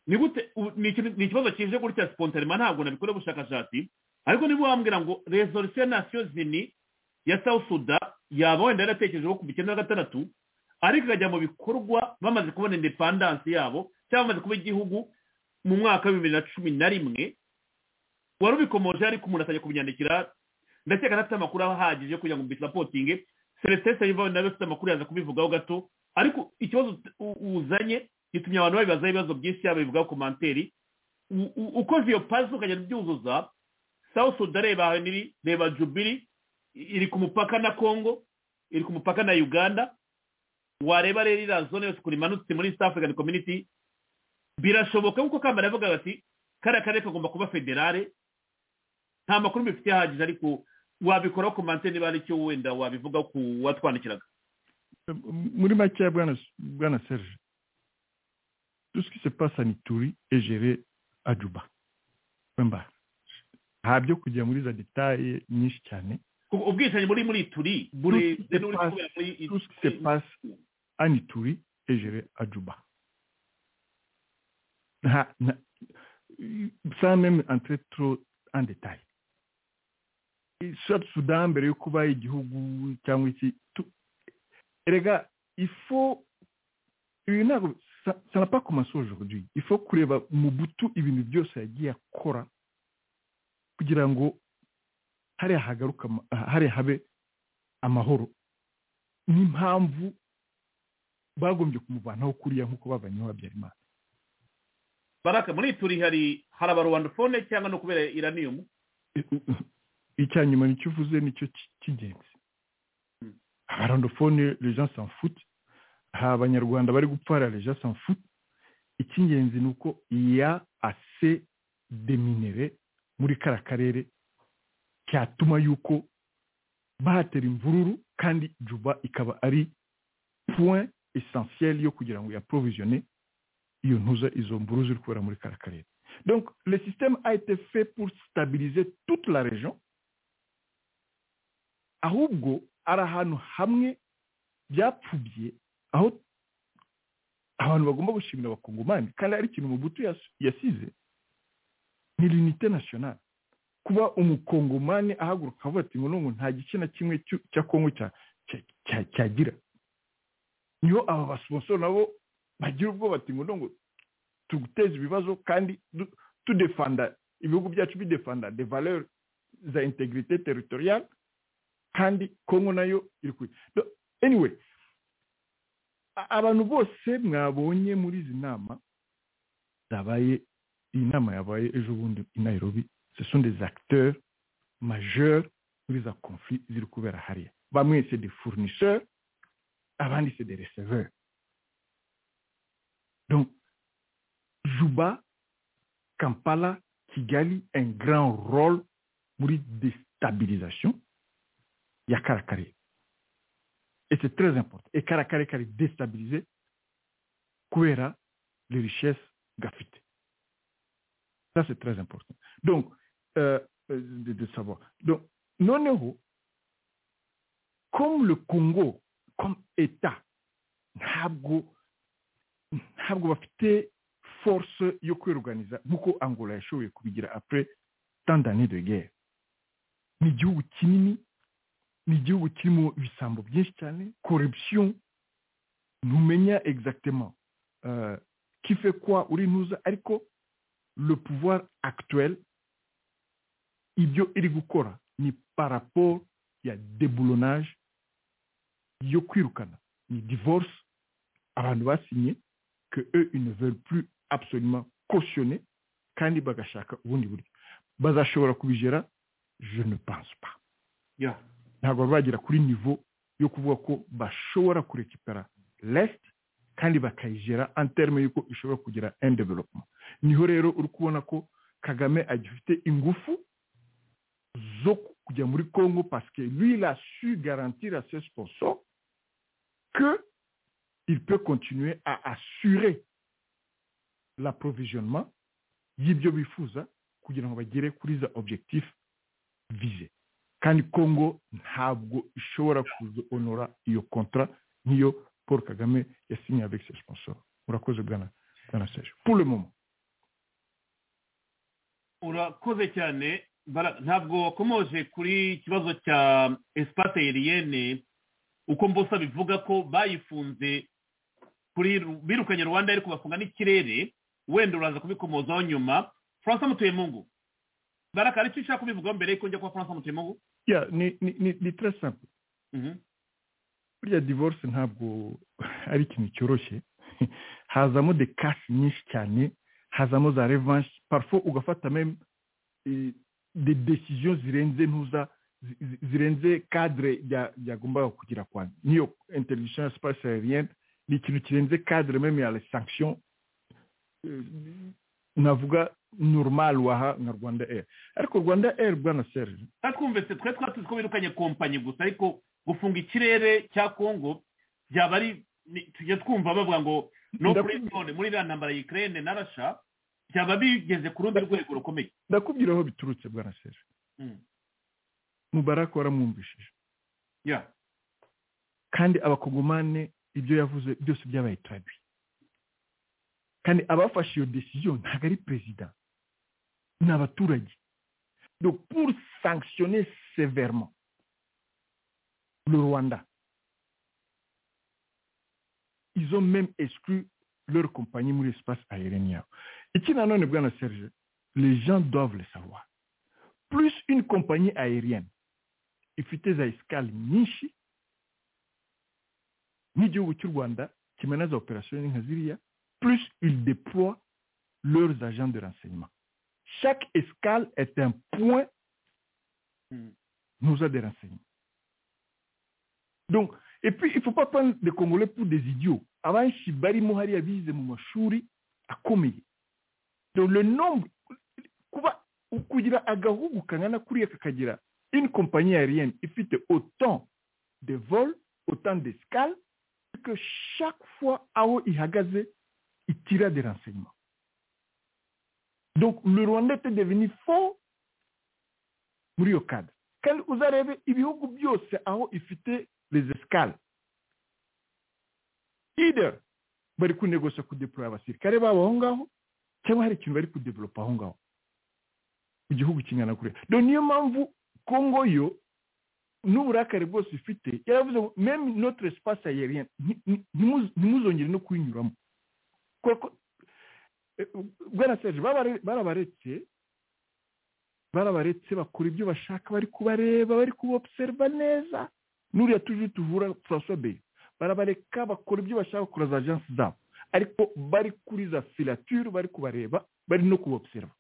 Speaker 3: ni gute u- ni ikintu- ni ikibazo kije gutya sipontarema ntabwo nabikora ubushakashatsi ariko niba wambwira ngo rezolusiyo ya nasiyo zini ya south sudan yaba wenda yaratekerejeho ku icyenda na gatandatu ariko ikajya mu bikorwa bamaze kubona indepandansi yabo cyangwa bamaze kuba igihugu mu mwaka wa bibiri na cumi na rimwe wari ubikomoje ariko umuntu atajya kubinyandikira ndakeka adafite amakuru ahagije yo kugira ngo mbitirapotinge celestin sayiva nawe afite amakuru yaza kubivugaho gato ariko ikibazo u- uzanye gitumye abantu babibazaho ibibazo byinshi yaba bivugaho komanteri U- u- ukoze iyo pazi ukagenda ubyuzuza south sudan reba ahaniri reba jubiri i- iri ku mupaka na congo iri ku mupaka na uganda wareba rero iriya zone yose ukuntu imanutse muri east african community birashoboka nk'uko kambara yavugaga ati kariya karere kagomba kuba federale nta makuru mbifite ahagije ariko wabikoraho ku manse niba hari icyo wenda wabivuga ku watwandikiraga
Speaker 5: muri makeya bwana bwana serge tout ce qui se passe à Nituri est géré à Juba wemba nta byo kujya muri za detaye nyinshi cyane
Speaker 3: Kuko ubwicanyi buri muri turi burebye n'uri kubera muri
Speaker 5: tout ce qui se passe à Nituri est géré à Juba Nta- nta- sans même entrer trop en détail South Sudan mbere yo kuba igihugu cyangwa iki tu- erega il faut ibi ntabwo ça ça n'a pas commencé aujourd'hui il faut kureba mu butu ibintu byose yagiye akora kugira ngo hariya hagaruka ama- hariya habe amahoro n'impamvu bagombye kumuvanaho kuriya nk'uko bavanyeho habyarimana
Speaker 3: baraka muri turi hari hari abarwandafone cyangwa no kubera iraniyumu
Speaker 5: icya nyuma nicyo uvuze nicyo ki- cy'ingenzi
Speaker 3: Mm.
Speaker 5: abarandofone lejan sanfut hari abanyarwanda bari gupfara lejan sanfut icy'ingenzi ni uko ya ase deminere muri kara karere cyatuma yuko bahatera imvururu kandi juba ikaba ari point essentiel yo kugira ngo yaprovisione iyo ntuza izo mvuru ziri kubera muri kara karere donc le système a été fait pour stabiliser toute la région ahubwo ari ahantu hamwe byapfubye aho abantu bagomba gushimira abakongomani kandi hari ikintu mubutu yas- yasize ni l'unité nationale kuba umukongomani ahaguruka avuga ati ngo nungu nta gice na kimwe cy'u- cya kongo cya- cya- cya- cyagira niho aba basponsor nabo bagira ubwoba bati ngo nungu tuguteza ibibazo kandi du- tudefanda ibihugu byacu bidefanda de valeur za integrité territoriale kandi kongo nayo iri kuri Do- anyway a- abantu bose mwabonye muri izi nama zabaye iyi nama yabaye ejo bundi i nairobi ce sont des acteurs majeurs muri za conflit ziri kubera hariya bamwe c'est des fournisseurs abandi c'est des receveurs donc Juba, Kampala, Kigali, un grand rôle pour la déstabilisation. Il y a Karakare. Et c'est très important. Et Karakare qui est déstabilisé, Kouera, les richesses gaffitées. Ça, c'est très important. Donc, euh, euh, de, de savoir. Donc, noneho, comme le Congo, comme État, ntabwo ntabwo bafite force yo kwiruganiza nk'uko angola yashoboye kubigira après tant d'années de guerre ni igihugu kinini ni igihugu kirimo ibisambo byinshi cyane corruption ntumenya exactement euh, qui fait quoi uri ntuza ariko le pouvoir actuel ibyo iri gukora ni par rapport ya déboulonnage yo kwirukana ni divorce abantu basinye que eux ils ne veulent plus absolument cautionner kandi bagashaka ubundi buryo bazashobora kubigera je ne pense pas
Speaker 3: Yeah.
Speaker 5: ntabwo bari bagera kuri niveau yo kuvuga ko bashobora kurekipera lest kandi bakayigera en terme y'uko ishobora kugira un development niho rero uri kubona ko kagame agifite ingufu zo kujya muri congo parce que lui il a su garantir à ses sponsors que il peut continuer à assurer l'approvisionnement y'ibyo bifuza kugira ngo bagere kuri za objectif visé kandi congo ntabwo ishobora kuzonora iyo contrat nk'iyo paul kagame yasinye avec ses sponsors urakoze bwana bwana serge pour le moment
Speaker 3: urakoze cyane Bara- ntabwo wakomoje kuri ikibazo cya espace aerienne uko mbusa bivuga ko bayifunze kuri Ru- birukanye rwanda ariko bafunga n'ikirere wenda uraza kubikomozaho nyuma francois mutuyemungu baraka hari icyo ushaka kubivugaho mbere yuko njya kuba francois mutuyemungu
Speaker 5: yeah, ni, ni, ni, ni très simple
Speaker 3: Mhm.
Speaker 5: buriya divorce ntabwo ari ikintu cyoroshye hazamo de casse nyinshi cyane hazamo za revanche parfois ugafata même eh, des décisions zirenze ntuza zi- zi- zirenze cadre rya- ryagombaga kugira kwa niyo interdiction ya space aérienne ni ikintu kirenze cadre même ya la sanction eh, navuga normal waha nka rwanda air ariko rwanda air bwana serge
Speaker 3: kandi twumvise twe twatuzi ko birukanye kompanyi gusa ariko gufunga ikirere cya kongo byaba ari ni- tujya twumva bavuga ngo no kuri
Speaker 5: Ndakubwira-
Speaker 3: zone muri iriya ntambara ya ikirere na rasha byaba bigeze ku rundi rwego rukomeye
Speaker 5: ndakubwira aho biturutse bwana serge
Speaker 3: Mm.
Speaker 5: mubaraka waramwumvishije
Speaker 3: Yeah.
Speaker 5: kandi abakongomane ibyo yavuze byose byabaye traduit kandi abafashe iyo décision ntabwo ari perezida ni abaturage donc pour sanctionner sévèrement le rwanda ils ont même exclu leur compagnie muri espace aérien yabo iki nanone bwana serge les gens doivent le savoir plus une compagnie aérienne ifite za escale nyinshi n'igihugu cy'u rwanda kimena za operasiyo nka ziriya plus ils déploient leurs agents de renseignement chaque escale est un point
Speaker 3: Mm.
Speaker 5: nous a des renseignements donc et puis il faut pas prendre les congolais pour des idiots abenshi barimo hariya bize mu mashuri akomeye donc le nombre kuba kugira agahugu kangana kuriya kakagira une compagnie aérienne ifite autant de vols autant d'escales que chaque fois aho ihagaze itira des renseignements donc le rwanda était devenu fort muri iyo cadre kandi uzarebe ibihugu byose aho ifite les escales either bari kunegosa kudeploya abasirikare babo aho ngaho cyangwa hari ikintu bari kudevelopa aho ngaho igihugu kingana kuriya do niyo mpamvu kongo yo n'uburakari bwose ifite yaravuze ngo meme notre espace aérien nti- nti- ntimuzi- ntimuzongere no kuyinyuramo kubera ko eh, bwana serge babare- barabaretse barabaretse bakora ibyo bashaka bari kubareba bari kubobserva neza n'uriya tuje tuvura françois bey barabareka bakora ibyo bashaka bakora za agence zabo ariko bari kuri za filature bari kubareba bari no kubobserva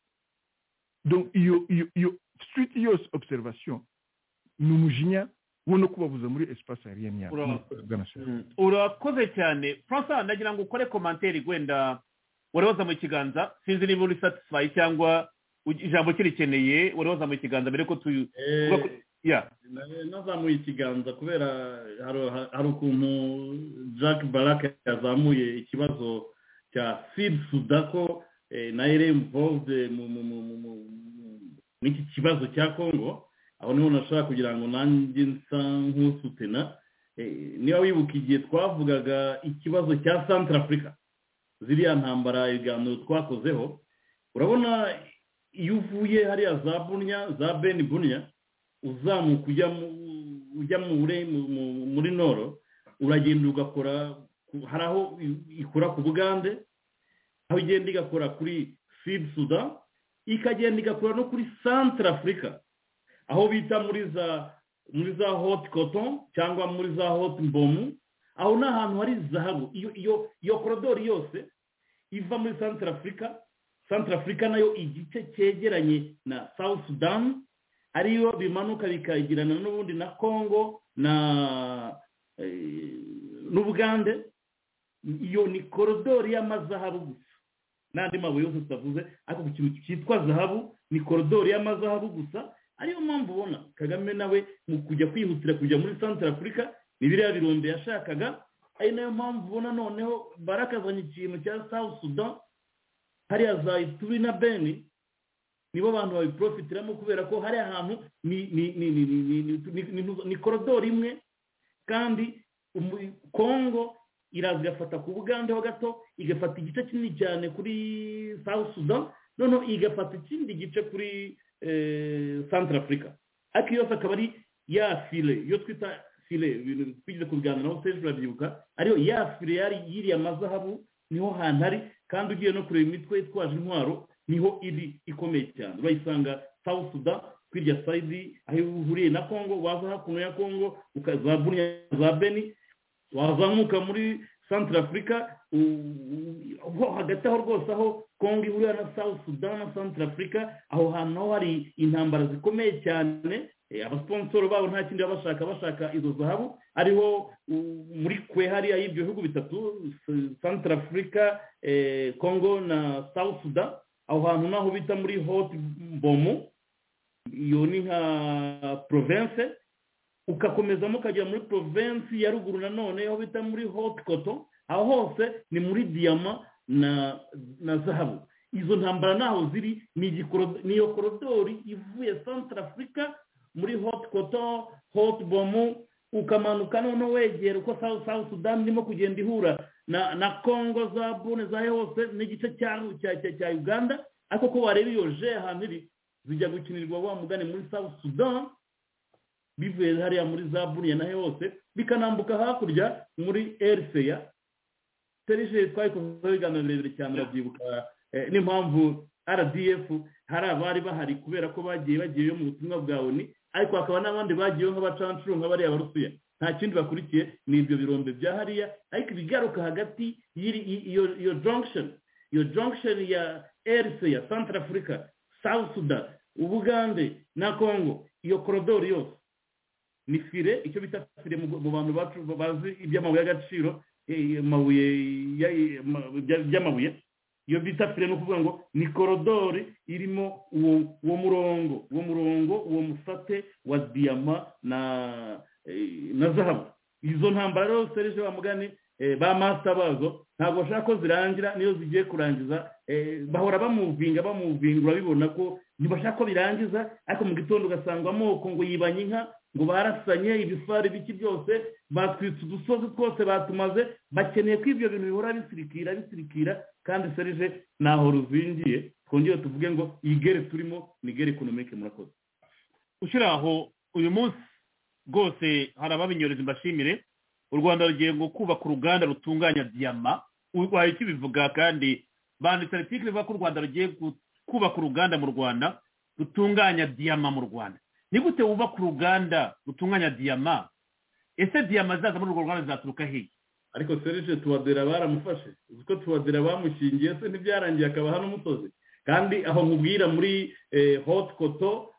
Speaker 5: donc iyo iyo iyo suite yose observation ni umujinya wo no kubabuza muri espace aérienne yabo
Speaker 3: Urakoze.
Speaker 5: Bwana Serge.
Speaker 3: Mm. urakoze cyane francois ndagira ngo ukore komantere wenda wari wazamuye ikiganza sinzi niba uri satisfaye cyangwa ugi- ijambo ukirikeneye wari wazamuye ikiganza mbere ko tuyu
Speaker 8: Eh,
Speaker 3: yeah.
Speaker 8: na- nazamuye ikiganza kubera hari- hari- hari ukuntu jack barak yazamuye ikibazo cya sid sudako eh, nayo iri involved mu- mu- mu- mu- mu- mu- muri iki kibazo cya congo aho niho nashaka kugira ngo nanjye nsa nk'usutena Eh, niba wibuka igihe twavugaga ikibazo cya central africa ziriya ntambara ibiganiro twakozeho urabona iyo uvuye hariya za bunya za beni bunya uzamuka ujya mu- ujya mu bure- mu- mu- muri noro uragenda ugakora ku- hari aho i- ikora ku bugande aho igenda igakora kuri sud sudan ikagenda igakora no kuri centre africa aho bita muri za muri za hot cotton cyangwa muri za hot mbomu aho ni ahantu hari zahabu iyo iyo iyo korodori yose iva muri centre africa centre africa nayo igice cyegeranye na south sudan ariyo bimanuka bikagirana n'ubundi na congo na eh, n'ubugande iyo ni korodori y'amazahabu gusa n'andi mabuye yose tutavuze ariko ku kintu cyitwa zahabu ni korodori y'amazahabu gusa ariyo mpamvu ubona kagame nawe mu kujya kwihutira kujya muri centre afurika ni biriya birombe yashakaga ari nayo mpamvu ubona noneho barakazanye ikintu cya south sudan hariya za ituri na beni nibo abantu babiprofitiramo kubera ko hari ahantu ni ni ni ni ni ni ni- ni- ni- ni- ni korodori imwe kandi umu- kongo iraza igafata ku bugande ho gato igafata igice kinini cyane kuri south sudan noneho igafata ikindi gice kuri eh, centre africa ariko yose akaba ari ya file iyo twita file ibintu twigeze kubiganira naho serge urabyibuka ariyo ya file yari yiriya mazahabu niho hantu ari kandi ugiye no kureba imitwe itwaje intwaro niho iri ikomeye cyane urayisanga south sudan kuri irya sayidi aho ihuriye na congo waza hakuno ya congo ukaza buriya za beni wazamuka muri centre africa u- u- ho hagati aho rwose aho congo ihurira na south sudan na centre africa aho hantu naho hari intambara zikomeye cyane eh, abasponsoro babo nta kindi baba bashaka bashaka izo zahabu ariho u- muri kwe hariya y'ibyo bihugu bitatu S- centre africa eh, congo na south sudan aho hantu naho bita muri hot bomu iyo ni nka province ukakomezamo ukagera muri provinsi ya ruguru nanone aho bita muri hot cotton aho hose ni muri diyama na na zahabu izo ntambara naho ziri ni igikoro- ni iyo korodori ivuye centre africa muri hot cotton hot bomu ukamanuka noneho wegera uko south south sudan irimo kugenda ihura na na congo za bune za hose n'igice cya cya- cya- cya uganda ariko ko wareba iyo je ahantu iri zijya gukinirwa wa mugani muri south sudan bivuye hariya muri za buriya naho hose bikanambuka hakurya muri eriseya serije twabikoze ibiganiro birebire cyane urabyibuka eh, n'impamvu rdf hari abari bahari kubera ko bagiye bagiyeyo mu butumwa bwa oni ariko hakaba n'abandi bagiyeyo nk'abacancuro nka bariya barusiya nta kindi bakurikiye ni ibyo birombe bya hariya ariko ibigaruka hagati y'iri- i- iyo iyo junction iyo junction ya eriseya central africa south sudan ubugande na congo iyo korodori yose ni fire icyo bita fire mu mu bantu bacu bazi iby'amabuye y'agaciro eh, amabuye ya- ma- bya- by'amabuye iyo bita fire ni ukuvuga ngo ni korodori irimo uwo uwo murongo uwo murongo uwo musate wa diyama na eh, na zahabu izo ntambara rero serije wa mugani eh, ba masita bazo ntabwo bashaka ko zirangira niyo zigiye kurangiza eh, bahora bamuvinga bamuvinga urabibona ko ntibashaka ko birangiza ariko mu gitondo ugasanga amoko ngo yibanye inka ngo barasanye ibifari biki byose batwitse udusozi twose batumaze bakeneye ko ibyo bintu bihora bisirikira bisirikira kandi serije ntaho ruzingiye twongere tuvuge ngo iyi gere turimo ni gere ekonomike murakoze
Speaker 3: ushyira aho uyu munsi rwose hari ababinyoreza mbashimire u rwanda rugiye ngo kubaka uruganda rutunganya diyama urwaye ikibivuga kandi banditse artikiri ivuga ko u rwanda rugiye gu- kubaka uruganda mu rwanda rutunganya diyama mu rwanda ni gute wubaka uruganda rutunganya diyama ese diyama zaza muri urwo ruganda zaturuka hehe
Speaker 8: ariko serije tuwadera baramufashe uzi ko tuwadera bamushingiye se ntibyarangiye akaba hano umusozi kandi aho nkubwira muri eh, hot koto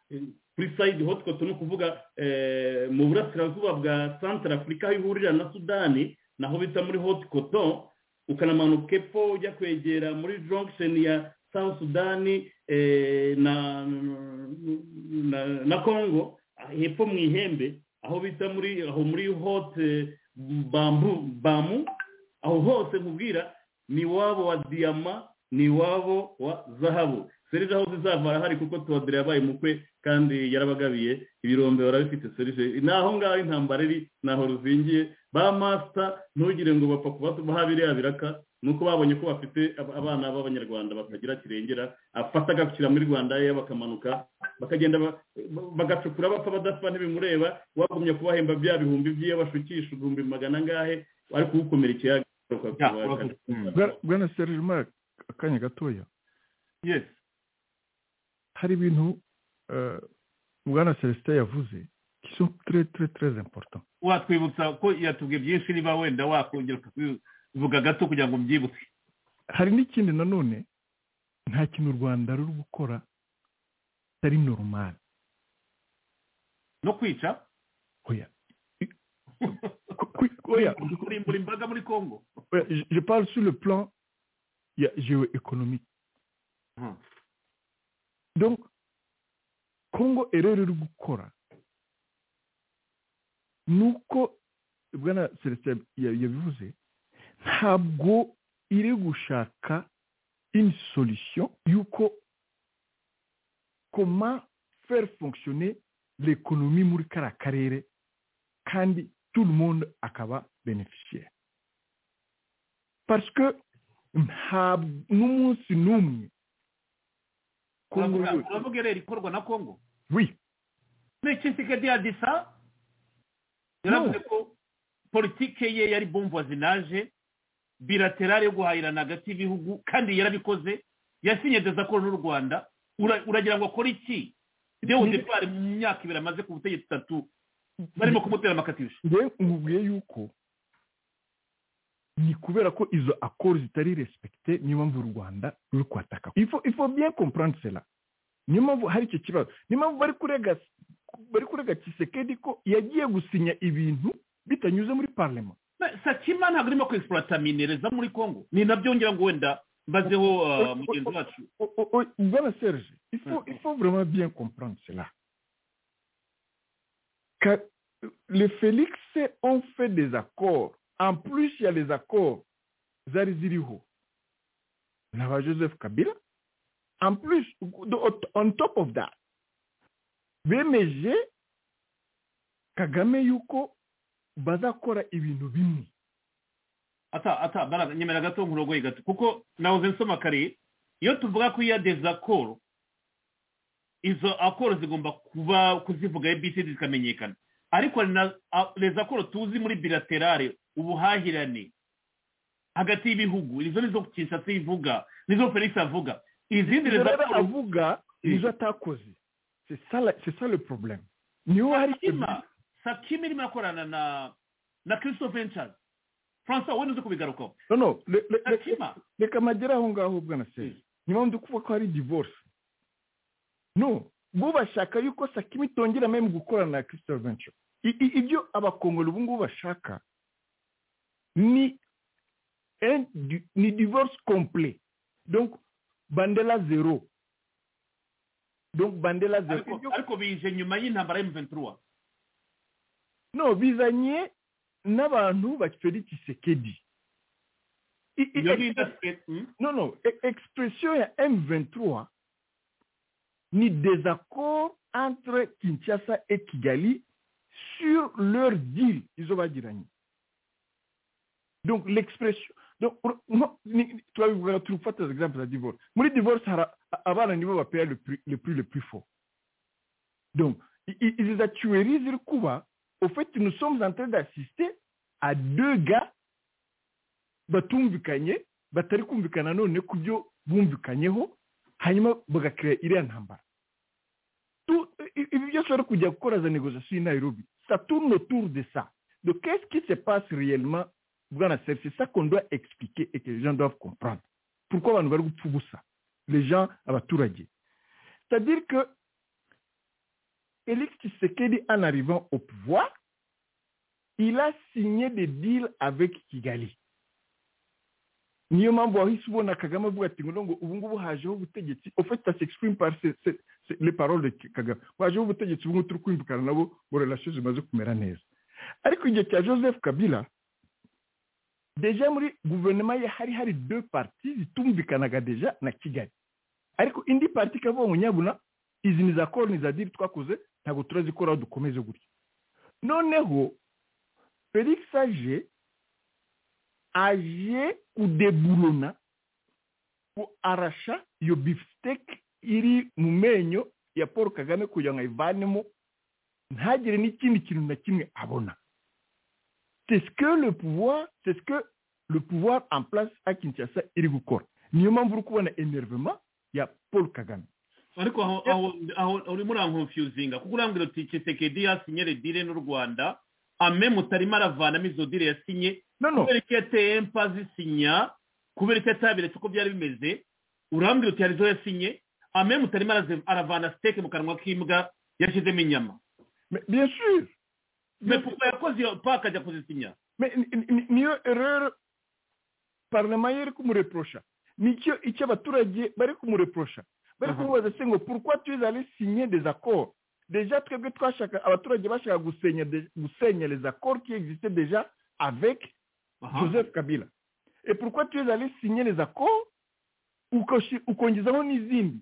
Speaker 8: kuri sayidi hot koto ni ukuvuga eh, mu burasirazuba bwa centre afurika aho ihurira na sudani naho bita muri hot koto ukanamanuka epfo ujya kwegera muri junction ya south sudani eh, na, na na congo hepfo mu ihembe aho bita muri aho muri hot eh, bambu bamu aho hose nkubwira ni wabo wa diyama ni iwabo wa zahabu serije aho zizava arahari kuko todere yabaye umukwe kandi yarabagabiye ibirombe barabifite serije ni aho ngaho intambara iri ni aho ruzingiye ba masita ntugire ngo bapfa kubaha biriya biraka ni uko babonye ko bafite abana b'abanyarwanda batagira kirengera afata agakira muri rwanda ye bakamanuka bakagenda bagacukura bapfa badapfa ntibimureba wagumye kubahemba bya bihumbi by'iyo bashukisha ibihumbi magana angahe ariko ukomera ikiyaga
Speaker 5: bwana serije umara akanya gatoya
Speaker 3: yes
Speaker 5: hari ibintu bwana celestin yavuze kiso ture ture ture important
Speaker 3: watwibutsa ko yatubwiye byinshi niba wenda wakongera ukabivuga gato kugira ngo mbyibuke
Speaker 5: hari n'ikindi nanone nta kintu u rwanda ruri gukora kitari normal
Speaker 3: no kwica
Speaker 5: oya
Speaker 3: oya kurimbura imbaga muri congo
Speaker 5: je parle sur le plan ya géoéconomique donc kongo erero iri gukora ni uko bwana celestin yabivuze ntabwo iri gushaka une solution y'uko comment faire fonctionner l'économie muri kariya karere kandi tout le monde akaba bénéficiaire parce que ntabwo n'umunsi n'umwe
Speaker 3: uravuga rero ikorwa na kongo
Speaker 5: wi
Speaker 3: mekisikedi adisa yaravuze ko politike ye yari bombo zinaje bilaterale yo guhahirana hagati y'ibihugu kandi yarabikoze yasinye dezakoro n'u rwanda uragira ngo akore iki dewo depari mu myaka ibiri amaze ku butegetsi itatu barimo kumutera amakatisho
Speaker 5: ngewe nkubwiye yuko ni kubera ko izo akoro zitari respekite niyo mpamvu u rwanda ruri kwataka ifo bien comprendre cela niyo mpamvu hari icyo kibazo niyo mpamvu bari kurega bari kurega kisekedi ko yagiye gusinya ibintu bitanyuze muri parlema
Speaker 3: sakima ntabwo irimo kwesiporata minereza muri kongo ni nabyo ngira ngo wenda mbazeho mugenzi wacu
Speaker 5: bwana serge ifo vraiment bien comprendre cela le felix on fait des accords en plus il y a les accords zari ziriho na ba joseph kabila en plus on top of that bemeje kagame yuko bazakora ibintu bimwe
Speaker 3: ata ata baraga nyemera gato nkurogoye gato kuko nawuze nsoma kare iyo tuvuga ko iya dezakoro izo akoro zigomba kuba kuzivuga ebc zikamenyekana ariko na dezakoro tuzi muri bilaterare ubuhahirane hagati y'ibihugu izo nizo kinshasa ivuga nizo felix avuga izindi
Speaker 5: rero avuga nizo atakoze c'est ça le problème niho hari
Speaker 3: sakima irimo akorana na na christophe nchaz francois wenda uzi kubigarukaho
Speaker 5: no no reka magere aho ngaho bwana seri niba ndi kuvuga ko hari divorce no bo bashaka yuko sakima itongera meme gukorana na christophe nchaz ibyo abakongoro ubu ngubu bashaka ni un, ni divorce complet donc bandela zero donc bandela zero
Speaker 3: ariko bije nyuma y'intambara y'm23
Speaker 5: no bizanye n'abantu baferi kisekedi no no expression ya m23 ni désaccord entre kinshasa et kigali sur leur deal izo bagiranye donc l'expression donc turabivuga turufata exemple za divorce muri divorce hari abana nibo bapera le prix le prix le plus fort donc izi za tuerie ziri kuba au fait nous sommes en train d'assister à deux gars batumvikanye batari kumvikana none ku byo bumvikanyeho hanyuma bagakira iriya ntambara ibi byose bari kujya gukora za négociation i nairobi ça tourne autour de ça donc qu'est-ce qui se passe réellement c'est ça qu'on doit expliquer et que les gens doivent comprendre. Pourquoi va nous pour ça Les gens à C'est-à-dire que Félix Tshisekedi, en arrivant au pouvoir, il a signé des deals avec Kigali. niyo mpamvu wahise ubona kagame avuga ati ngo ubu ngubu hajeho ubutegetsi ofite s'exprime par les paroles de kagame wajeho ubutegetsi ubu ngubu turi kumvikana nabo relation zimaze kumera neza ariko igihe cya joseph kabila deja muri guverinoma ye hari hari deux parti zitumvikanaga deja na kigali ariko indi parti kabongo nyabuna izi ni za koroni za diri twakoze ntabwo turazikoraho dukomeze gutya noneho felix aje aje kudeburona ku arasha iyo bifiteke iri mu menyo ya paul kagame kugira ngo ayivanemo ntagire n'ikindi kintu na kimwe abona c'est ce que le pouvoir c'est ce que le pouvoir en place à kinshasa iri gukora niyo mpamvu uri kubona enervement ya paul kagame
Speaker 3: ariko aho aho aho urimo urankonfuzinga kuko urambwira uti kisekedi yasinye redire n'u rwanda ame mutarimo aravanamo izo dire yasinye
Speaker 5: no no
Speaker 3: kubera icyo yateye empazi isinya kubera icyo ataberetse uko byari bimeze urambwira uti hari izo yasinye ame mutarimo araze- aravana siteke mu kanwa k'imbwa yashyizemo inyama
Speaker 5: Mais bien sûr
Speaker 3: me kuko yakoze iyo paka ajya kuzisinya
Speaker 5: Mais ni- ni- ni- niyo erreur parlement ye iri kumureprosha nicyo icyo abaturage bari kumureprosha bari
Speaker 3: Mhm.
Speaker 5: kumubaza se ngo pourquoi tu allé signer des accords déjà twebwe twashaka abaturage bashaka gusenya de- gusenya les accords qui existaient déjà avec
Speaker 3: Aha.
Speaker 5: joseph kabila et pourquoi tu allé signer les accords ukoshi- ukongezaho n'izindi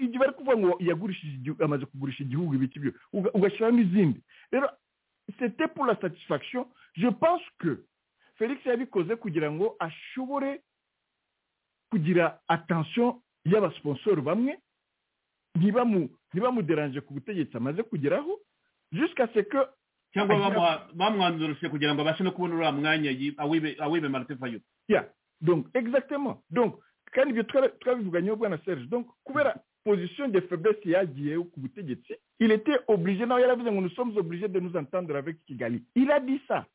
Speaker 5: ibyo bari kuvuga ngo yagurishije igihugu amaze kugurisha igihugu ibiki byo uga- ugashyiraho n'izindi rero c'était pour la satisfaction je pense que felix yabikoze kugira ngo ashobore kugira attention y'abasiponsoro bamwe ntibamu ntibamuderanje ku butegetsi amaze kugeraho jusqu'à ce que
Speaker 3: cyangwa
Speaker 5: Agira-
Speaker 3: bamuha- bamwanzurushe kugira ngo abashe no kubona uriya mwanya yi- awibe awibe marite fayo
Speaker 5: yeah donc exactement donc kandi ibyo twara- twabivuganyeho bwana serge donc kubera position de faiblesse yagiyeho ku butegetsi il était obligé nawe yaravuze ngo nous sommes obligés de nous entendre avec kigali il a dit ça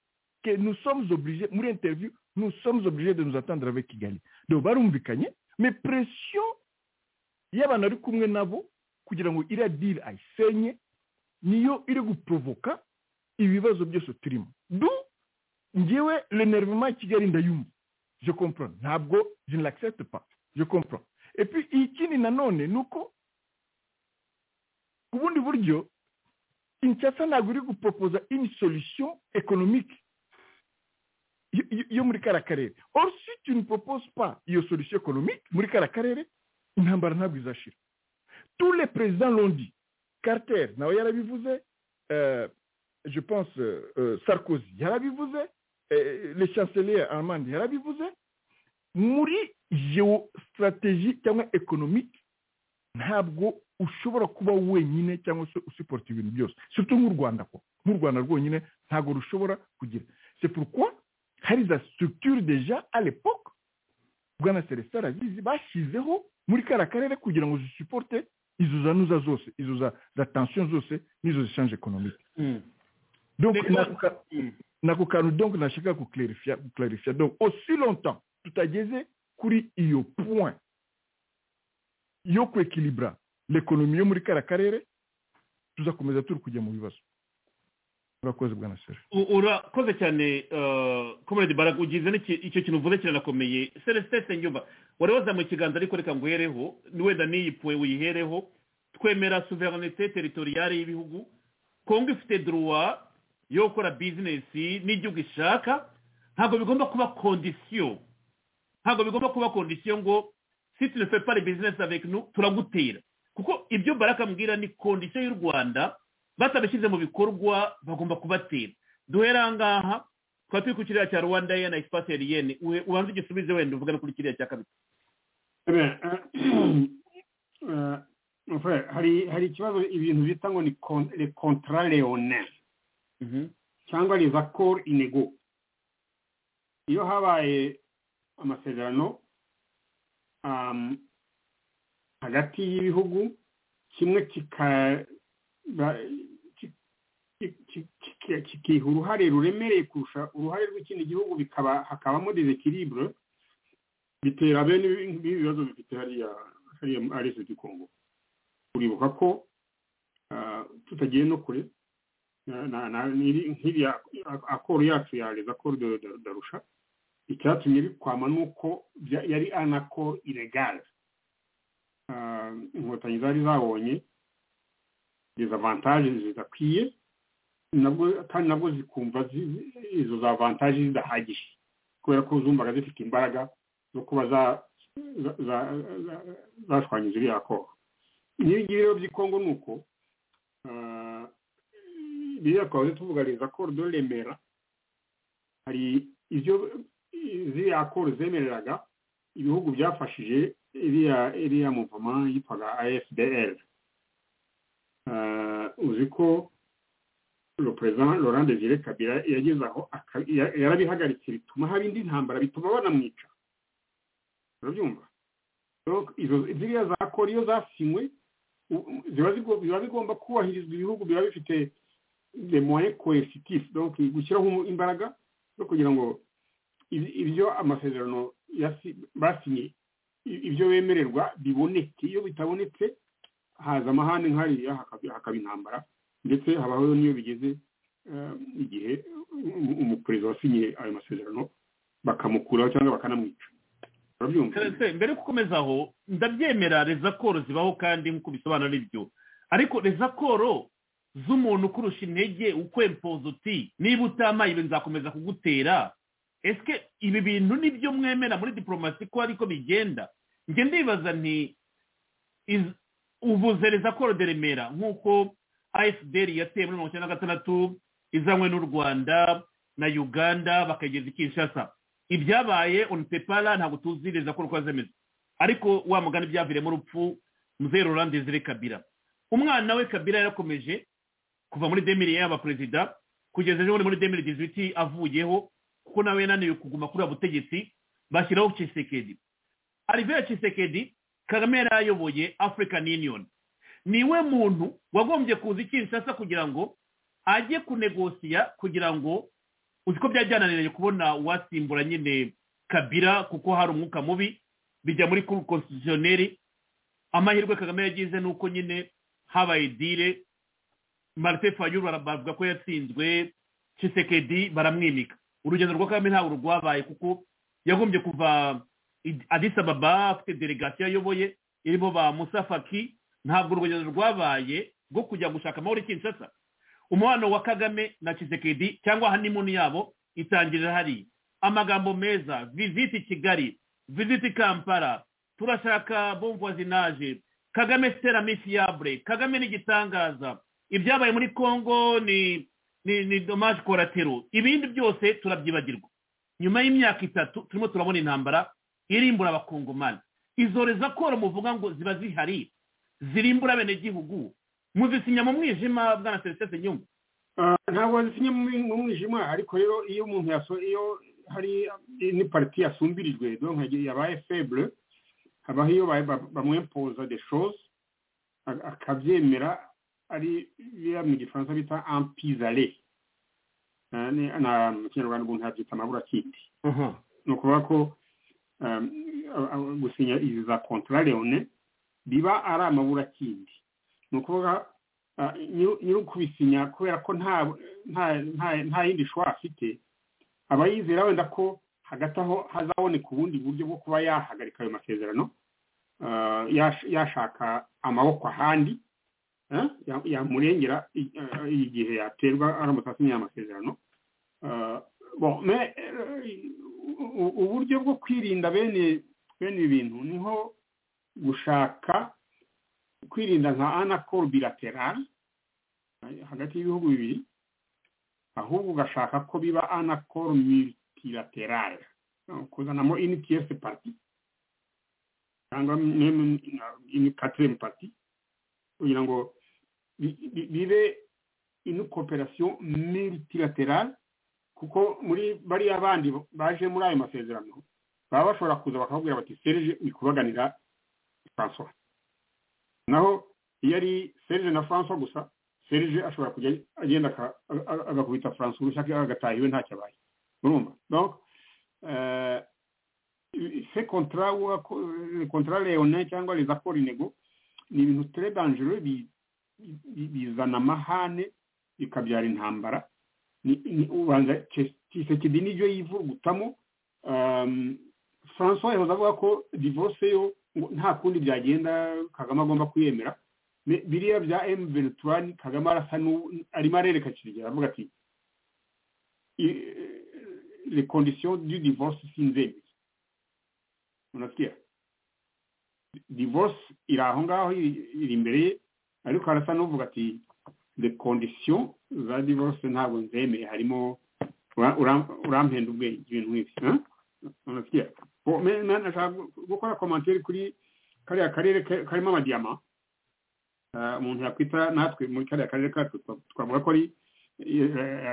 Speaker 5: que nous sommes obligés muri interview nous sommes obligés de nous entendre avec kigali donc barumvikanye mais pression y'abantu ari kumwe nabo kugira ngo iriya diri ayisenye niyo iri guprovoka ibibazo byose turimo du ngewe l'enervement ya kigali ndayumva je comprends ntabwo je ne l'accepte pas je comprends et puis ikindi nanone ni uko ku bundi buryo kinshasa ntabwo iri gupropoza une solution économique yo- yo- yo muri kariya karere or si tu ne proposes pas iyo solution économique muri kariya karere intambara ntabwo izashira tous les présidents l'ont dit carter nawe yarabivuze euh, je pense euh, euh, sarkozy yarabivuze euh, le chancelier allemand yarabivuze muri geostratégie cyangwa economique ntabwo ushobora kuba wenyine cyangwa se usupporta ibintu byose surtout nk'u rwanda ko nk'u rwanda rwonyine ntabwo rushobora kugira c'est pourquoi hari za structure déjà à l'époque bwana celestin arabizi bashyizeho muri kariya karere kugira ngo zisuporte izo za nuza zose izo za za tension zose n'izo zishange ekonomike donc
Speaker 3: Reka-
Speaker 5: nako ka- nako kantu donc nashaka kuclarifiya kuclarifiya donc aussi longtemps tutageze kuri iyo point yo kwekilibura l'ekonomi yo muri kariya karere tuzakomeza turi kujya mu bibazo urakoze bwana sere
Speaker 3: U- urakoze cyane komerede baraga ugize n'iki- icyo kintu uvuze kiranakomeye celestin senyumba wari wazamuye ikiganza ariko reka nguhereho wenda n'iyi puwe uyihereho twemera suverenite teritoriyare y'ibihugu kongo ifite duruwa yo gukora bizinesi n'igihugu ishaka ntabwo bigomba kuba kondisiyo ntabwo bigomba kuba kondisiyo ngo si tu ne fais pas les business avec nous turagutera kuko ibyo baraka mbwira ni kondisiyo y'u rwanda batabishyize mu bikorwa bagomba kubatera duhera aha ngaha twaba turi ku kiriya cya rwanda air na espace aerienne Uhe- ubanze igisubize wenda uvugane kuri kiriya cya kabiri
Speaker 4: Eh bien, euh, euh, mon frère, hari hari ikibazo ibintu bita ngo ni con- le contrat leonel cyangwa les accords inégaux iyo habaye amasezerano um, hagati y'ibihugu kimwe kika- ba- ki- ki- ki- ki- kikiha uruhare ruremereye kurusha uruhare rw'ikindi gihugu bikaba hakabamo desequilibre bitera bene ibi- ibi bibazo bifite hariya hariya ari du Congo uribuka ko ah, tutagiye no kure na- na- na- n'iri- nk'iriya akoro yacu ya les accords de de- d'Arusha icyatumye bikwama ni uko bya- yari an accord illegal Ah, inkotanyi zari zabonye izo avantage zidakwiye nabwo kandi nabwo zikumva zi- izo za avantage zidahagije kubera ko zumvaga zifite imbaraga zo kuba zashwanyije iriya kongo nk'ibi ngibi rero by'ikongo ni uko biriya twahoze tuvugariza koridoro remera hari ibyo ziriya koro zemereraga ibihugu byafashije iriya muvoma yitwaga afdr uzi ko perezida laurent desire kabira yageze aho yarabihagaritse bituma haba indi ntambara bituma banamwica urabyumva ziriya za koro iyo zasinywe biba bigomba kubahirizwa ibihugu biba bifite demoye coercitif donc gushyiraho imbaraga zo kugira ngo ibyo amasezerano basinye ibyo bemererwa biboneke iyo bitabonetse haza amahane nk'ariya hakaba intambara ndetse habaho n'iyo bigeze igihe umuperezida wasinye ayo masezerano bakamukuraho cyangwa bakanamwica
Speaker 3: mbere yo gukomeza aho ndabyemera rezakoro zibaho kandi nk'uko bisobanura n'ibyo ariko rezakoro z'umuntu kurusha intege ukwempoza uti niba utamaye ibi nzakomeza kugutera ese ibi bintu nibyo mwemera muri diporomasi ko ariko bigenda njye ndibaza nti ubuze rezakoro de remera nk'uko ayesuderi yateye muri mirongo icyenda na gatandatu izanywe n'u rwanda na uganda bakayigeza i kinshasa ibyabaye onipepara ntabwo tuzi rezakoro uko zemeze ariko wa mugani byaviremo urupfu muzero rurandezere kabira umwana we kabira yarakomeje kuva muri demiri yaba perezida kugeza ejo muri demiri dizwiti avuyeho kuko nawe yananiwe kuguma kuri ubu butegetsi bashyiraho cisekedi arivera cisekedi kagame yari ayoboye african union niwe muntu wagombye kuza ikinshasa kugira ngo ajye kunegosiya kugira ngo uzi ko byajyananiranye kubona uwasimbura nyine kabira kuko hari umwuka mubi bijya muri kuru konstitutioneri amahirwe kagame yagize ni uko nyine habaye dire marite fayuru baravuga ko yatsinzwe cisekedi baramwimika urugendo rwa kagame ntabwo rwabaye kuko yagombye kuva adisa baba afite delegasiyo ayoboye irimo ba musafaki ntabwo urugendo rwabaye rwo kujya gushaka amahoro i kinshasa umubano wa kagame na kisekedi cyangwa hanimuni yabo itangirira hariya amagambo meza viziti kigali viziti kampala turashaka bomvuwazinaje kagame sitera misiyabure kagame ni igitangaza ibyabaye muri congo ni ni domaje koratero ibindi byose turabyibagirwa nyuma y'imyaka itatu turimo turabona intambara irimbura abakongomani izo rezakoro muvuga ngo ziba zihari zirimbura abenegihugu muzisinya mu mwijima bwana serivisi nyuma
Speaker 4: ntabwo wazisinya mu mwijima ariko rero iyo umuntu iyo hari ni pariti yasumbirijwe yabaye febure habaho iyo bamwempoza de shoze akabyemera ari biriya mu gifaransa bita ampizare mu kinyarwanda umuntu yabyita amaburakindi ni ukuvuga ko gusinya izi za kontrareyone biba ari amaburakindi ni ukuvuga nyir'ukubisinya kubera ko nta yindi shwa afite aba yizera wenda ko hagati aho hazaboneka ubundi buryo bwo kuba yahagarika ayo masezerano yashaka amaboko ahandi yamurengera igihe yaterwa aramutse asinye amasezerano uburyo bwo kwirinda bene ibi bintu niho gushaka kwirinda nka anakoro bilaterari hagati y'ibihugu bibiri ahubwo ugashaka ko biba anakoro militilaterari kuzanamo initiyesi pati cyangwa katiremu pati kugira ngo bibe ino koperasiyo militilaterale kuko muri bariya bandi baje muri ayo masezerano baba bashobora kuza bakababwira bati serge kubaganira francois naho iyo ari serge na francois gusa serge ashobora kujya agenda agakubita francois urushya agataha iwe ntacyo abaye urumva donc se kontra kontra leone cyangwa les accords inego ni ibintu tere danjero bizana amahane bikabyara intambara ubanza kisekedi n'ibyo yivurugutamo francois yahoze avuga ko divorce yo nta kundi byagenda kagame agomba kuyemera biriya bya emu beruturani kagame arasa arimo arereka kirigera avuga ati les conditions du divorce sinzembi unasikia divorce iri aho ngaho iri iri imbere ye ariko harasa n'uvuga ati the condition za divorce ntabwo nzemeye harimo ura- ura- urampenda ubwenge ibintu nk'ibi eh? unasikia Bo- me- me- nashaka gu- gukora komantere kuri kariya karere ka- karimo amadiyama Ah, umuntu yakwita natwe muri kariya karere kacu twa- twavuga ko ari eh,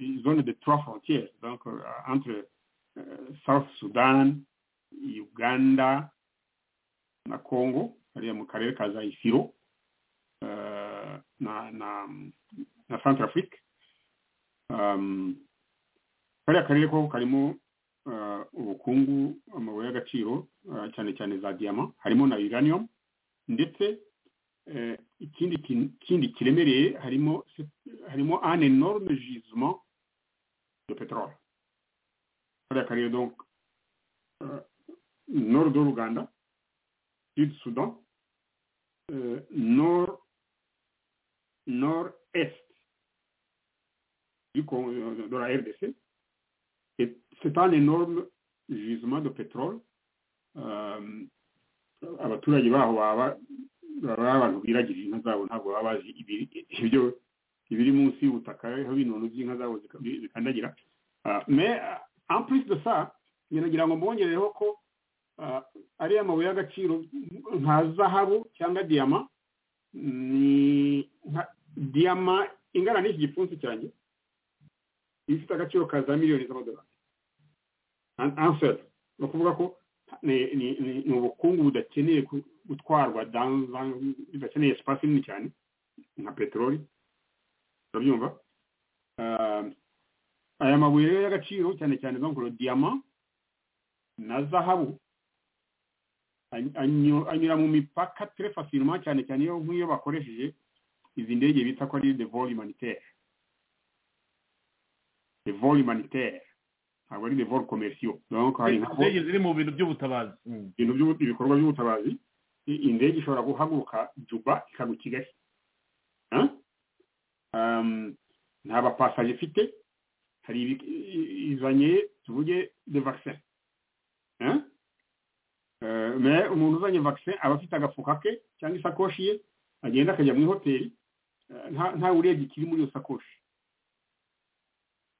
Speaker 4: eh, zone de trois frontières donc eh, entre eh, south sudan uganda na congo hariya mu karere ka zayisiro eh, na na na centre afrique Um, kariya karere ko karimo eh, ubukungu amabuye y'agaciro eh, cyane cyane za diyama harimo na uranium ndetse eh, ikindi kin- ikindi kiremereye harimo se- harimo un énorme gisement de pétrole kariya karere donc euh, nord de l'Ouganda sud Soudan euh, nord nord est du Con- euh, de la RDC et c'est un énorme gisement de pétrole euh, abaturage baho baba baba abantu biragirira inka zabo ntabwo baba bazi ibiri- ibyo ibiri munsi y'ubutaka aho binono by'inka zabo zika- bi- bikandagira Ah, mais ah, en plus de ça biragira ngo mbongereho ko ah, ariya mabuye y'agaciro nka zahabu cyangwa diyama ni nka diyama ingana n'iki gipfunsi cyanjye iba ifite agaciro ka za miliyoni z'amadolari An- answer ni ukuvuga ko ni ni ni- ni ubukungu budakeneye ku- gutwarwa dans un- budakeneye espace nini cyane nka peteroli urabyumva Ah, aya mabuye rero y'agaciro cyane cyane bankuru diyama na zahabu any- anyo- anyura mu mipaka très facilement cyane cyane iyo nk'iyo bakoresheje izi ndege bita ko ari de vol humanitaire de vol humanitaire ntabwo ari de vol commerciaux donc hari nka vol-
Speaker 3: indege ziri mu bintu by'ubutabazi Mm.
Speaker 4: ibintu by'ubu- ibikorwa by'ubutabazi i- indege ishobora guhaguruka juba ikagwa i kigali Huh? Um, nta bapasaje ifite hari ibi- i- i- izanye tuvuge de vaccin Huh? Eh, mais umuntu uzanye vaccin aba afite agafuka ke cyangwa isakoshi ye agenda akajya mu ihoteli eh, nta nta urebye ikiri muri iyo sakoshi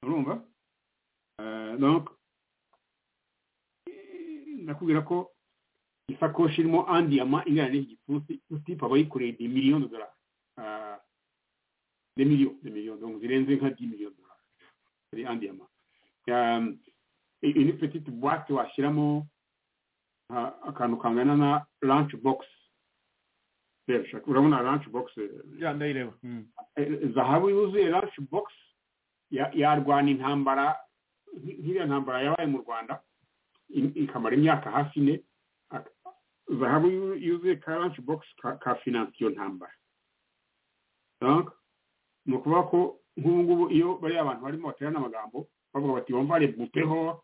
Speaker 4: urumva Eh, donc eh, ndakubwira ko isakoshi irimo andiyama ingana n'iki gipfunsi usipa abayikoreye de miliyoni de dolari Ah, de miliyoni de miliyoni donc zirenze nka di miliyoni de dolari ari andiyama iyi ni petite boite washyiramo ah, akantu kangana na lunch box rero shaka urabona lunch box eh,
Speaker 3: ya ndayireba Mm.
Speaker 4: eh, zahabu yuzuye lunch box ya- yarwana intambara nk- nk'iriya ntambara yabaye mu rwanda i- ikamara imyaka hafi ine ak- zahabu yu- yuzuye ka lunch box ka- ka finance iyo ntambara donc ni ukuvuga ko nk'ubu ngubu iyo bariya abantu barimo baterana amagambo bavuga bati bumva rebupeho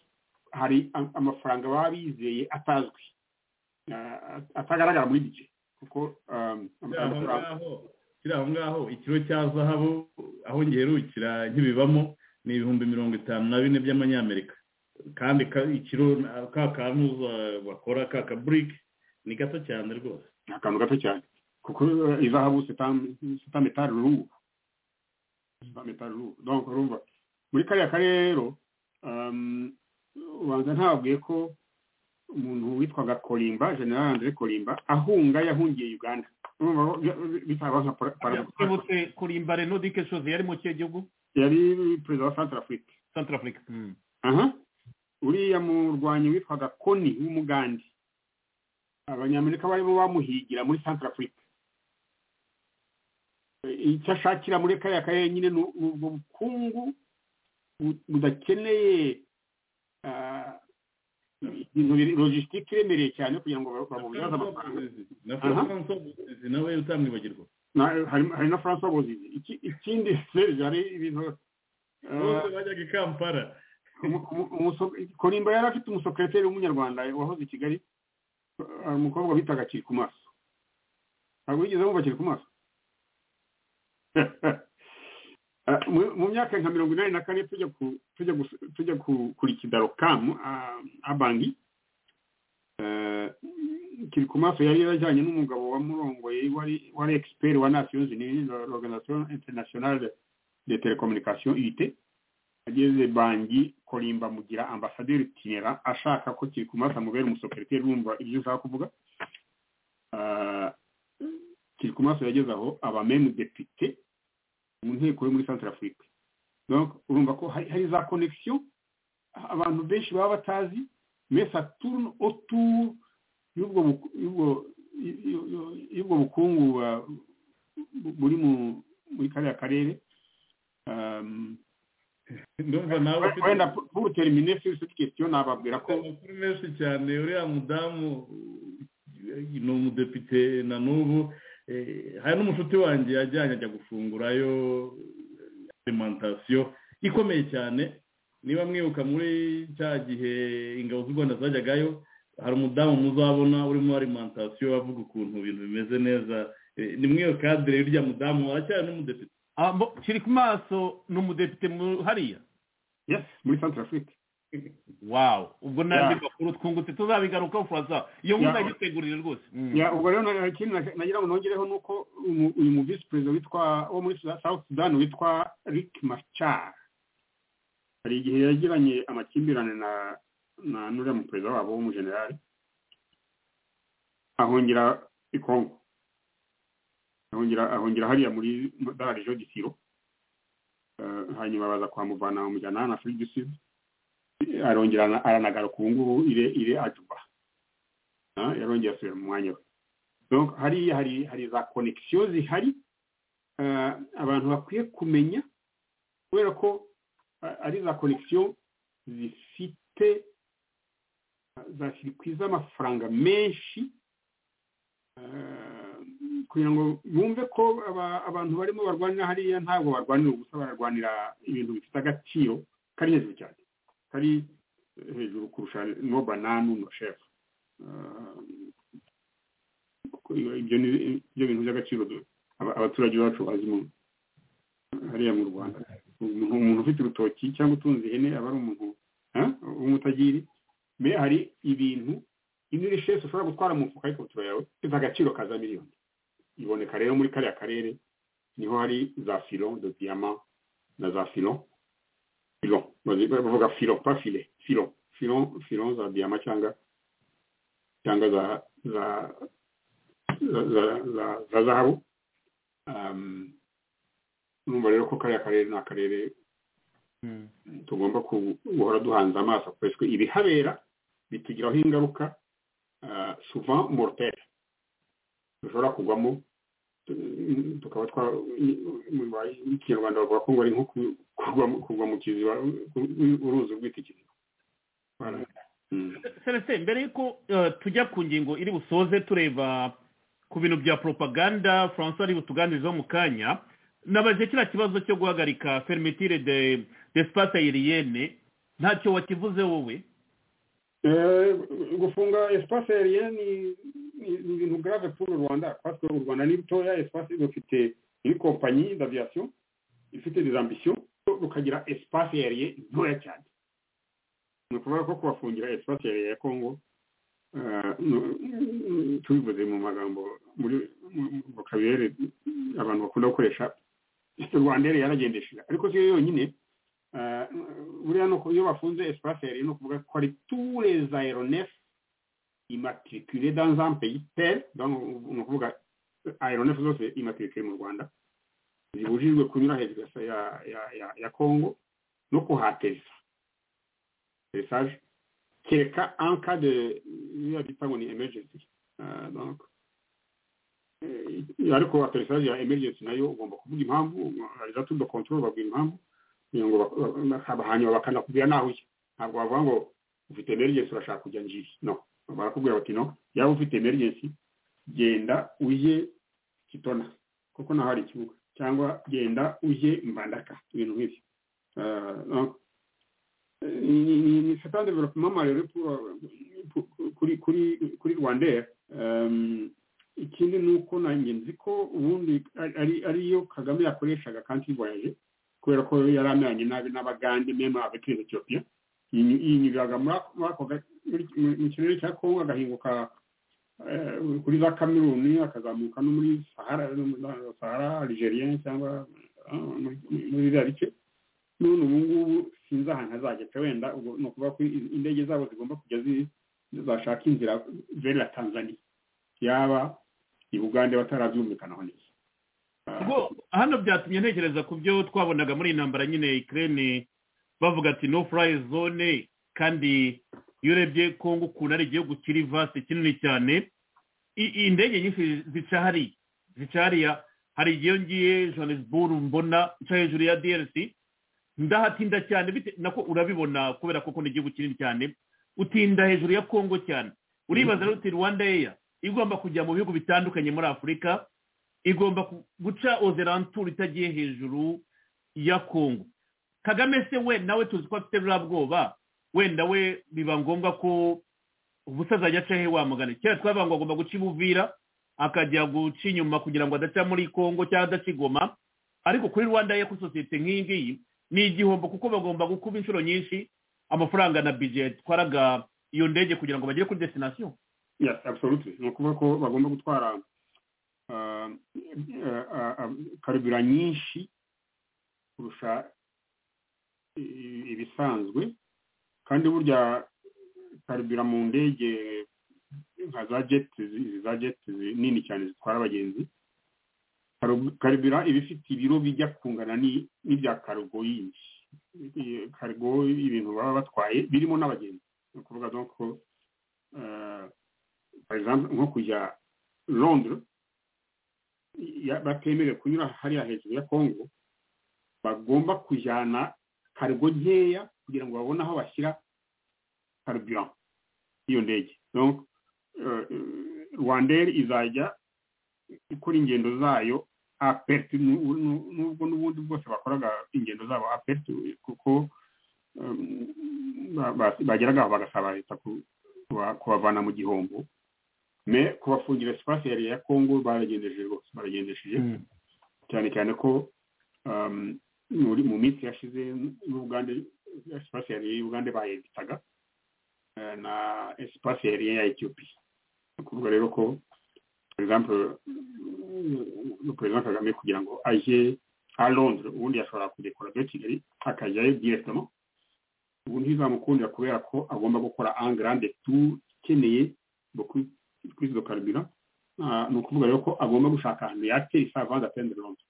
Speaker 4: hari am- amafaranga baba bizeye atazwi ah, at- atagaragara muri bije kuko ah,
Speaker 8: kiri aho
Speaker 4: amafaranga
Speaker 8: ngaho kiri aho ngaho ikiro cya zahabu aho ngerukira nkibibamo ni ibihumbi mirongo itanu na bine by'amanyamerika kandi ka- ikiro na- ka kantu za- bakora ka kaburike ni gato cyane rwose
Speaker 4: ni akantu gato cyane kuko eh, izahabu sitametari rungu sitametari rungu donc urumva muri kariya karere rero um, ubanza ntababwiye ko umuntu witwaga korimba general andre korimba ahunga yahungiye uganda urumva ko bya- bitaba nka para- paradoxe.
Speaker 3: twibutse kurimba reno dike shoze yari mu kihe gihugu
Speaker 4: yari perezida wa centre afrique
Speaker 3: central africa Mm.
Speaker 4: aha uriya murwanyi witwaga koni w'umugande abanyamerika barimo bamuhigira muri centre africa E, icyo ashakira muri kariya karere nyine ni u- ubwo bukungu bu- budakeneye ah, ibintu biri- logistique iremereye cyane kugira ngo ba- babubyaze amafaranga
Speaker 8: na
Speaker 4: Aha.
Speaker 8: francois buzizi nawe utamwibagirwa
Speaker 4: Na- harimo- hari na francois bozizi Iki- ikindi serge hari ibintu ah,
Speaker 8: bose bajyaga i kampala
Speaker 4: umu- umu- umuso- korimba yari afite umusekreteri w'umunyarwanda wahoze i kigali hari umukobwa bitaga kiri ku maso ntabwo yigeze wumva kiri ku maso mu myaka nka mirongo inani na kane tujya kurikidaro kamu abangi kiri ku maso yari yarajyanye n'umugabo wa murongoye wari egisiperi wa nations unies l'organisation internationale de telecommunication it ageze bangi korimba mugira ambasaderi tinera ashaka ko kiri ku maso amubera umusoperiteri wumva ibyo ushaka kuvuga kiri ku maso yageze aho abamemu depite mu nteko yo muri centre afurika urumva ko hari za connection abantu benshi baba batazi mesa turune otur y'ubwo bukungu buri muri kariya karere wenda pour terminer sur cette question nababwira ko
Speaker 8: amakuru menshi cyane uriya mudamu ni umudepite na n'ubu hari n'umushuti wanjye yajyanye ajya gufungurayo alimantasiyo ikomeye cyane niba mwibuka muri cya gihe ingabo z'u rwanda zajyagayo hari umudamu muzabona urimo alimantasiyo avuga ukuntu ibintu bimeze neza ni muri iyo kadire y'urya mudamu aracyari n'umudepite
Speaker 3: kiri ku maso ni umudepite hariya
Speaker 4: yesi muri santara afurika
Speaker 3: wawu ubwo n'andi makuru twungutse tuzabigarukaho furaza iyo nkuze agitegurire rwose
Speaker 4: ubwo rero ikintu nagira ngo nongereho ni uko uyu mu visi perezida witwa wo muri south sudan witwa rick machar hari igihe yagiranye amakimbirane na na n'uriya muperezida wabo w'umujenerali ahungira i kongo ahungira ahungira hariya muri dararejo disiro hanyuma baza kwamuvana bamujyana hano afurika du sud arongera aranagaruka ubu ngubu ire ire ajuba yarongera asubira mu mwanya we hariya hari hari za konegisiyo zihari abantu bakwiye kumenya kubera ko ari za konegisiyo zifite za sirikwi z'amafaranga menshi kugira ngo bumve ko abantu barimo barwanira hariya ntabwo barwanira ubusa bararwanira ibintu bifite agaciro kari hejuru cyane kari hejuru kurusha no bananu no shefu ibyo ni ibyo bintu by'agaciro abaturage bacu bazi mu hariya mu rwanda umuntu ufite urutoki cyangwa utunze ihene aba ari umuntu w'umutagiri mbe hari ibintu iniri shefu ushobora gutwara mu mufuka y'ikabutura yawe ifite agaciro ka za miliyoni iboneka rero muri kariya karere niho hari za filo do diyama na za filo filon bavuga filon pas file filon filon filon za diyama cyangwa cyangwa za za za zahabu numva rero ko kariya karere ni akarere tugomba guhora duhanze amaso kuko ibihabera bitugiraho ingaruka souvent mortel dushobora kugwamo tukaba twa mu kinyarwanda bavuga ko ngo ari nko kugwa mu kiziba uruzi urwita ikiziba
Speaker 3: celestin mbere y'uko tujya ku ngingo iri busoze tureba ku bintu bya propaganda francois ari butuganirizaho mu kanya nabaje kiriya kibazo cyo guhagarika fermetire de espace aerienne ntacyo wakivuze wowe
Speaker 4: gufunga espace aerienne ni ibintu grave pour le Rwanda parce que u Rwanda ni rutoya espace dufite une compagnie d'aviation ifite des ambitions rukagira espace aérien ntoya cyane ni ukuvuga ko kubafungira espace aérien ya Congo tubivuze mu magambo muri vocabulaire abantu bakunda gukoresha Rwandere yaragendesheje ariko si yo yonyine buriya ni iyo bafunze espace aérien ni ukuvuga ko ari tous les aéronefs immatriculé dans un pays tel ni ukuvuga aeronef zose immatriculé mu rwanda zibujijwe kunyura hejuru ya congo no kuhateresa teresage kereka en cas de biba bita ngo ni emergency ariko ateresage ya emergency nayo ugomba kuvuga impamvu ariza de control babwira impamvu kugira ngo hanyuma bakanakubwira naho ujya ntabwo bavuga ngo ufite emergency urashaka kujya njiri no barakubwira bati no yaba ufite emergency genda ujye kitona kuko naho hari ikibuga cyangwa genda ujye mbandaka ibintu nk'ibyo ni satan development rero kuri kuri kuri rwandair ikindi ni uko nanjye nzi ko ubundi ariyo kagame yakoreshaga kanti voyage kubera ko yari ameranye nabi n'abagande mema abatuye etiyopiya yinyuriraga muri ako mu kirere cya kongo agahinguka eh, kuri za kameruni akazamuka no muri sahara no muri za sahara algerien cyangwa ah, muri- muri biriya bice none ubu ngubu sinzi ahantu azajya pe wenda ubwo ni ukuvuga ko i- indege zabo zigomba kujya zi- zashaka inzira verera tanzania yaba i bugande batarabyumvikanaho neza Ah,
Speaker 3: ubwo hano byatumye ntekereza ku byo twabonaga muri iyi ntambara nyine ikirere bavuga ati no furayi zone kandi iyo urebye kongo ukuntu ari igihugu kiri vasi kinini cyane i- i- indege nyinshi zica hariya zica hariya hari igihe ngiye johannesburg mbona nca hejuru ya drc ndahatinda cyane bite- nako urabibona kubera koko ni igihugu kinini cyane utinda hejuru ya kongo cyane uribaza rero uti rwanda eya igomba kujya mu bihugu bitandukanye muri afurika igomba ku- guca ozeranture itagiye hejuru ya kongo kagame se we nawe tuzi ko afite buriya bwoba wenda we biba ngombwa ko ubusaza ajya aca he wamugana kera twavuga ngo agomba guca ibuvira akajya guca inyuma kugira ngo adaca muri kongo cyangwa adaca i Goma ariko kuri rwanda ye kuri sosiyete nk'iyi ngiyi ni igihombo kuko bagomba gukuba inshuro nyinshi amafaranga na bije yatwaraga iyo ndege kugira ngo bagere kuri destination
Speaker 4: yes absolutely ni ukuvuga ko bagomba gutwara ah, ah, ah, ah, karibura nyinshi kurusha i- ibisanzwe kandi burya karibura mu ndege nka za jeti izi za jeti nini cyane zitwara abagenzi karu- karibura iba ifite ibiro bijya kungana ni- n'ibya karugo yindi I- karugo ibintu baba batwaye birimo n'abagenzi ni ukuvuga donc ko ah, par exemple nko kujya londres ya- batemerewe kunyura hariya hejuru ya kongo bagomba kujyana karigo nkeya kugira ngo babone aho bashyira karburant y'iyo ndege donc eh, eh, rwandair izajya ikora ingendo zayo aperti nubwo n'ubundi bwose bakoraga ingendo zabo aperti kuko em, ba- ba- bageraga aho bagasaba leta ku- kuba- kubavana mu gihombo me kubafungira sipasi yari ya kongo baragendeje rwose baragendesheje cyane cyane ko um, muri mu minsi yashize n'ubugande sipasi yari y'ubugande bayeditaga eh, na sipasi yari ya etiyopiya ni ukuvuga rero ko for example mm, perezida kagame kugira ngo ajye a londres ubundi yashobora kudekora byo kigali akajyayo directement ubu ntizamukundira kubera ko agomba gukora angrande tour ikeneye beaucoup kuri izo karibira ni ukuvuga rero ko agomba gushaka ahantu yakira isavanze atende lombe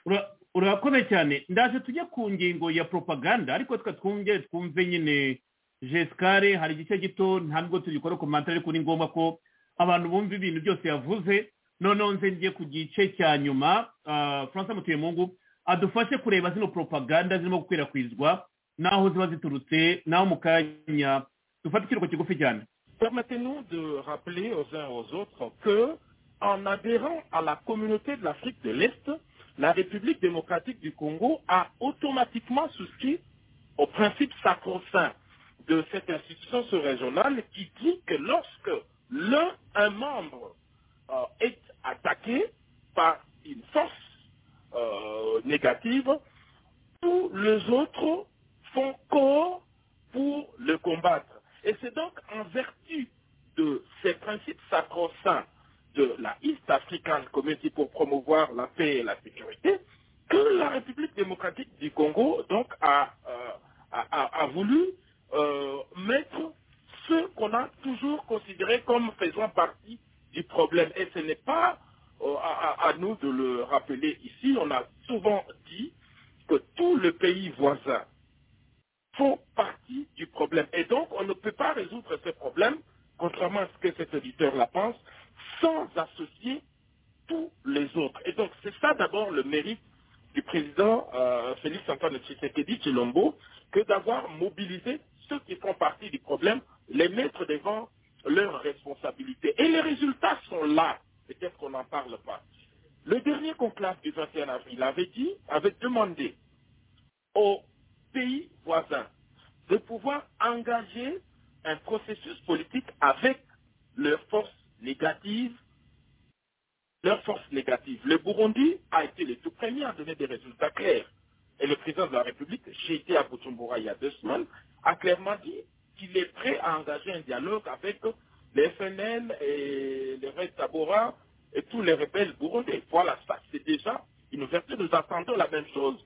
Speaker 3: Ura- urakoze cyane ndaje tujye ku ngingo ya propaganda ariko twe twumve twumve nyine jesikare hari igice gito ntabwo tugikora komantere ariko ni ngombwa ko abantu bumva ibintu byose yavuze noneho nze ngiye ku gice cya nyuma ah, francois mutuyemungu adufashe kureba zino propaganda zirimo gukwirakwizwa n'aho ziba ziturutse n'aho mu kanya dufate ikiruhuko kigufi cyane
Speaker 7: Permettez-nous de rappeler aux uns et aux autres que, en adhérant à la communauté de l'Afrique de l'Est, la République démocratique du Congo a automatiquement souscrit au principe sacro-saint de cette institution sous-régionale qui dit que lorsque l'un, un membre, euh, est attaqué par une force euh, négative, tous les autres font corps pour le combattre. Et c'est donc en vertu de ces principes sacro-saints de la East African Community pour promouvoir la paix et la sécurité que la République démocratique du Congo donc a, euh, a- a- a voulu euh, mettre ce qu'on a toujours considéré comme faisant partie du problème. Et ce n'est pas euh, à- à- à nous de le rappeler ici. On a souvent dit que tout le pays voisin font partie du problème. Et donc, on ne peut pas résoudre ce problème, contrairement à ce que cet auditeur-là pense, sans associer tous les autres. Et donc, c'est ça d'abord le mérite du président euh, Félix Antoine Tshisekedi Chilombo, que d'avoir mobilisé ceux qui font partie du problème, les mettre devant leurs responsabilités. Et les résultats sont là. Peut-être qu'on n'en parle pas. Le dernier conclave du 21 avril avait dit, avait demandé aux pays voisins de pouvoir engager un processus politique avec leurs forces négatives leur force négative. Le Burundi a été le tout premier à donner des résultats clairs. Et le président de la République, j'ai été à Bujumbura il y a deux semaines, a clairement dit qu'il est prêt à engager un dialogue avec les FNL et les Red Tabora et tous les rebelles burundais. Voilà, ça c'est déjà une ouverture. Nous attendons la même chose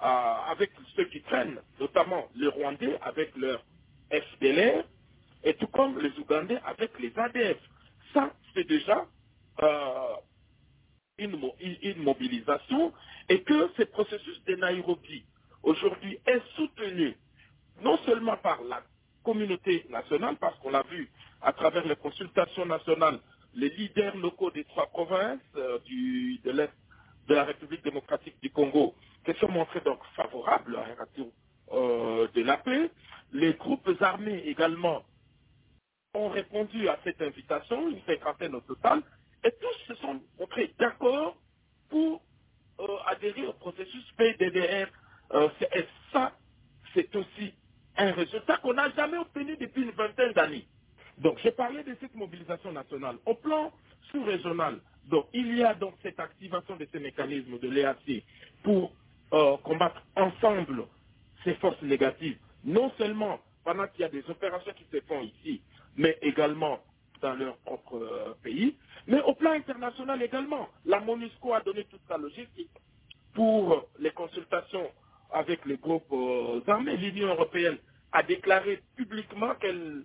Speaker 7: euh, avec ceux qui traînent, notamment les Rwandais avec leur FDLR et tout comme les Ougandais avec les ADF. Ça, c'est déjà euh, une, mo- une- une mobilisation et que ce processus de Nairobi aujourd'hui est soutenu non seulement par la communauté nationale, parce qu'on l'a vu à travers les consultations nationales, les leaders locaux des trois provinces euh, du- de l'Est de la République démocratique du Congo, qui se sont montrés donc favorables à un retour euh, de la paix. Les groupes armés également ont répondu à cette invitation, une cinquantaine au total, et tous se sont montrés d'accord pour euh, adhérer au processus PDDR. Euh, c'est- et ça, c'est aussi un résultat qu'on n'a jamais obtenu depuis une vingtaine d'années. Donc, j'ai parlé de cette mobilisation nationale. Au plan sous-régional, donc, il y a donc cette activation de ces mécanismes de l'EAC pour euh, combattre ensemble ces forces négatives. Non seulement pendant qu'il y a des opérations qui se font ici, mais également dans leur propre euh, pays, mais au plan international également. La MONUSCO a donné toute sa logistique pour les consultations avec les groupes euh, armés. L'Union européenne a déclaré publiquement qu'elle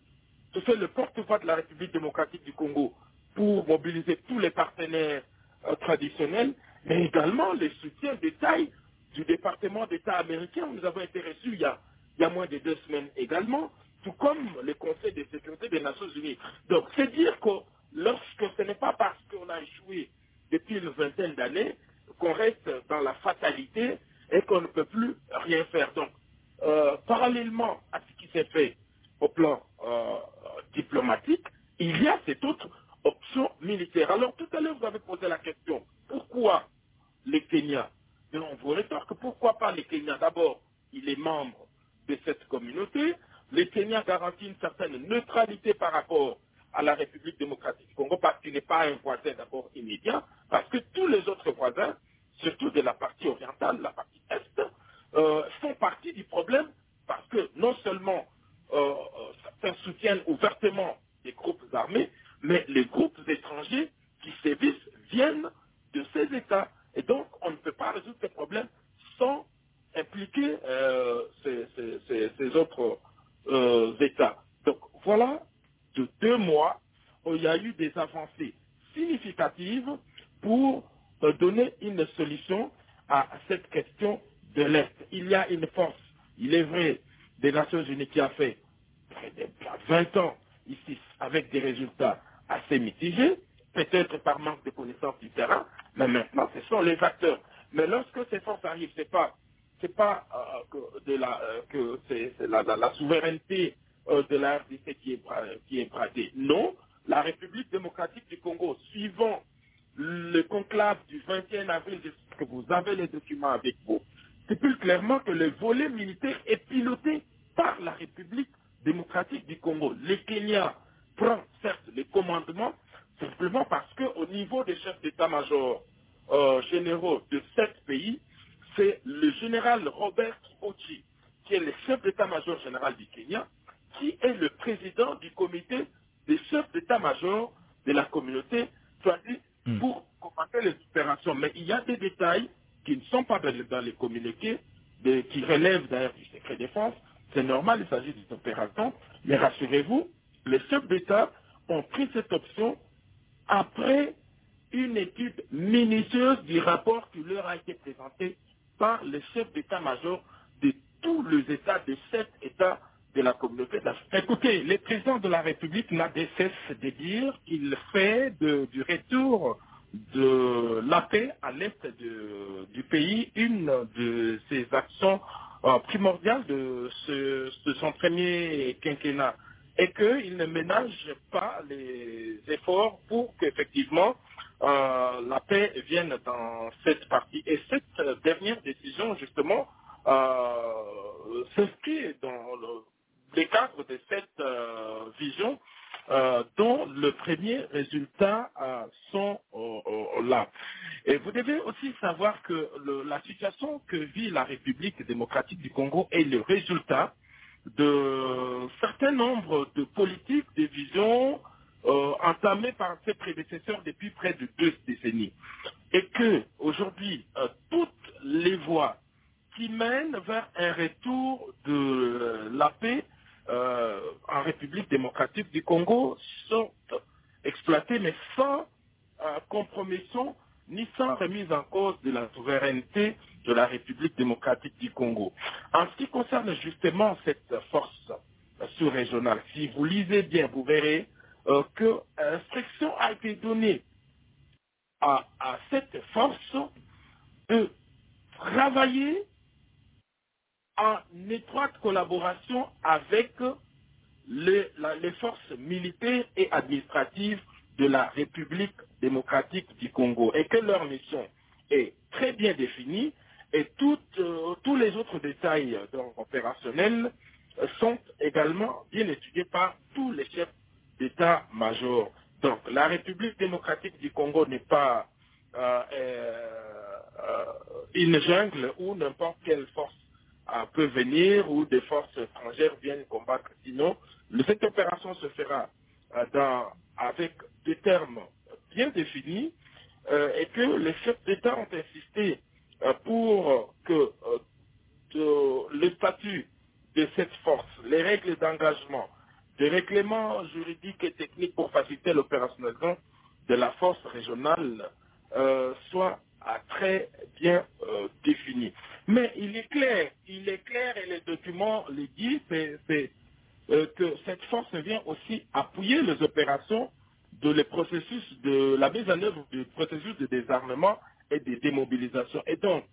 Speaker 7: se fait le porte-voix de la République démocratique du Congo pour mobiliser tous les partenaires euh, traditionnels, mais également les soutiens de taille du département d'État américain. Nous avons été reçus il y a, il y a moins de deux semaines également, tout comme le Conseil de sécurité des Nations Unies. Donc, c'est dire que lorsque ce n'est pas parce qu'on a échoué depuis une vingtaine d'années qu'on reste dans la fatalité et qu'on ne peut plus rien faire. Donc, euh, parallèlement à ce qui s'est fait au plan euh, diplomatique, il y a cette autre option militaire. Alors tout à l'heure, vous avez posé la question, pourquoi les Kenyans Mais on vous rétorque, pourquoi pas les Kenyans D'abord, il est membre de cette communauté. Les Kenyans garantissent une certaine neutralité par rapport à la République démocratique du Congo parce qu'il n'est pas un voisin d'abord immédiat, parce que tous les autres voisins, surtout de la partie orientale, la partie est, euh, font partie du problème parce que non seulement euh, euh, certains soutiennent ouvertement les groupes armés, mais les groupes étrangers qui sévissent viennent de ces États. Et donc, on ne peut pas résoudre ces problèmes sans impliquer euh, ces, ces- ces- ces autres euh, États. Donc, voilà, de deux mois, où il y a eu des avancées significatives pour euh, donner une solution à cette question de l'Est. Il y a une force, il est vrai, des Nations Unies qui a fait près de 20 ans ici avec des résultats assez mitigés, peut-être par manque de connaissance du terrain, mais maintenant ce sont les acteurs. Mais lorsque ces forces arrivent, c'est pas c'est pas euh, que, de la, euh, que c'est, c'est la, la- la souveraineté euh, de la RDC qui est, bra- qui est bradée. Non, la République démocratique du Congo, suivant le conclave du 21 avril, je sais que vous avez les documents avec vous, stipule clairement que le volet militaire est piloté par la République démocratique du Congo. Le Kenya prend certes le commandement, simplement parce qu'au niveau des chefs d'état-major euh, généraux de sept pays, c'est le général Robert Kibouchi, qui est le chef d'état-major général du Kenya, qui est le président du comité des chefs d'état-major de la communauté, soit dit pour commenter les opérations. Mais il y a des détails qui ne sont pas dans, le- dans les communiqués, de- qui relèvent d'ailleurs du secret défense. C'est normal, il s'agit d'une opération. Mais rassurez-vous, les chefs d'État ont pris cette option après une étude minutieuse du rapport qui leur a été présenté par le chef d'état-major de tous les États, de sept États de la communauté d'Afrique. Écoutez, le président de la République n'a de cesse de dire qu'il fait de- du retour de la paix à l'est de- du pays une de ses actions euh, primordiales de, ce- de son premier quinquennat et qu'il ne ménage pas les efforts pour qu'effectivement euh, la paix vienne dans cette partie. Et cette euh, dernière décision, justement, euh, s'inscrit dans le, les cadres de cette euh, vision euh, dont le premier résultat euh, sont euh, euh, là. Et vous devez aussi savoir que le- la situation que vit la République démocratique du Congo est le résultat de certain nombre de politiques, de visions euh, entamées par ses prédécesseurs depuis près de deux décennies. Et que aujourd'hui, euh, toutes les voies qui mènent vers un retour de la paix euh, en République démocratique du Congo sont exploitées, mais sans euh, compromission ni sans remise en cause de la souveraineté de la République démocratique du Congo. En ce qui concerne justement cette force euh, sous-régionale, si vous lisez bien, vous verrez euh, que instruction a été donnée à, à cette force de travailler en étroite collaboration avec les, la- les forces militaires et administratives de la République démocratique du Congo et que leur mission est très bien définie et tout, euh, tous les autres détails euh, donc, opérationnels euh, sont également bien étudiés par tous les chefs d'État-major. Donc la République démocratique du Congo n'est pas euh, euh, euh, une jungle où n'importe quelle force euh, peut venir ou des forces étrangères viennent combattre. Sinon, le- cette opération se fera euh, dans- avec des termes bien définis euh, et que les chefs d'État ont insisté euh, pour que euh, de- le statut de cette force, les règles d'engagement, des règlements juridiques et techniques pour faciliter l'opérationnalisation de la force régionale euh, soit ah, très bien euh, défini. Mais il est clair, il est clair et les documents le disent, c'est- c'est, euh, que cette force vient aussi appuyer les opérations de les processus de la mise en œuvre du processus de désarmement et de démobilisation. Et donc,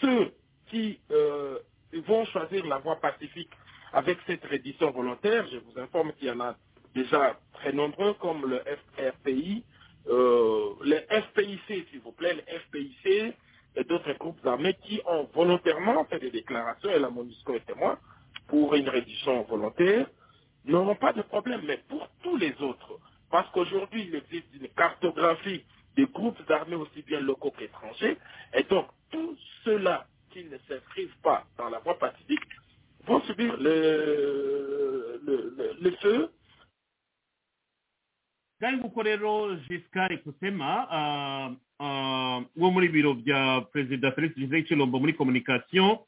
Speaker 7: ceux qui euh, vont choisir la voie pacifique avec cette reddition volontaire, je vous informe qu'il y en a déjà très nombreux, comme le FRPI, euh, le FPIC, s'il vous plaît, le FPIC et d'autres groupes armés qui ont volontairement fait des déclarations, et la MONUSCO est témoin, pour une reddition volontaire, n'auront pas de problème. Mais pour tous les autres, parce qu'aujourd'hui, il existe une cartographie des groupes armés aussi bien locaux qu'étrangers, et donc tous ceux-là qui ne s'inscrivent pas dans la voie pacifique vont subir le, le, le, le feu
Speaker 3: byari nguko rero jisikari kusema ah, ah, wo muri biro bya perezida felix gisele kirombo muri komunikasiyo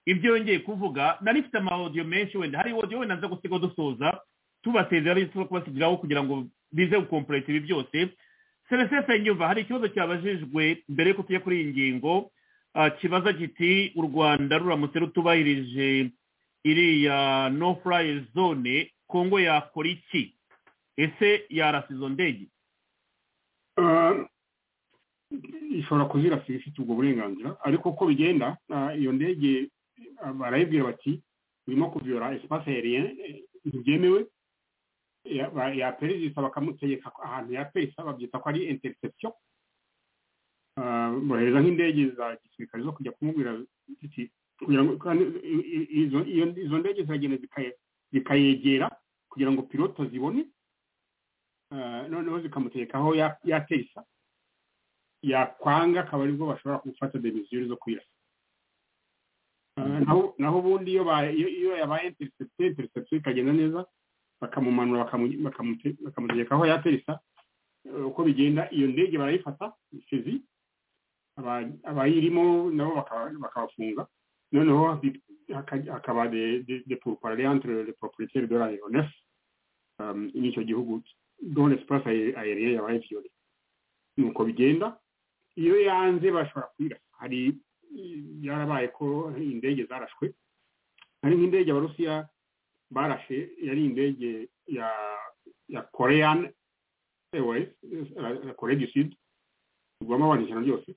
Speaker 3: ibyo yongeye kuvuga nari mfite amawodiyo menshi wenda hari odiyo wenda nza gusiga dusoza tubasezera ari tuba kubasigiraho kugira ngo bize gukomporeta ibi byose seresefe nyumva hari ikibazo cyabajijwe mbere yuko tujya kuri iyi ngingo ah, kibaza giti u rwanda ruramutse rutubahirije iriya no fly zone kongo yakora iki ese yarasa izo ndege
Speaker 4: Ah, ishobora kuzirasiga ifite ubwo burenganzira ariko uko bigenda ah, iyo ndege ah, barayibwira bati urimo kuviyora espace aérien eh, ntibyemewe Ya- ba- yaperereza bakamutegeka ko ahantu yaperereza babyita ko ari interception Ah, bohereza nk'indege za gisirikare zo kujya kumubwira ziti kugira ngo kandi i- i- izo- iyo- izo ndege ziragenda zikaye- zikayegera kugira ngo piloto zibone Ah, noneho zikamutegekaho ya- yatesa yakwanga akaba aribwo bashobora gufata demisiyo zo kuyirasa Ah, naho- naho ubundi iyo ba- iyo iyo yabaye interception interception ikagenda neza bakamumanura bakamu- bakamute- bakamutegeka aho yateresa Eh, uko bigenda iyo ndege barayifata fezi aba- abayirimo nabo bakaba- bakabafunga noneho bi- haka- hakaba de de- de pourparlers entre le propriétaire de l'aéronef um, n'icyo gihugu dont l'espace aé- aérien yabaye violé nuko bigenda iyo yanze bashobora kuyirasa hari byarabaye ko indege zarashwe hari nk'indege abarusiya barashe yari indege ya ya korean airways ya korea du sud rwamo abantu ijana ryose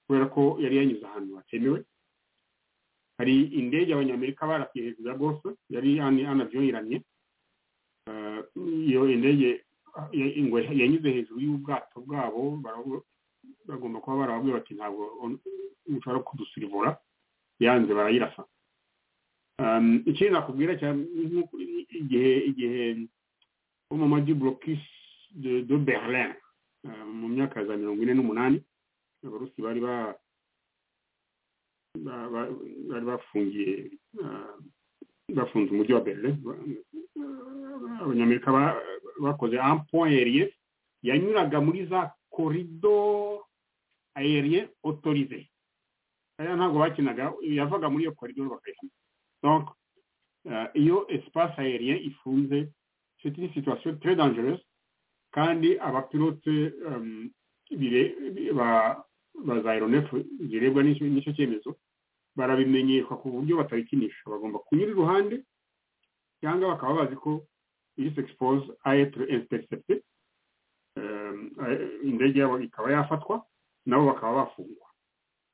Speaker 4: kubera ko yari yanyuze ahantu hatemewe hari indege abanyamerika barasiye hejuru ya golfe yari anavyoiranye iyo indege ya- ingwe yanyuze hejuru y'ubwato bwabo barabu- bagomba kuba barababwira bati ntabwo on- ushobora kudusirivura yanze barayirasa Um, ikindi nakubwira cyane nk'uko- igihe igihe wo mu maji burokisi de de berlin mu myaka ya za mirongo ine n'umunani abarusi bari ba ba- ba- bari bafungiye ah, bafunze umujyi wa berlin Ah, abanyamerika ba- bakoze un point aérien yanyuraga muri za korido aérien autorisé aya ntabwo bakinaga yavaga muri iyo korido bakayishyira donc ah, iyo espace aérien ifunze c'est une situation très dangereuse kandi abapilote um, bire- ba ba za aeronef zirebwa n'icyo n'icyo cyemezo barabimenyeshwa ku buryo batabikinisha bagomba kunyura iruhande cyangwa bakaba bazi ko il s'expose à être intercepté um, indege yabo ikaba yafatwa nabo bakaba bafungwa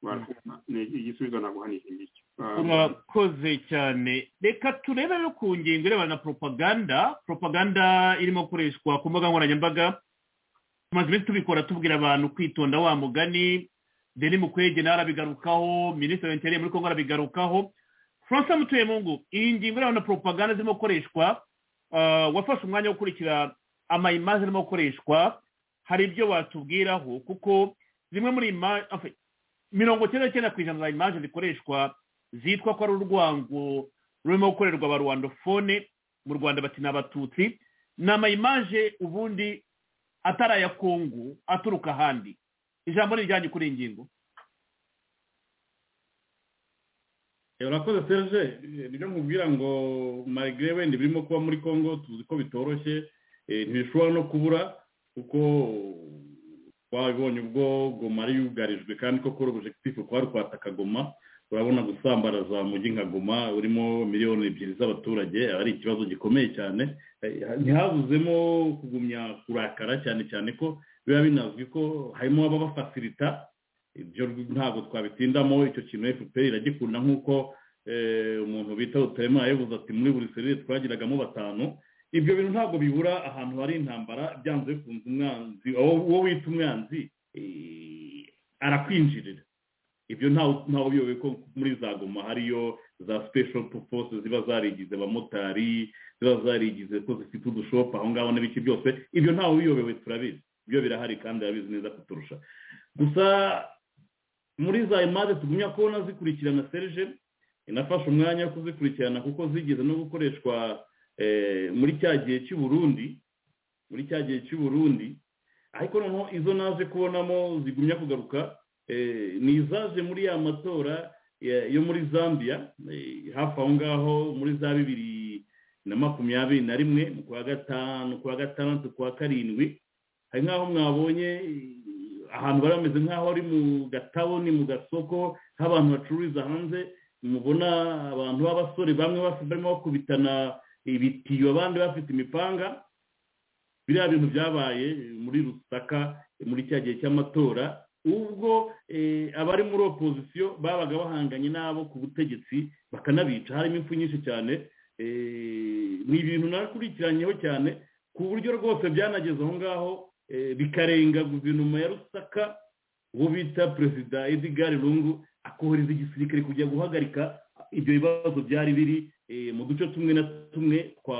Speaker 4: Voilà. Ni igisubizo naguhanije ngiki Um,
Speaker 3: murakoze cyane reka turebe no ku ngingo irebana na propaganda propaganda irimo gukoreshwa ku mbuga nkoranyambaga tumaze iminsi tubikora tubwira abantu kwitonda wa mugani deni mukwege nawe arabigarukaho minisitiri wa interinete muri kongo arabigarukaho francois mutuyemungu iyi ngingo irebana na propaganda zirimo gukoreshwa ah, wafashe umwanya wo gukurikira amayimaze arimo gukoreshwa hari ibyo watubwiraho kuko zimwe muri ima- enfin, mirongo icyenda n'icyenda ku ijana za imaje zikoreshwa zitwa ko ari urwango rurimo gukorerwa ba rwandofone mu rwanda bati ni abatutsi ni amayimaje ubundi atari aya kongo aturuka ahandi ijambo ni iryanyu kuri iyi ngingo
Speaker 8: Eh, urakoze serge Eh, nibyo nkubwira ngo marigre wenda birimo kuba muri congo tuzi ko bitoroshye eh, ntibishobora no kubura kuko twabibonye ubwo goma yari yugarijwe kandi koko objectif kwari kwataka goma urabona gusambaraza mujyi nka goma urimo miliyoni ebyiri z'abaturage ari ikibazo gikomeye cyane Eh, ntihabuzemo kugumya kurakara cyane cyane ko biba binazwi ko harimo ababafasilita ibyo ntabwo twabitindamo icyo kintu fpr iragikunda nk'uko eh, umuntu bita rutaremara yavuze ati muri buri serire twagiragamo batanu ibyo bintu ntabwo bibura ahantu hari intambara byanze bikunze umwanzi uwo uwo wita umwanzi eh, arakwinjirira ibyo ntawe ntawe ubiyobewe ko muri za goma hariyo za special force ziba zarigize abamotari ziba zarigize ko zifite udushopu aho ngaho n'ibiki byose ibyo ntawe ubiyobewe turabizi ibyo birahari kandi arabizi neza kuturusha gusa muri za imari tugumya kubona zikurikirana serije inafashe umwanya wo kuzikurikirana kuko zigeze no gukoreshwa eh, muri cya gihe cy'i Burundi muri cya gihe cy'i Burundi ariko noneho izo naje kubonamo zigumya kugaruka eh, ni izaje muri ya matora ya- yo muri zambia eh, hafi aho ngaho muri za bibiri na makumyabiri na rimwe mu kwa gatanu kwa gatandatu kwa karindwi hari nk'aho mwabonye eh, ahantu bari bameze nk'aho ari mu gataboni mu gasoko aho abantu bacururiza hanze mubona abantu b'abasore bamwe bafite- barimo bakubitana ibitiyo abandi bafite imipanga biriya bintu byabaye eh, muri rusaka eh, muri cya gihe cy'amatora ubwo eh, abari muri opozisiyo babaga bahanganye n'abo ku butegetsi bakanabica harimo impfu nyinshi cyane eh, ni ibintu nakurikiranyeho cyane ku buryo rwose byanageze aho ngaho eh, bikarenga guverinoma ya rusaka uwo bita perezida edgar lungu akohereza igisirikare kujya guhagarika ibyo bibazo byari biri eh, mu duce tumwe na tumwe twa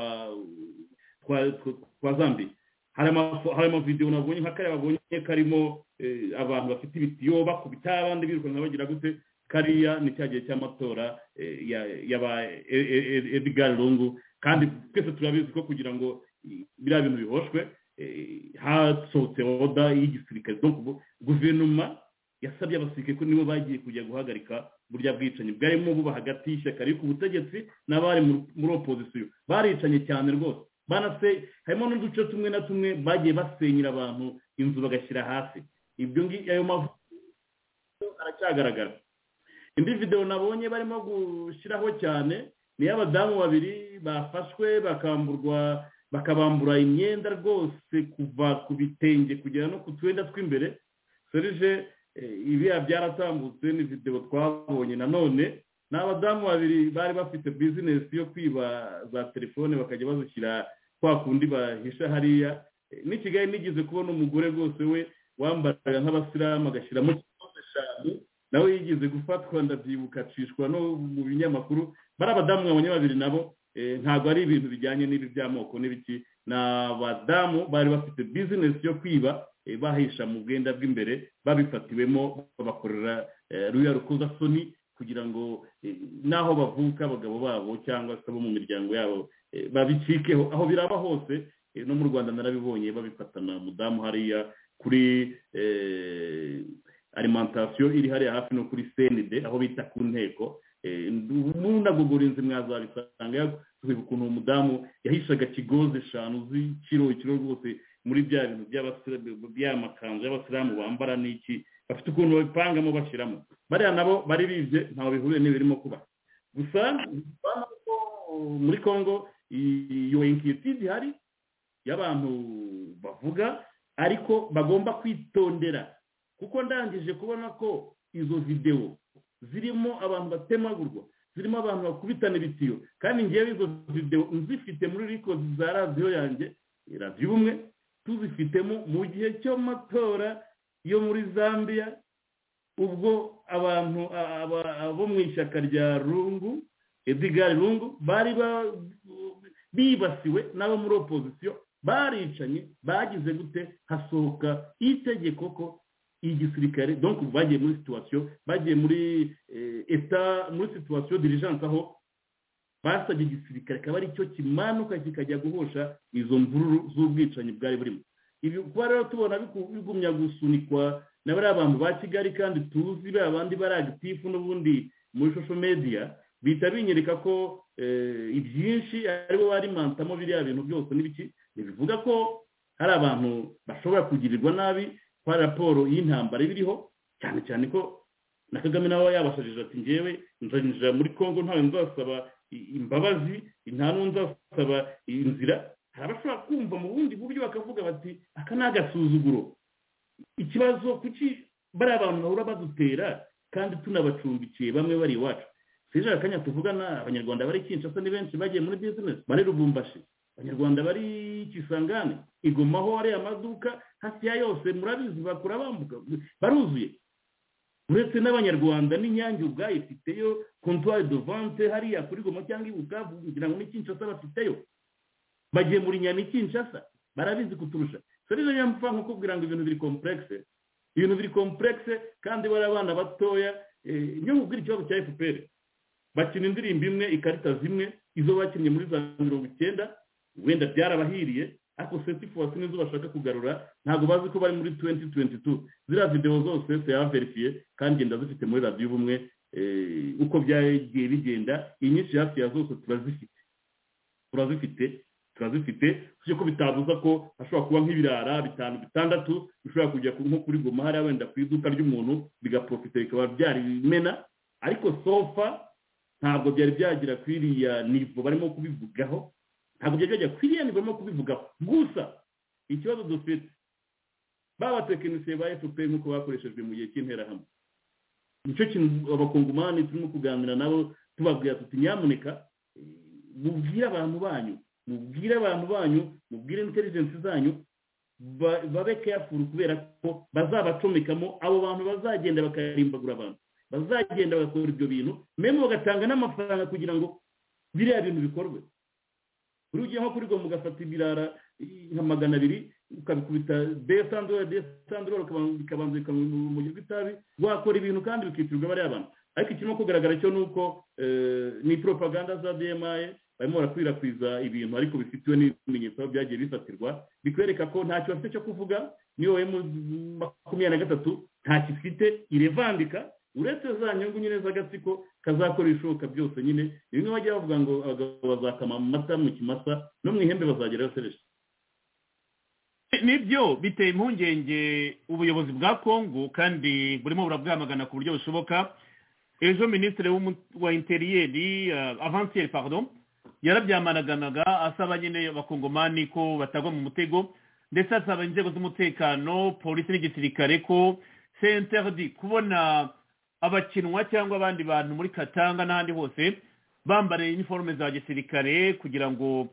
Speaker 8: twa twa- twa zambia hari ama- hari amavidewo nabonye nka kariya babonye karimo eh, abantu bafite ibitiyo bakubita abandi birukanka bagira gute kariya ni cya gihe cy'amatora eh, ya- y'aba E- E- E- edgar lungu kandi twese turabizi ko kugira ngo i- biriya bintu bihoshwe eh, hasohotse oda y'igisirikare Donc, ubu guverinoma yasabye abasirikare ko nibo bagiye kujya guhagarika burya bwicanyi bwarimo buba hagati y'ishyaka riri ku butegetsi n'abari mu- muri opozisiyo baricanye cyane rwose banase harimo n'uduce tumwe na tumwe bagiye basenyera abantu inzu bagashyira hasi ibyo ngi ayo mavu aracyagaragara indi videwo nabonye barimo gushyiraho cyane ni iy'abadamu babiri bafashwe bakamburwa bakabambura imyenda rwose kuva ku bitenge kugera no ku twenda tw'imbere serije eh, ibiya byaratambutse ni videwo twabonye nanone ni abadamu babiri bari bafite bizinesi yo kwiba za telefone bakajya bazishyira kwa kundi bahisha hariya Eh, n'i kigali nigeze kubona umugore rwose we wambaraga nk'abasilamu agashyiramo eshanu nawe yigeze gufatwa ndabyibuka acishwa no mu binyamakuru bari abadamu babonye babiri nabo eh, ntabwo ari ibintu bijyanye n'ibi by'amoko n'ibiki ni abadamu bari bafite bizinesi yo kwiba eh, bahisha mu bwenda bw'imbere babifatiwemo babakorera eh, ruya rukozasoni kugira ngo eh, n'aho bavuka abagabo babo cyangwa se abo mu miryango yabo eh, babicikeho aho biraba hose eh, no mu rwanda narabibonye babifatana mudamu hariya kuri eh, alimantasiyo iri hariya hafi no kuri senide aho bita ku nteko ntunagogore inzu mwazabisanga twibuka ukuntu umudamu yahishaga kigozi eshanu z'ikiro ikiro rwose muri bya bintu by'amakanzu y'abasilamu bambara n'iki bafite ukuntu babipangamo bashyiramo bariya nabo bari bibye ntawe bihuriye n'ibirimo kuba gusa muri congo iyo inkiyutide ihari y'abantu bavuga ariko bagomba kwitondera kuko ndangije kubona ko izo videwo zirimo abantu batemagurwa zirimo abantu bakubitana ibitiyo kandi ngewe izo videwo nzifite muri rikodi za radiyo yanjye radiyo ubumwe tuzifitemo mu gihe cy'amatora yo muri zambia ubwo abantu bo mu ishyaka rya rungu edigari rungu bari bibasiwe n'abo muri opozisiyo baricanye bagize gute hasohoka itegeko ko igisirikare donc bagiye muri situwasiyo bagiye muri eta muri situwasiyo dirijanse aho basabye igisirikare akaba aricyo kimanuka kikajya guhosha izo mvururu z'ubwicanyi bwari burimo ibi kuba rero tubona bigumya gusunikwa na bariya bantu ba kigali kandi tuzi bariya bandi bari agitifu n'ubundi muri shosho mediya bihita binyereka ko ibyinshi aribo barimantamo biriya bintu byose n'ibiki bivuga ko hari abantu bashobora kugirirwa nabi kwa raporo y'intambara ibiriho cyane cyane ko na kagame nawe yabashajije ati ngewe nzanjira muri congo ntawe nzasaba imbabazi nta nzasaba inzira hari abashobora kumva mu bundi buryo bakavuga bati aka ni agasuzuguro ikibazo kuki bariya abantu bahora badutera kandi tunabacumbikiye bamwe bari iwacu seje akanya tuvugana abanyarwanda bari kinshasa ni benshi bagiye muri bizinesi bari rubumbashi abanyarwanda bari kisangane igomaho ariya amaduka hafi ya yose murabizi bakura bambuka baruzuye uretse n'abanyarwanda n'inyange ubwayo ifiteyo kontwari do vante hariya kuri goma cyangwa i bukavu kugira ngo n'ikinshasa bafiteyo bagiye muri nyani kinshasa barabizi kuturusha serije nyamfa nko kubwira ngo ibintu biri komplekse ibintu biri komplekse kandi bari abana batoya niyo mubwira ikibazo cya fpr bakina indirimbo imwe ikarita zimwe izo bakinnye muri za mirongo icyenda wenda byarabahiriye ariko setifuwasi nizo bashaka kugarura ntabwo bazi ko bari muri tuwenti tuwenti tu ziriya videwo zose tuyaverifiye kandi ngenda zifite muri radiyo ubumwe uko byagiye bigenda inyinshi hafi ya zose turazifite turazifite turazifite tujye ko bitabuza ko hashobora kuba nk'ibirara bitanu bitandatu bishobora kujya nko kuri goma hariya wenda ku iduka ry'umuntu bigaprofite bikaba byarimena ariko sofa ntabwo byari byagira ku iriya nivo barimo kubivugaho ntabwo byari byajya ku iriya nivo barimo kubivugaho gusa ikibazo dufite babatekinisiye ba efuperi nk'uko bakoreshejwe mu gihe cy'interahamwe nicyo kintu abakongomani turimo kuganira nabo tubabwira tuti nyamuneka mubwire abantu banyu mubwire abantu banyu mubwire intelligence zanyu babe careful kubera ko bazabacomekamo abo bantu bazagenda bakarimbagura abantu bazagenda bagakora ibyo bintu meme bagatanga n'amafaranga kugira ngo biriya bintu bikorwe buri ugiye nko kuri goma ugafata ibirara nka magana abiri ukabikubita desandoro desandoro bikabanza bikamumujyi rw'itabi wakora ibintu kandi bikitirirwa bariya bantu ariko ikirimo kugaragara cyo ni uko ni propaganda za demaye barimo barakwirakwiza ibintu ariko bifitiwe n'ibimenyetso byagiye bifatirwa bikwereka ko ntacyo bafite cyo kuvuga niyo emu makumyabiri na gatatu ntacyo ifite irevandika uretse za nyungu nyine z'agatsiko kazakora ibishoboka byose nyine bimwe bajya bavuga ngo abagabo bazakama mu mata mu kimasa no mu ihembe bazageraho sereje
Speaker 3: nibyo biteye impungenge ubuyobozi bwa congo kandi burimo burabwamagana ku buryo bushoboka ejo minisitiri wa interiyeri avansiyeri pardon yarabyamagananaga asaba nyine abakongomani ko batagwa mu mutego ndetse asaba inzego z'umutekano polisi n'igisirikare ko senterdi kubona abakinwa cyangwa abandi bantu muri katanga n'ahandi hose bambara iniforume za gisirikare kugira ngo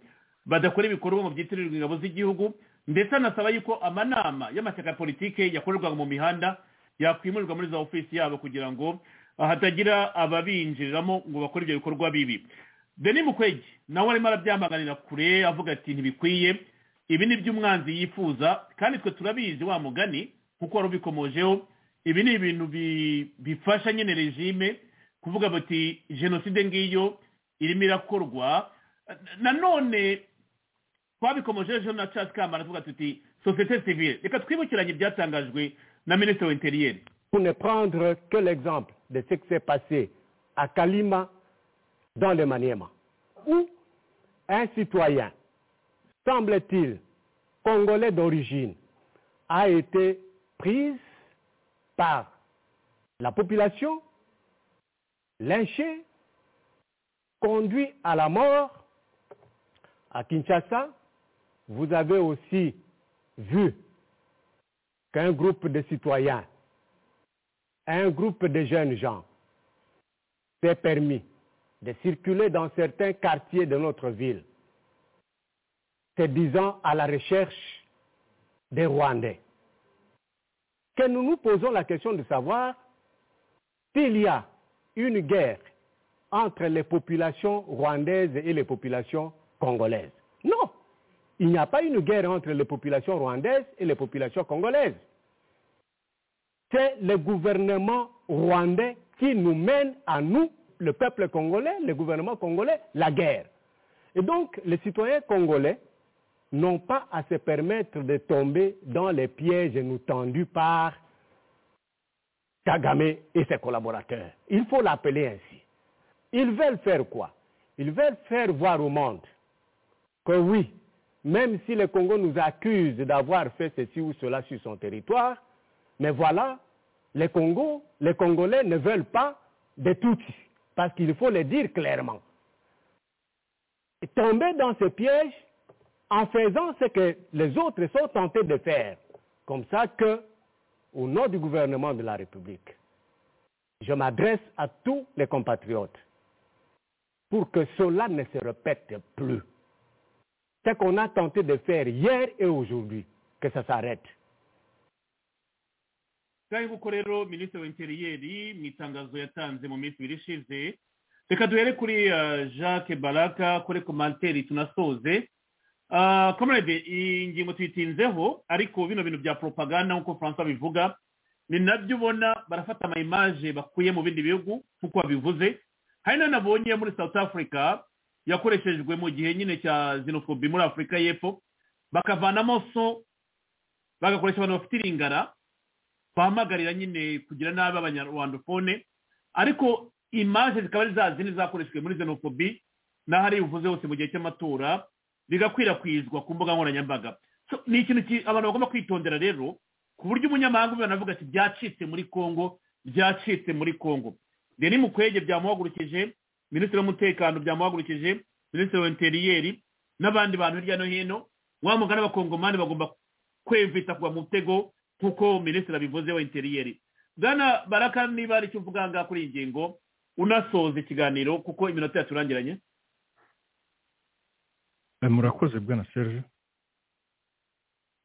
Speaker 3: badakora ibikorwa mu byitirirwa ingabo z'igihugu ndetse anasaba yuko amanama y'amashyaka ya politiki yakorerwa mu mihanda yakwimurirwa muri za ofisi yabo kugira ngo hatagira ababinjiriramo ngo bakore ibyo bikorwa bibi deni mukwege nawe arimo arabyamaganira kure avuga ati ntibikwiye ibi ni byo umwanzi yifuza kandi twe turabizi wa mugani kuko wari ubikomojeho ibi ni ibintu bi- bifasha nyine regime kuvuga bati jenoside ngiyo irimo irakorwa nanone twabikomojeho ejo na charles kamara tuvuga tuti sosiyete sivile reka twibukiranye ibyatangajwe na minisitiri w'interiyeri
Speaker 10: Pour ne prendre que l'exemple de ce qui s'est passé à Kalima dans le Maniema, où un citoyen, semble-t-il, congolais d'origine, a été pris par la population, lynché, conduit à la mort. À Kinshasa, vous avez aussi vu qu'un groupe de citoyens, un groupe de jeunes gens s'est permis de circuler dans certains quartiers de notre ville, se disant à la recherche des Rwandais. Que nous nous posons la question de savoir s'il y a une guerre entre les populations rwandaises et les populations congolaises. Non, il n'y a pas une guerre entre les populations rwandaises et les populations congolaises. C'est le gouvernement rwandais qui nous mène à nous, le peuple congolais, le gouvernement congolais, la guerre. Et donc, les citoyens congolais n'ont pas à se permettre de tomber dans les pièges nous tendus par Kagame et ses collaborateurs. Il faut l'appeler ainsi. Ils veulent faire quoi Ils veulent faire voir au monde que oui, même si le Congo nous accuse d'avoir fait ceci ou cela sur son territoire, mais voilà, les Congo, les Congolais ne veulent pas de tout, parce qu'il faut le dire clairement. Et tomber dans ce piège en faisant ce que les autres sont tentés de faire, comme ça que, au nom du gouvernement de la République, je m'adresse à tous les compatriotes pour que cela ne se répète plus. Ce qu'on a tenté de faire hier et aujourd'hui, que ça s'arrête.
Speaker 3: ngaho kuko rero minisitiri w'interiyeri mu itangazo yatanze mu minsi ibiri ishize reka duhere kuri eh, jacques baraka kuri komanteri tunasoze Ah, kamarade iyi ngingo tuyitinzeho ariko bino bintu bya poropaganda nk'uko francois bivuga ni nabyo ubona barafata amayimaje bakuye mu bindi bihugu nk'uko babivuze hari n'ayo nabonye muri south africa yakoreshejwe mu gihe nyine cya xenophobia muri afurika y'epfo bakavanamo so bagakoresha abantu bafite iringara bahamagarira nyine kugira nabi abanyarwandofone ariko imaje zikaba ari za zindi zakoreshejwe muri xenophobie n'aho ari buvuze hose mu gihe cy'amatora bigakwirakwizwa ku mbuga nkoranyambaga So, ni ikintu ki- abantu bagomba kwitondera rero ku buryo umunyamahanga ubibona avuga ati byacitse muri congo byacitse muri congo deni mukwege byamuhagurukije minisitiri w'umutekano byamuhagurukije minisitiri w'interiyeri n'abandi bantu hirya no hino wa mugani abakongomani bagomba kwevita kugwa mu mutego nk'uko minisitiri abivuze wa interiyeri bwana baraka niba hari icyo uvuga ngaha kuri iyi ngingo unasoza ikiganiro kuko iminota yaturangiranye
Speaker 5: Eh, murakoze bwana serge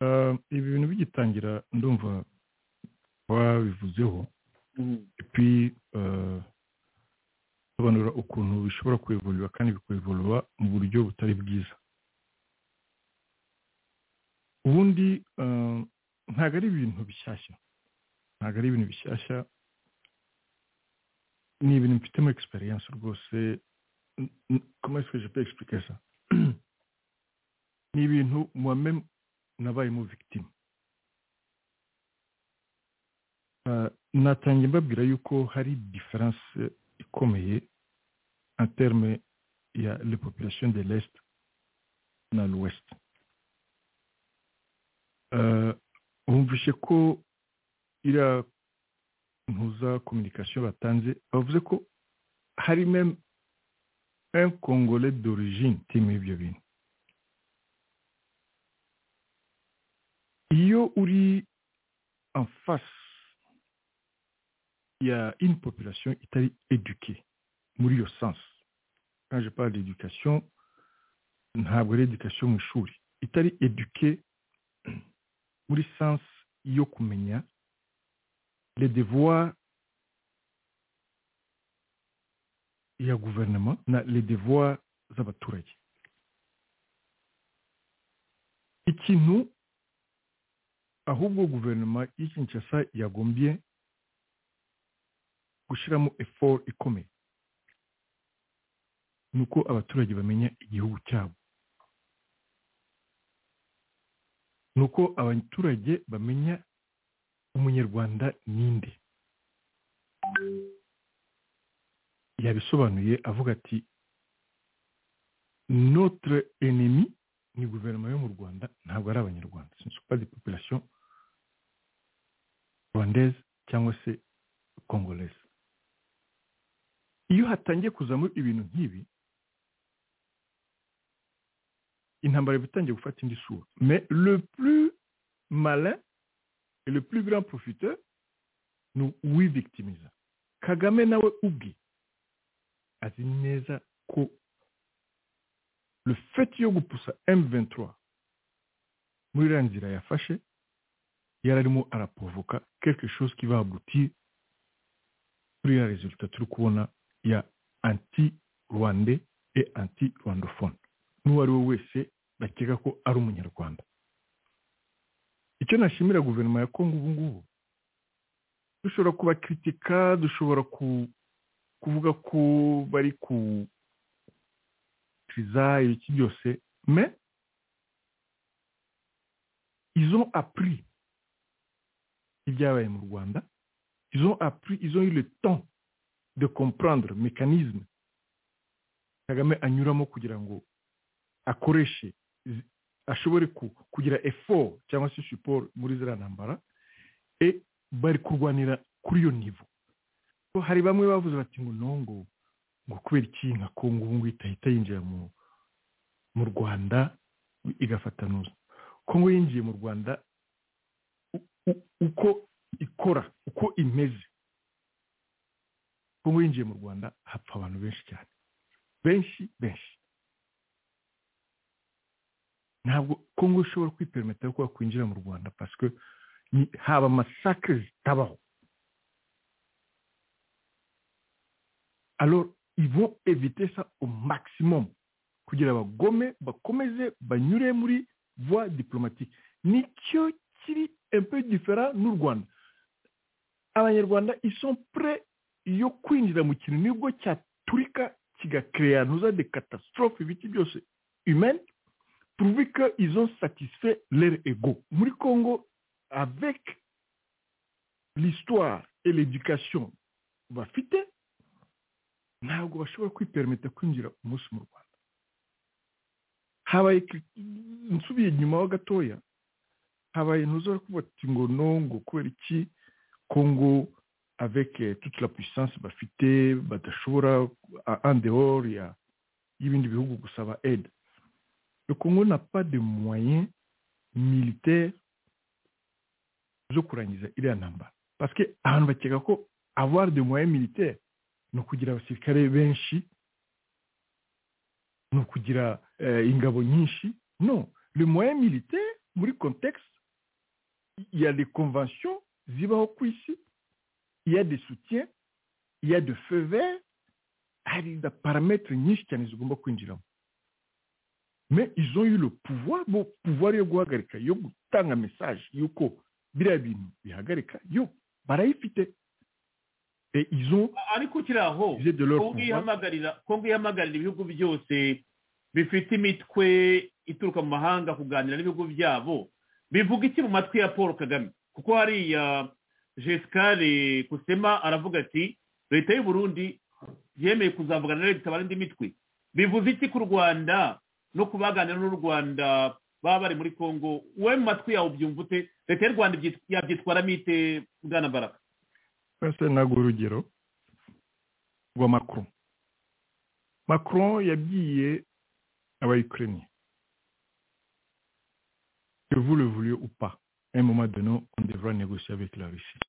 Speaker 5: Eh, ibi bintu bigitangira ndumva wabivuzeho epi eh, sobanura ukuntu bishobora kuevoluwa kandi bikuevoluwa mu buryo butari bwiza ubundi eh, ntabwo ari ibintu bishyashya ntabwo ari ibintu bishyashya ni ibintu mfitemo egisperiyanse rwose N- n- comment est-ce que je peux expliquer ça ni ibintu moi-même nabayemo victime Ah, natangiye mbabwira yuko hari difference ikomeye en terme ya le population de l'est na l'ouest Ah, bumvishe ko iriya mpuza communication batanze bavuze ko hari même un congolais d'origine utima ibyo bintu iyo uri en face ya une population itari éduquée muri iyo sens quand je parle d'éducation ntabwo ari education mu ishuri itari éduquée muri sens yo kumenya les devoirs ya gouvernement na les devoirs z'abaturage ikintu ahubwo guverinoma y'i kinshasa yagombye gushyiramo effort ikomeye ni uko abaturage bamenya igihugu cyabo ni uko abaturage bamenya umunyarwanda ninde yabisobanuye avuga ati notre ennemi ni guverinoma yo mu rwanda ntabwo ari abanyarwanda sinzi uko ari population rwandaise cyangwa se congolese iyo hatangiye kuzamo ibintu nk'ibi intambara iba itangiye gufata indi sura mais le plus malin et le plus grand profiteur ni uwivictimiza kagame nawe ubwe azi neza ko le fait yo gupusa M23 muri iriya nzira yafashe yari arimo arapovoka quelque chose qui va aboutir kuri ya resultat turi kubona ya anti rwande et anti rwandophone n'uwo ari we wese bakeka ko ari umunyarwanda icyo nashimira guverinoma ya kongo ubu ngubu dushobora kubakritika dushobora kuvuga ko bari ku ibiki byose me izo apuri ibyabaye mu rwanda izo apuri izo le temps de comprendre mekanizme kagame anyuramo kugira ngo akoreshe ashobore kugira effort cyangwa se support muri ziriya ntambara e bari kurwanira kuri iyo nivo hari bamwe bavuze bati ngo nongo ngo kubera iki nka kongo ubu ngubu itahita yinjira mu mu rwanda igafatanuza kongo yinjiye mu rwanda uko ikora uko imeze kongo yinjiye mu rwanda hapfa abantu benshi cyane benshi benshi ntabwo kongo ishobora kwiperimeta yo kuba kwinjira mu rwanda pasike haba amasakire zitabaho alors ils vont éviter ça au maximum kugira bagome bakomeze banyure muri voie diplomatique nicyo kiri un peu différent n'u rwanda abanyarwanda ils sont prêts yo kwinjira mu kintu nibwo cyaturika kigakeya ntuza de catastrophe ibiti byose humaine prouver qu'ils ont satisfait leur ego. Muri Congo, avec l'histoire et l'éducation, bafite ntabwo bashobora kwipermeta kwinjira umunsi mu rwanda habaye nsubiye inyuma ho gatoya habaye ntuzora kuvuga ati ngo no ngo kubera iki kongo avec toute la puissance bafite badashobora en dehors y'ibindi bihugu gusaba aide le Congo n'a pas de moyens militaires zo kurangiza iriya ntambara parce que abantu bakeka ko avoir de moyens militaires ni ukugira abasirikare benshi ni ukugira ingabo nyinshi non le moyen militaire muri contexte il y a des conventions zibaho ku isi il y a des soutiens il y a de feu vert hari na parametre nyinshi cyane zigomba kwinjiramo mais ils ont eu le pouvoir bo pouvoir yo guhagarika yo gutanga message yuko biriya bintu bihagarika yo barayifite et ils ont
Speaker 3: ariko kiraho kongo ihamagarira kongo ihamagarira ibihugu byose bifite imitwe ituruka mu mahanga kuganira n'ibihugu byabo bivuga iki mu matwi ya paul kagame kuko hariya jesikare kusema aravuga ati leta y'u Burundi yemeye kuzavugana na leta indi mitwe bivuze iki ku rwanda no kubaganira n'u rwanda baba bari muri congo wowe mu matwi yawe ubyumva ute leta y'u rwanda yabyitwaramo ite bwana baraka
Speaker 5: mbese ntabwo urugero rwa macron macron yabwiye abayikiriniye que vous le voulez ou pas à un moment donné on devra négocier avec la Russie